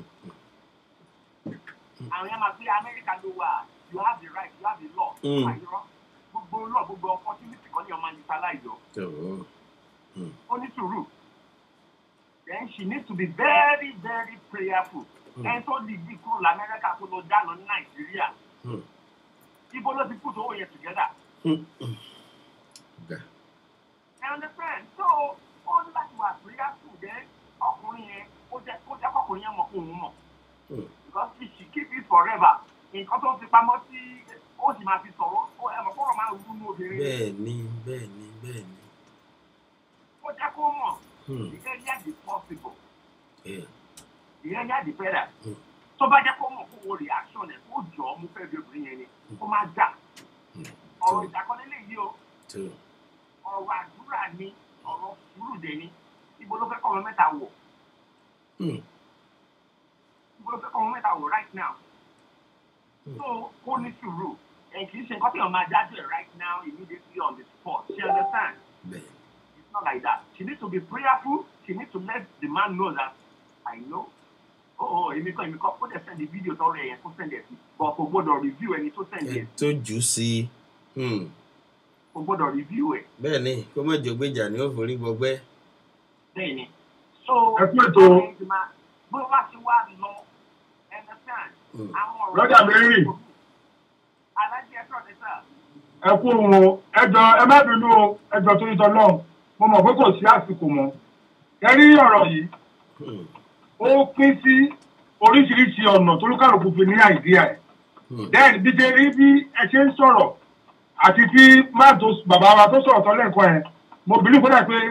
àwọn yẹn máa gbé amẹ́ríkà ló wà you have the right you have the law. Mm. àyírọ́ gbogbo law gbogbo opportunity kan ní ọmọ utilize ọ tó ó ní sùúrù then she needs to be very very prayerful Mm. ẹni tó dìgbì kúrò lamẹ́ríkà tó lọ dáná ní nàìjíríà Hmm. ibo ló ti put owó yẹn together Hmm. Ga. ẹ understand so ó ní láti wà prayerful then ọkùnrin yẹn ó jẹ́ ó jẹ́ kọkùnrin yẹn mọ̀ kó òun mọ̀ Hmm. because if she keep it forever nǹkan tó fi pamọ́ sí ó sì máa fi sọ̀rọ̀ ó ẹ mọ̀ kọ́rọ̀ máa ń wú ní obìnrin bẹ́ẹ̀ ni bẹ́ẹ̀ ni bẹ́ẹ̀ ni. ó jẹ́ kó mọ̀ Hmm. the earlier the possible Yeah. the earlier the better Hmm. tó bá jẹ́ kó mọ̀ kó wo reaction ẹ̀ kó jọ ọ́ mú fẹ́ bí obìnrin yẹn ni kó má jà ọ̀rọ̀ ìdákọ́lé lè yí o True. ọ̀rọ̀ àdúrà ni ọ̀rọ̀ sùúrù dẹ̀ ni ibo ló fẹ́ kọ́ ọmọ mẹ́ta wọ̀ Hmm. ibo ló fẹ́ kọ́ ọmọ mẹ́ta wọ̀ right now so kó ní sùúrù ẹ̀ kì í ṣe nǹkan tí wọ́n máa dájú ẹ̀ right now immediately on the spot she understand Bẹ́ẹ̀. it's not like that she need to be prayerful she need to let the man know that I know oh oh èmi kan èmi kan kó dẹ̀ send the video tọrọ ẹ̀yẹn kó send ẹ̀ sí but kò gbọ́dọ̀ review ẹni tó send ẹ ẹ̀ tó jù ú sí i. kò gbọ́dọ̀ review ẹ̀ bẹ́ẹ̀ ni kó má jọ gbéjà ni ó forí gbọgbẹ́. bẹ́ẹ̀ ni so Ẹ kú ètò. bó wá sí wá lọ understand Hmm. àwọn ọ̀rọ̀ Brother Mary. alájẹ ẹ̀fọ́ ọ̀dẹ sà ẹ kú òun o ẹjọ ẹ má bínú o ẹjọ tó yíjọ lọhùn mo mọ pé kò sí àsìkò mọ ẹ rí ọ̀rọ̀ yìí Hmm. ó pín sí oríṣiríṣi ọ̀nà tó lúkàlùkù fi ní àìdíà ẹ̀ Hmm. then bí ṣe rí bí ẹ ṣe ń sọ̀rọ̀ àti tí má tó bàbá wa tó sọ̀rọ̀ tán lẹ́ẹ̀kan ẹ̀ mo bìlí kódà pé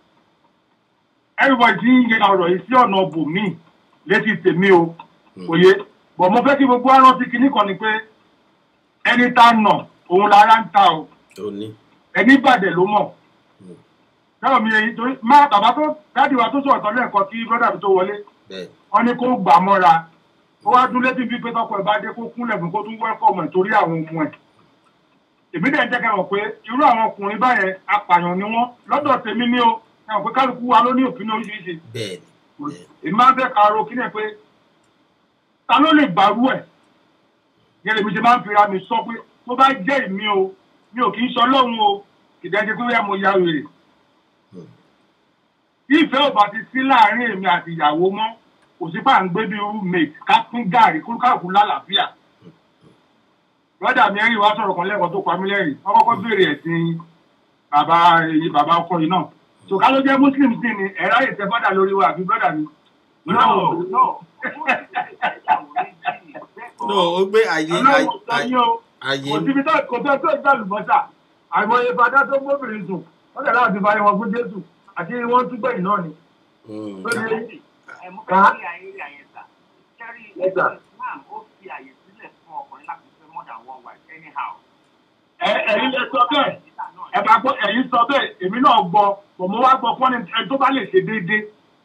everybody ti ń yẹ ọ̀rọ̀ yìí sí ọ̀nà bòmíì létí tèmi o òye bọ̀ mo fẹ́ kí gbogbo arántí kinní kan ni pé ẹni tá a nà òun lára ń ta o ó ní. ẹni bàdẹ̀ ló mọ̀ náà mi èyí torí má bàbá tó dáàdì wa tó sọ̀rọ̀ tán lẹ́ẹ̀kan kí brọ́dà mi tó wọlé bẹ́ẹ̀. wọn ní kó gbà mọ́ra ó wá dún létí bíi pé tọkọ ẹ̀ bá dé kó kúnlẹ̀ fún kó tún wẹ́kọ̀mù ẹ̀ torí àwọn ọmọ ẹ̀ èmi dẹ̀ ń jẹ́ kẹ́wọ̀n pé irú àwọn ọkùnrin báyẹn apààyàn ni wọ́n lọ́dọ̀ tèmi ní o kẹ́wọ̀n pé kálukú wa ló ní òfin oríṣiríṣi bẹ́ẹ̀ ni. èmi máa ń fẹ́ ka ro kílẹ̀ pé ta ló lè gbàrú ẹ̀ yẹ́nì mi ṣe máa ń fira mi sọ pé tó bá jẹ́ èmi o mi ò kì í sọ lọ́hùn o ìdájọ́ pé wíyá mo ya wèrè tí ìfẹ́ ò bá ti sí láàrin èmi àti ìyàwó mọ́ kò sí pà ń gbé bí roommate ká pín gàrí kúrúkàkú lálàáfíà brọ́dà mi ẹ̀rìn wá sọ̀rọ̀ kan lẹ́ẹ̀kan tó pa mí lẹ́rìn wọ́n kọ́kọ́ béèrè ẹ̀sìn bàbá èyí bàbá ọkọ yìí náà tòká ló jẹ́ muslim sí ni ẹ̀rá yìí tẹ fọ́dà lórí wa àbí brọ́dà mi. no no no ó gbé àyè ọlọ́run sọ yín o àyè kò síbi tó kò tó tó ìgbà lùbọ́sà àìmọye fada tó gbóbìnrin sùn wọ́n tẹ̀lé àti fàyè wọn fún jésù àti wọ́n tún gbẹ̀yìn náà ni. Hmm. Ó ní ẹ mú ká sí ayé rí ayé sà kẹrí Yes, sir. islam ó fi àyè sílẹ̀ fún ọkùnrin láti fẹ́ more than one wife anyhow. ẹ ẹ̀yin lẹ sọ bẹ́ẹ̀ ẹ bá gbọ́ ẹ̀yin sọ bẹ́ẹ̀ èmi náà gbọ́ bọ̀ mo wá gbọ́ fún ẹni tó bá lè ṣe déédéé.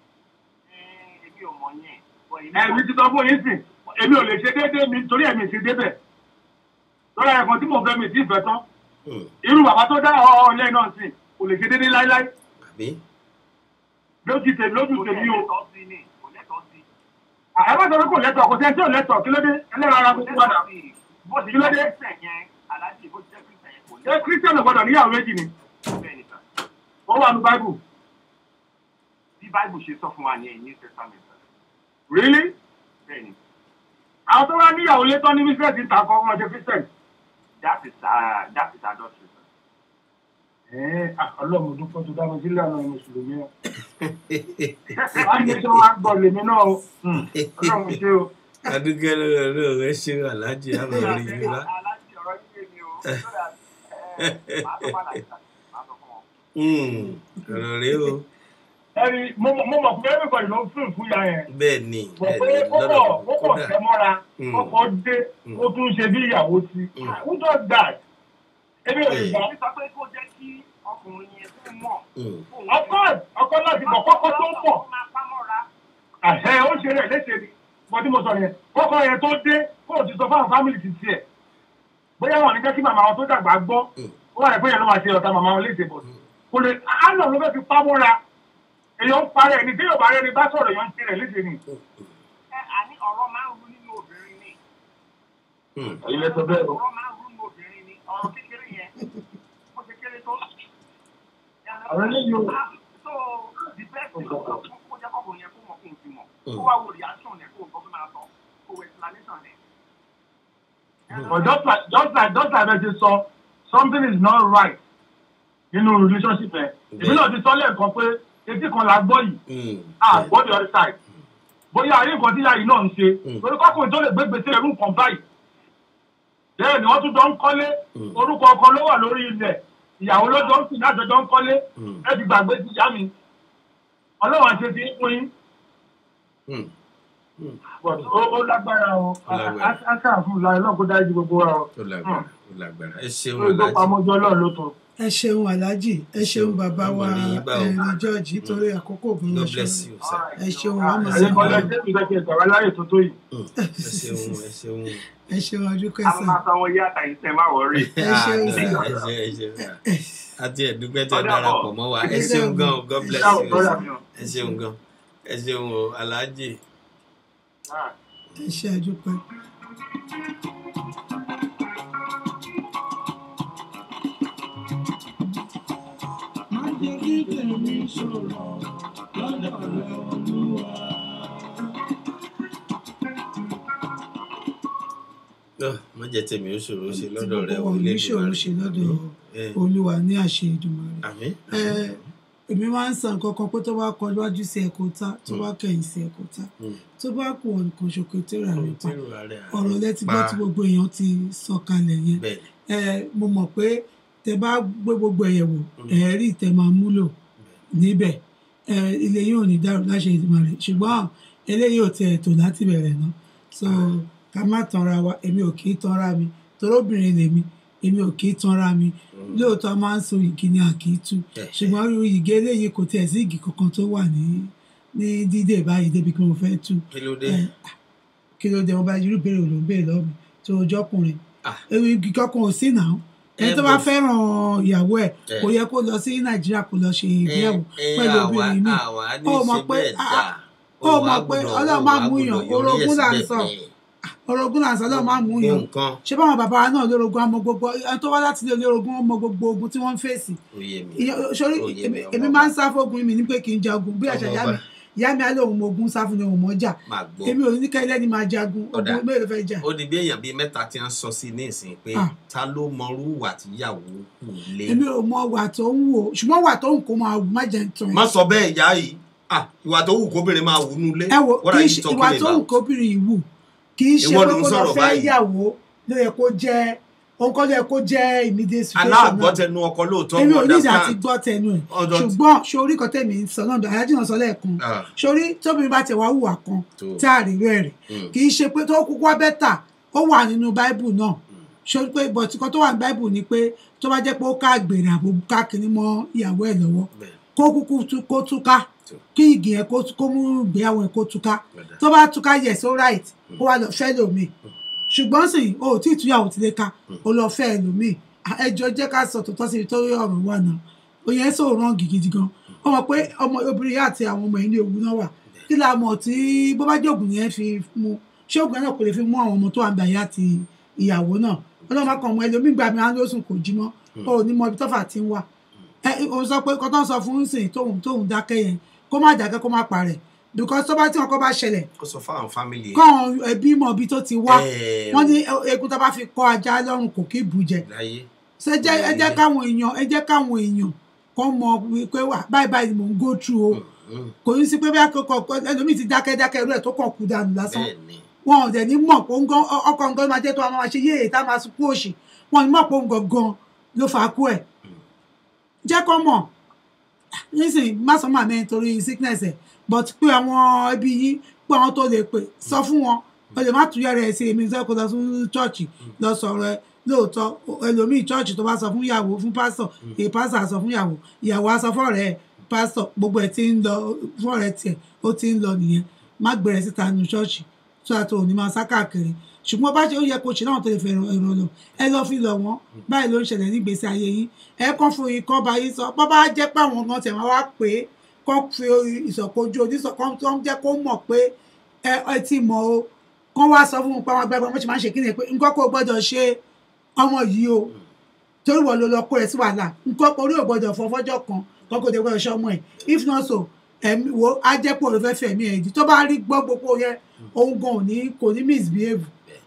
èmi ò mọ̀ yẹn bọ̀ èmi ẹ̀mí ti sọ fún yín sìn èmi ò lè ṣe déédéé mi torí ẹ̀mí ti débẹ̀ lọ́la ẹ̀kan tí mò ń fẹ́ mi ti fẹ́ tán Hmm. irú bàbá tó dá ọ lẹ́yìn náà sìn kò lè ṣe déédéé láíláí àbí. lójú tèmi lójú kò tèmi o lẹ́tọ̀ọ́ sí ni kò lẹ́tọ̀ọ́ sí. ẹ bá sọ pé kò lẹ́tọ̀ kò sẹ́ni tí ò lẹ́tọ̀ kí ló dé ẹlẹ́rọ ara gbogbo padà bó ti Kí ló dé? jẹ́ kírísítẹ̀ yẹn aláàjì bó ti jẹ́ kírísítẹ̀ yẹn kò ṣé kírísítẹ́nì gbọ́dọ̀ níyàwó méjì ni bẹ́ẹ̀ ni sà ó wà ní báíbù bí báìbù ṣe sọ fún wa ní ẹ̀yìn new testament sà rílí bẹ́ẹ̀ ni àwọn tó wá níyàwó létọ́ ní bísíǹsì ń ta kọ́ ọmọ ọjọ́ kírísítẹ́nì. that is uh, that is adultery sà. ẹ̀ẹ́ ọlọ́run dúpọ́ tó dá mi sílẹ̀ àwọn mùsùlùmí o wá ní sọ wá gbọ́ lèmi náà o ọlọ́run ṣe o. adúgbò lọ́wọ́ lọ́wọ́ ẹ ṣe aláàjì àmọ́ orí yìí wá. aláàjì ọ̀rọ̀ yìí lè mi o so that ẹ̀ máa tó padà síta máa sọ fún wọn. Hmm. ọ̀rọ̀ rèé o. ẹni mo mọ̀ mo mọ̀ pé everybody ló ń fún ìfún ya yẹn bẹ́ẹ̀ ni mọ̀ bẹ́ẹ̀ pé ni ó pọ̀ lọ́dọ̀ ó pọ̀ kódà. tẹ́ mọ́ra Mm. ó pọ̀ dé ó tún ṣe bí ìyàwó sí who does that ebi ò lè gbà. èmi sọ pé kó jẹ́ kí ọkùnrin yẹn tó mọ̀ Hmm. ọkọ ọkọ láti bọ̀ kọ́kọ́ tó ń pọ̀ ó máa pámọ́ra àṣẹ ó ṣe rẹ̀ léṣe ni mo tí mo sọ yẹn kọ́kọ́ yẹn tó dé kó o ti sọ fáwọn fámìlì ti tiẹ̀ bóyá wọn ní jẹ́ kí màmá wọn tó dàgbà gbọ́ ó wà ní pé yẹn ló máa ṣe ọ̀tá màmá wọn léṣe bọ̀ kò lè àánà ló fẹ́ fi pamọ́ra èèyàn ń parẹ́ ẹni tí yóò bá rẹ́ni bá sọ̀rọ̀ èèyàn ń ṣe rẹ̀ léṣe ni. ẹ àní ọ̀rọ̀ máa ń rú nínú obìnrin ni Hmm. ilé tó bẹ́ẹ̀ o. ọ̀rọ̀ máa ń rú nínú obìnrin ni ọ̀rọ̀ kékeré yẹn bó ṣe kéré tó. Ọ̀rọ̀ eléyìí o. so the best thing kó kó jẹ́ kọ́kùnrin yẹn kó mọ̀ kó n fi mọ̀ Mm. kó wá wo reaction rẹ̀ kó o gbọ́ fún máa sọ kó wo explanation rẹ̀. but just like just like just like ẹ ti sọ something is not right nínú relationship ẹ èmi náà ti sọ lẹ́ẹ̀kan pé etí kan la gbọ́ yìí ah gbọ́ the other side bóyá ayé nǹkan tí ìyá yìí náà ń ṣe torí kọ́kùnrin tó lè gbé gbèsè ẹrú nǹkan báyìí bẹ́ẹ̀ ni wọ́n tún jọ ń kọ́lé orúkọ ọkọ ló wà lórí ilẹ̀ ìyàwó ló jọ ń sìn láti jọ ń kọ́lé ẹ ti gbàgbé ti ìyá mi ọlọ́run àti ti ń pín but ó ó lágbára o aṣáà fún ìlà ọlọ́run dájú gbogbo wa o ó lágbára ó lágbára ẹ ṣeun ó tó aláàjì pamọ́jọ ọlọ́run ló tó. ẹ ṣeun aláàjì ẹ ṣeun bàbá wa Ọmọ ní gbà ó. ẹrin george nítorí àkókò ògùn God lọṣọ bless you sir ẹ ṣeun àmọ ẹ̀yin kan lẹ jẹ́ ìgbẹ́kẹ̀ ìgbàwá láyè tó tó yìí. ẹ ṣeun ẹ ṣeun ẹ ṣeun ọdún a kẹsàn máa sanwó yá àtàyìn tẹ má wọrí. ẹ ṣeun Ah, sir ẹ ṣe ẹ ṣe àti ẹdúpẹ́ tẹ Ọ̀dà darapọ̀ bọ̀. mọ́ wa ẹ Ẹ ṣeun ṣeun. gan o God bless Ṣáà, you brother mi o. ẹ ṣeun gan ẹ ṣeun o aláàjì ẹ ṣe àdúpẹ́. má jẹ́ kí tèmi ṣòro lọ́dọ̀ rẹ olúwa. Ugh, má jẹ́ tèmi ó ṣòro ṣe tí lọ́dọ̀ rẹ gbogbo wa ò ní ṣòro ṣe lọ́dọ̀ ẹ olúwa ní àṣẹ ìdùnmọ̀rẹ́. àmín ẹ èmi máa ń san nǹkan kan pé tó bá kọ iwájú sí ẹ̀kọ́ ta tó bá kẹ̀yìn sí ẹ̀kọ́ ta Mm. tó bá kù ọ̀nà kan ṣòkè tó rà rẹ̀ pa Tírù ààrẹ ààrẹ ọ̀rọ̀ lẹ́tí gbọ́ pa. tí gbogbo èèyàn ti sọ kalẹ̀ yẹn bẹ́ẹ̀ ẹ mo mọ̀ pé tẹ bá gbé gbogbo ẹ̀yẹ̀ wò ẹ̀ẹ́rì tẹ máa múlò níbẹ̀ ẹ ilé yìí ò ní dàrú láṣẹ ìdìmọ̀ rẹ̀ ṣùgbọ́n eléyìí ò tẹ̀ tó láti bẹ̀rẹ̀ náà so ká má tanra wa èmi ò kì í tanra mi torobìnrin lèmi èmi ò kì í tanra mi lóòótọ́ a máa ń so igi ni a kì í tú Yeah. ṣùgbọ́n irú igi eléyìí kò tiẹ̀ sí igi kankan tó wà ní ní dídè báyìí débi pé mo fẹ́ tú kí ló dé ẹ, kí ló dé wọn bá irú béèrè ló ń béèrè lọ́wọ́ mi tó ojú ọkùnrin Ah. ewu igi kankan ò sí náà ẹni Eh, tó bá but- fẹ́ràn ìyàwó ẹ̀ Eh. kò yẹ kó lọ sí nàìjíríà kó lọ ṣe ìgbéyàwó ẹ ẹ pẹ̀lú àwa obìnrin mi àwa ní Ó mọ̀ ṣe pé, bẹ́ẹ̀ ah, dà ó mọ̀ pé Ọlọ́run máa mú yàn, orogún là ń sọ. ọ̀rọ̀ ogun làǹsán lọ́ọ́ máa mú yàn nǹkan ṣé báwọn bàbá wa náà lórogún ọmọ gbogbo ẹni tó wá láti ilé olórogún ọmọ gbogbo ogun tí wọ́n ń fèsì òye mi Ìyẹn- sórí Ó yé mi, èmi- ọmọ èmi ọba. máa ń sá fógun mi ní pé kí n jagun bí àṣà Ọmọ ìyá ọba. mi ìyá mi á lóun mọ ogun sá fún ni òun mọ jà máa gbọ́ èmi ò ní ká ilé ni máa jagun Ọ̀dà. ogun mélòó fẹ́ jà ó di bí èèyàn bíi mẹ́ta tí wọ́n sọ sí ní ìsìn pé Ah. ta ló mọrú wà tíyàwó kù lé èmi ò mọ wà tó ń wò ṣùgbọ́n wà tó ń kó máa wù má jẹ́ ń tàn má sọ bẹ́ẹ̀ ìyá yìí Ah, ìwà tó wù kóbìnrin máa wù nulẹ̀ ẹ wò What kì are í you ṣe talking ìwà tó ń about? kóbìnrin yìí wù kì í ṣe Ìwọ pé ló ń kó lọ sọ̀rọ̀ fẹ́ báyìí. yàwó ló yẹ kó jẹ́ òun kọ́ ló yẹ kó jẹ́ immediate situation náà aláàgbọ́tẹnu ọkọ lóòótọ́ èmi mo ò ní ìdá àti understand gbọ́ tẹnu ẹ̀ Ọ̀dọ̀- ṣùgbọ́n sórí kan tẹ̀mí ń sọ náà dọ̀ aláàjì náà sọ lẹ́ẹ̀kan Ah, sórí tóbi bá tẹ̀ wá hùwà kan tó. tá a rí rẹ̀ rẹ̀ Mm. kì í ṣe pé tó kúkú wá bẹ́tà ó wà nínú báíbù náà sórí pé bọ̀tí kan tó wà ní báíbù ni pé tó bá jẹ́ pé ó ká àgbèrè àbò ká kiri mọ́ ìyàwó ẹ̀ lọ́wọ́ Bẹ́ẹ̀. kó kúkú tú- kó túká Tó. kí igi yẹn kó kó mú ìgbéyàwó ẹ̀ kó túká Bẹ́ẹ̀. tó bá túká yes all right kó wá lọ fẹ́ lómi ṣùgbọ́n sì o ò tí ì túyàwó ti lè ka o lọ fẹ́ ẹlòmíì ẹjọ́ jẹ́ ká sọ tòótọ́ síbi tó rí ọ̀rọ̀ wà náà òyìn ẹ̀sọ́ ò rán gidi gan ó mọ̀ pé ọmọ obìnrin yá àti àwọn ọmọ ìlú ogun náà wà kí la mọ̀ tí bó bá jẹ́ ògùn yẹn fi mu ṣé ògùn yẹn náà kò lè fi mú àwọn ọmọ tó wà ń bẹ̀ yá àti ìyàwó náà ọlọ́run bá kàn ọmọ ẹlòmíì gbà mí á lóṣùn kò jí mọ́ o ò ní mọ ibi tọ́fà ti ń wà ẹ o sọ pé kọ́tọ́ sọ fún sìn tóun tóun dákẹ́ yẹn kó má dákẹ́ kó má parẹ́ because tó bá tí wọn kọ́ bá ṣẹlẹ̀ kó sọ fáwọn fámìlì ẹ̀ kọ́ ẹbí mọ̀ ibi tó ti wá Ẹ̀, wọ́n ní egun tó bá fi kọ́ ajá lọ́rùn kò kí bù jẹ láyé ṣe jẹ́ ẹ jẹ́ káwọn èèyàn ẹ jẹ́ káwọn èèyàn kọ́ mọ pé wà báyìí báyìí ni mò ń go through o Mm, kò ní sí pé bí akẹ́kọ̀ọ́ ẹlòmíì ti dákẹ́ dákẹ́ irú ẹ̀ tó kàn kú dànù lásán bẹ́ẹ̀ ni wọn ò dẹ̀ ní mọ̀ pé ń gan ọkọ̀ nǹkan máa jẹ́ tó àwọn máa ṣe yéè tá a máa sunkún òṣì wọn ò ní mọ̀ pé ń gangan ló fà á kú ẹ̀ jẹ́ kọ́ mọ̀ nísìnyí má sọ màmí ẹ̀ torí sickness ẹ̀ but pé àwọn ẹbí yìí pé àwọn tó lè pè sọ fún wọn o lè má tuyẹ̀ rẹ̀ sí èmi sọ kó lọ sí chọ́ọ̀chì lọ sọ̀rọ̀ ẹ lóòótọ́ ẹlòmíì chọ́ọ̀chì tó bá sọ fún ìyàwó fún pásítọ̀ èyí pásítọ̀ á sọ fún ìyàwó ìyàwó á sọ fọ́ọ̀rẹ́ ẹ̀ pásítọ̀ gbogbo ẹ̀ ti ń lọ fọ́ọ̀rẹ́ tiẹ̀ ó ti ń lọ nìyẹn má gbẹ̀rẹ̀ síta nu chọ́ọ̀chì tó àti òní máa sá káàkiri ṣùgbọ́n bá ṣe ó yẹ kó ṣe náà tó lè fẹ́ ẹ̀rọ lọ ẹ lọ fi lọ wọ́n báyìí ló ń ṣẹlẹ̀ nígbèésí ayé yín ẹ kàn fún yín kọ́ bá yín sọ bọ́ bá jẹ́ pé àwọn kan tẹ̀ wọ́n wá pé kọ́ fi ìsọ̀kojú oníṣọ̀kan tó ń jẹ́ kó mọ̀ pé ẹ ẹ ti mọ̀ o kán wá sọ fún un pé àwọn agbábọ́ wọn ṣe máa ń ṣe kí ni pé nǹkan kó o gbọ́dọ̀ ṣe ọmọ yìí o torí wọ́n ló lọ kó rẹ̀ sí wàhálà nǹkan orí ò gbọ́dọ̀ fọ fọ́jọ́ kan kọ́ kó o dé gbọ́dọ̀ ṣe ọmọ ẹ̀ if not so ẹ̀mí wo á jẹ́ pé òun fẹ́ fẹ̀mí ẹ̀ dì tó bá rí gbọ́ gbogbo yẹn òun gan ò ní kò ní misbehave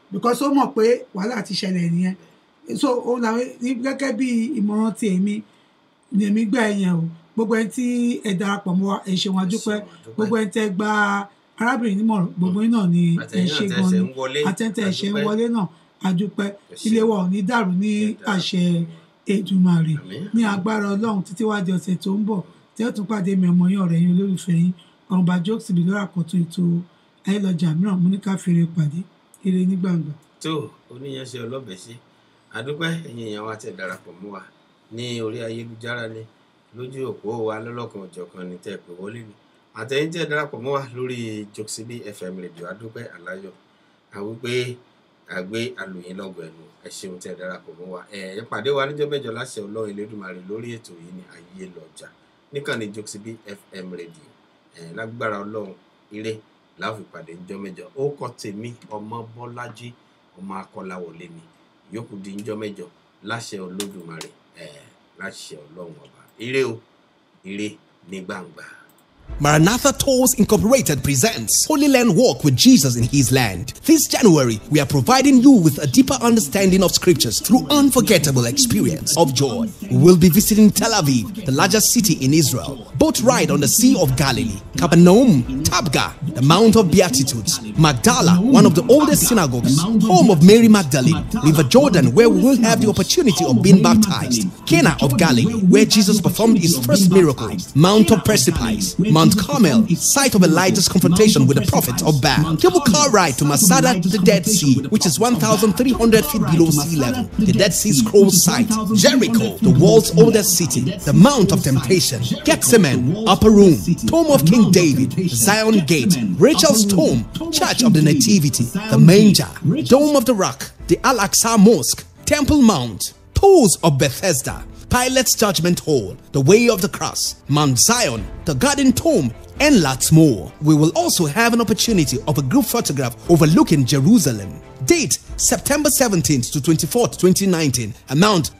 because ó mọ̀ pé wàhálà ti ṣẹlẹ̀ nìyẹn so òun làwọn ní- gẹ́gẹ́ bí ìmọ̀ràn ti èmi ni èmi gbà ẹ̀yàn o gbogbo ẹni tí ẹ darapọ̀ mọ́ wa ẹ ṣeun adúpẹ́ gbogbo ẹni tẹ́ gba arábìnrin nímọ̀ràn gbogbo yín náà ni ẹ Àtẹ̀yìn ṣe náà gan tẹ́ ni ṣe ń wọlé, àtẹ̀ntẹ̀ ẹ ṣe ń adúpẹ́. wọlé náà adúpẹ́ ṣeun. ilé wa ò ní dàrú ní àṣẹ Èdùmàrè ní agbára ọlọ́run títí wá di ọ̀sẹ̀ tó ń bọ̀ tí ó tún pàdé mi ọmọ yín ọ̀rẹ́ yín olólùfẹ́ yín ọ̀rùnbá jokes bí lórí àkọ́tún ètò ayélujára mìíràn mú ní ká fèrè pàdé ire ní gbàngbà. tó oníyanṣẹ́ ọlọ́bẹ̀ ṣe àdúpẹ́ ẹ̀yin èèyàn wa tẹ̀ darapọ̀ mọ́ wa ní orí ayélujára ní lójú òpó wa lọ́lọ́kan ọ̀jọ̀kan ní tẹ́ pé wọlé ni àtẹ̀yìn tẹ̀ darapọ̀ mọ́ wa lórí jokesibi fm radio àdúpẹ́ aláyọ̀ àwípé àgbé alòyìn lọ́gọ̀ ẹ̀nu ẹ ṣeun tẹ̀ darapọ̀ mọ́ wa ẹ̀ ẹ pàdé wa níjọ́ mẹ́jọ láṣẹ ọlọ́run elédùnmarè lórí ètò yìí ní ayé lọ́jà níkànnì jokesibi fm radio ẹ̀ lágbára ọlọ́run ire láfi pàdé níjọ́ mẹ́jọ ó kọ́ tèmi ọmọ bọ́lájí ọmọ akọ́láwọlé ni yòókù di níjọ́ mẹ́jọ láṣẹ olódùmarè ẹ̀ láṣẹ ọlọ́run ọba ire o ire ní gbangba. Maranatha Tours Incorporated presents Holy Land Walk with Jesus in His Land. This January, we are providing you with a deeper understanding of scriptures through unforgettable experience of joy. We will be visiting Tel Aviv, the largest city in Israel, boat ride on the Sea of Galilee, Capernaum, Tabgha, the Mount of Beatitudes, Magdala, one of the oldest synagogues, home of Mary Magdalene, River Jordan, where we will have the opportunity of being baptized, Cana of Galilee, where Jesus performed his first miracle, Mount of Precipice, Mount Carmel, site of Elijah's confrontation with the prophet of Baal, cable car ride to Masada to the Dead Sea, which is 1,300 feet below sea level, the Dead Sea Scrolls site, Jericho, the world's oldest city, the Mount of Temptation, Gethsemane, Upper Room, Tomb of King David, Zion Gate, Rachel's Tomb, Church of the Nativity, the Manger, Dome of the Rock, the Al Aqsa Mosque, Temple Mount, Pools of Bethesda, Pilate's Judgment Hall, the Way of the Cross, Mount Zion, the Garden Tomb, and lots more. We will also have an opportunity of a group photograph overlooking Jerusalem. Date September 17th to 24th, 2019. Amount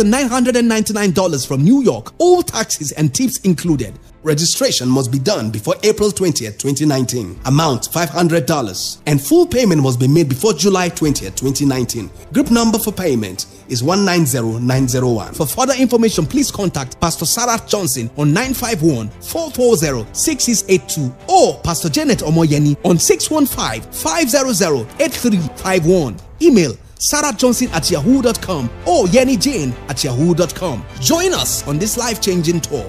$2,999 from New York, all taxes and tips included. Registration must be done before April 20th, 2019. Amount $500. And full payment must be made before July 20th, 2019. Group number for payment is 190901. For further information, please contact Pastor Sarah Johnson on 951 440 6682 or Pastor Janet Omoyeni on 615 500 8351. Email Sarah Johnson at yahoo.com or Yenny Jane at yahoo.com. Join us on this life changing tour.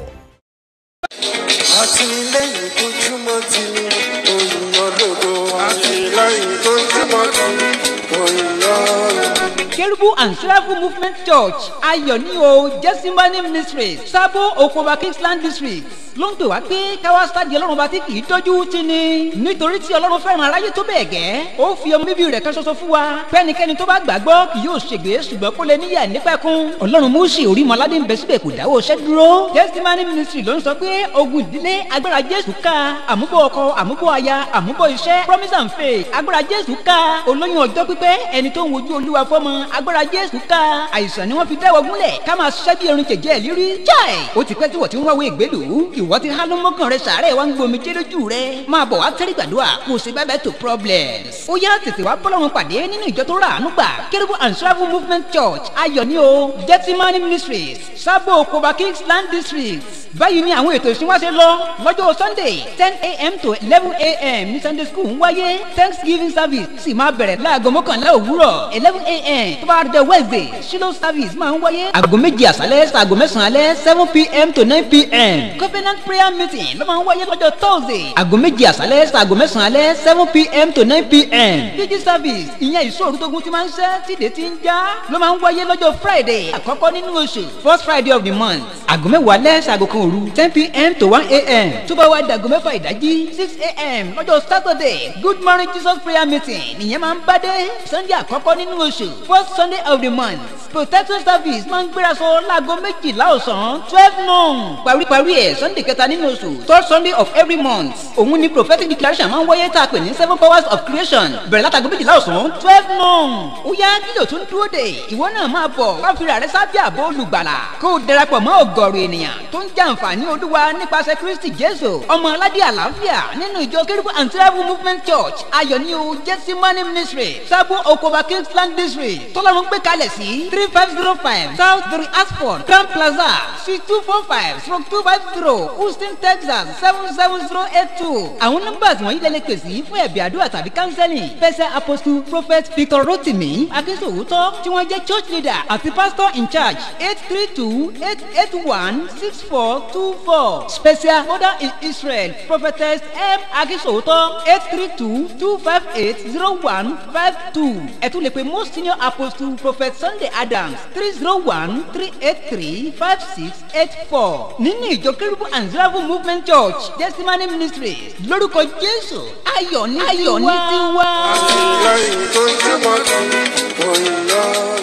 àtìlẹ́yìn tó túmọ̀ tí òyìnbó lòdò àtìlẹ́yìn tó túmọ̀ tí òyìnbó lòdò. Kerubu and Seraphim Movement Church ayọ̀ ní o Jẹ́símánì Ministries Sábó Okoba Kingsland District ló ń pè wá pé káwá sáàdì ọlọ́run bá ti kì í tọ́jú ti ni nítorí tí ọlọ́run fẹ́ràn aráyé tó bẹ́ẹ̀ gẹ́ ó fi ọmọ bíbí rẹ̀ kan ṣoṣo fún wa fẹ́nikẹ́ni tó bá gbàgbọ́ kì yóò ṣègbè ṣùgbọ́n kó lè níyà nípẹ̀kun ọlọ́run múùsì orí mọ́ládé ń bẹ síbẹ̀ kò dáwọ́ iṣẹ́ dúró Testimony Ministry ló ń sọ pé ogun ìdílé agbára Jésù ká àmúbọ̀ ọkọ àmúbọ̀ aya àmúbọ̀ iṣẹ́ promise and faith agbára Jésù ká olóyún ọjọ́ pípẹ́ ẹni tó ń wojú olúwa fọ́mọ agbára Jésù ká àìsàn ni wọ́n fi dáwọ́ gúnlẹ̀ ká máa ṣiṣẹ́ bí erin jẹ̀jẹ̀ lírí jáì ó ti pẹ́ tí wọ́n ti ń wáwé ìgbélú ìwọ ti há ló mọ́kàn rẹ sàárẹ̀ wá ń gbomi jẹ́ lójú rẹ máa bọ̀ wá tẹ́rí gbàdúrà kó o sì bẹ́ẹ̀ bẹ́ẹ̀ tó problems. ó yá tètè wá bọ́lọ́run pàdé nínú ìjọ tó rà àánú gbà kérúbù and travel movement church ayọ̀ ní o gettimani ministries sábò koba kingsland district báyìí ni àwọn ètò ìsìn wá ṣe lọ lọ́jọ́ sunday ten a.m. to eleven a.m. ní sunday school ń wáyé thanksgiving service sì máa bẹ̀rẹ̀ láago mọ́kànlá òwúrọ̀ eleven a.m. tó bá dé wednesday shiloh service máa ń wáyé aago méjì àṣálẹ́ sàgò mẹ́sàn-án alẹ́ seven p.m. to nine p.m. covenant prayer meeting ló máa ń wáyé lọ́jọ́ thursday aago méjì àṣálẹ́ sàgò mẹ́sàn-án alẹ́ seven p.m. to nine p.m. pg service ìyẹn ìṣòro tógun ti máa ń ṣẹ́ tìdé ti ń já ló máa ń wáyé lọ́jọ́ friday àkọ́kọ́ nínú oṣù first friday of the month aago mẹ́wàá alẹ́ sàgò kan òru ten pm to one am tó bá wá dàgọ́ mẹ́fà ìdájí six am lọ́jọ́ saturday good morning jesus prayer meeting nìyẹn máa ń bá dé sunday àkọ́kọ́ nínú oṣù first sunday of the month protection service máa ń gbéraṣọ láago méjìlá ọ̀sán twelve noon paríparí ẹ̀ sunday kẹta nínú oṣù third sunday of every month òun ni prophetic declaration máa ń wáyé tá a pè ní seven powers of creation bẹ̀rẹ̀ látago méjìlá ọ̀sán twelve noon ó yá kí ló tún dúró dé ìwọ náà máa bọ̀ wá fi rẹ̀ sábẹ́ àbọ̀ olùgbàlà kó o darapọ̀ mọ́ ọ̀gọ̀rọ̀ ènìyàn tó ń jàǹfààní olúwa nípasẹ̀ kristi jésù ọmọ aládé àlàáfíà nínú ìjọ kérúbù and travel movement church ayọ̀ni o jẹ́símánì ministry sábò okoba kingsland district tọ́lọ́run gbé kalẹ̀ sí three five zero five south three asphalt grand plaza suite two four five stroke two five zero houston texas seven seven zero eight two àwọn nọ́mbà tí wọ́n yí lẹ́lẹ́ pèsè fún ẹ̀bí àdúrà tàbí counseling fẹsẹ̀ apostle prophet victor rotimi akínsòwòtọ́ tí wọ́n jẹ́ church leader àti pastor in charge eight three two eight eight one six four two four special mother in israel prophetess m akínsòwòtọ́ eight three two two five eight zero one five two ẹ tún lè pe most senior apostle prophet sunday adams three zero one three eight three five six eight four nínú ìjọ kérúbù and zerafu movement church testimony ministries lórúkọ jésù ayọ̀ ní Ayọ̀ ní tiwa. àtìlẹ́yìn tó ń jẹ́ mọ́tò òyìnbó.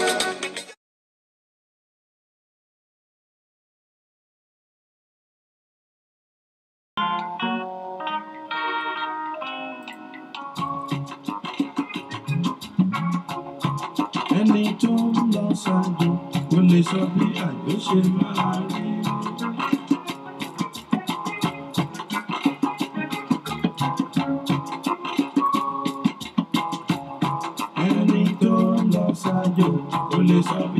ẹni tó ń lọ ṣáájú kò lè sọ bí àjò ṣe máa rí. ẹni tó ń lọ ṣáájú kò lè sọ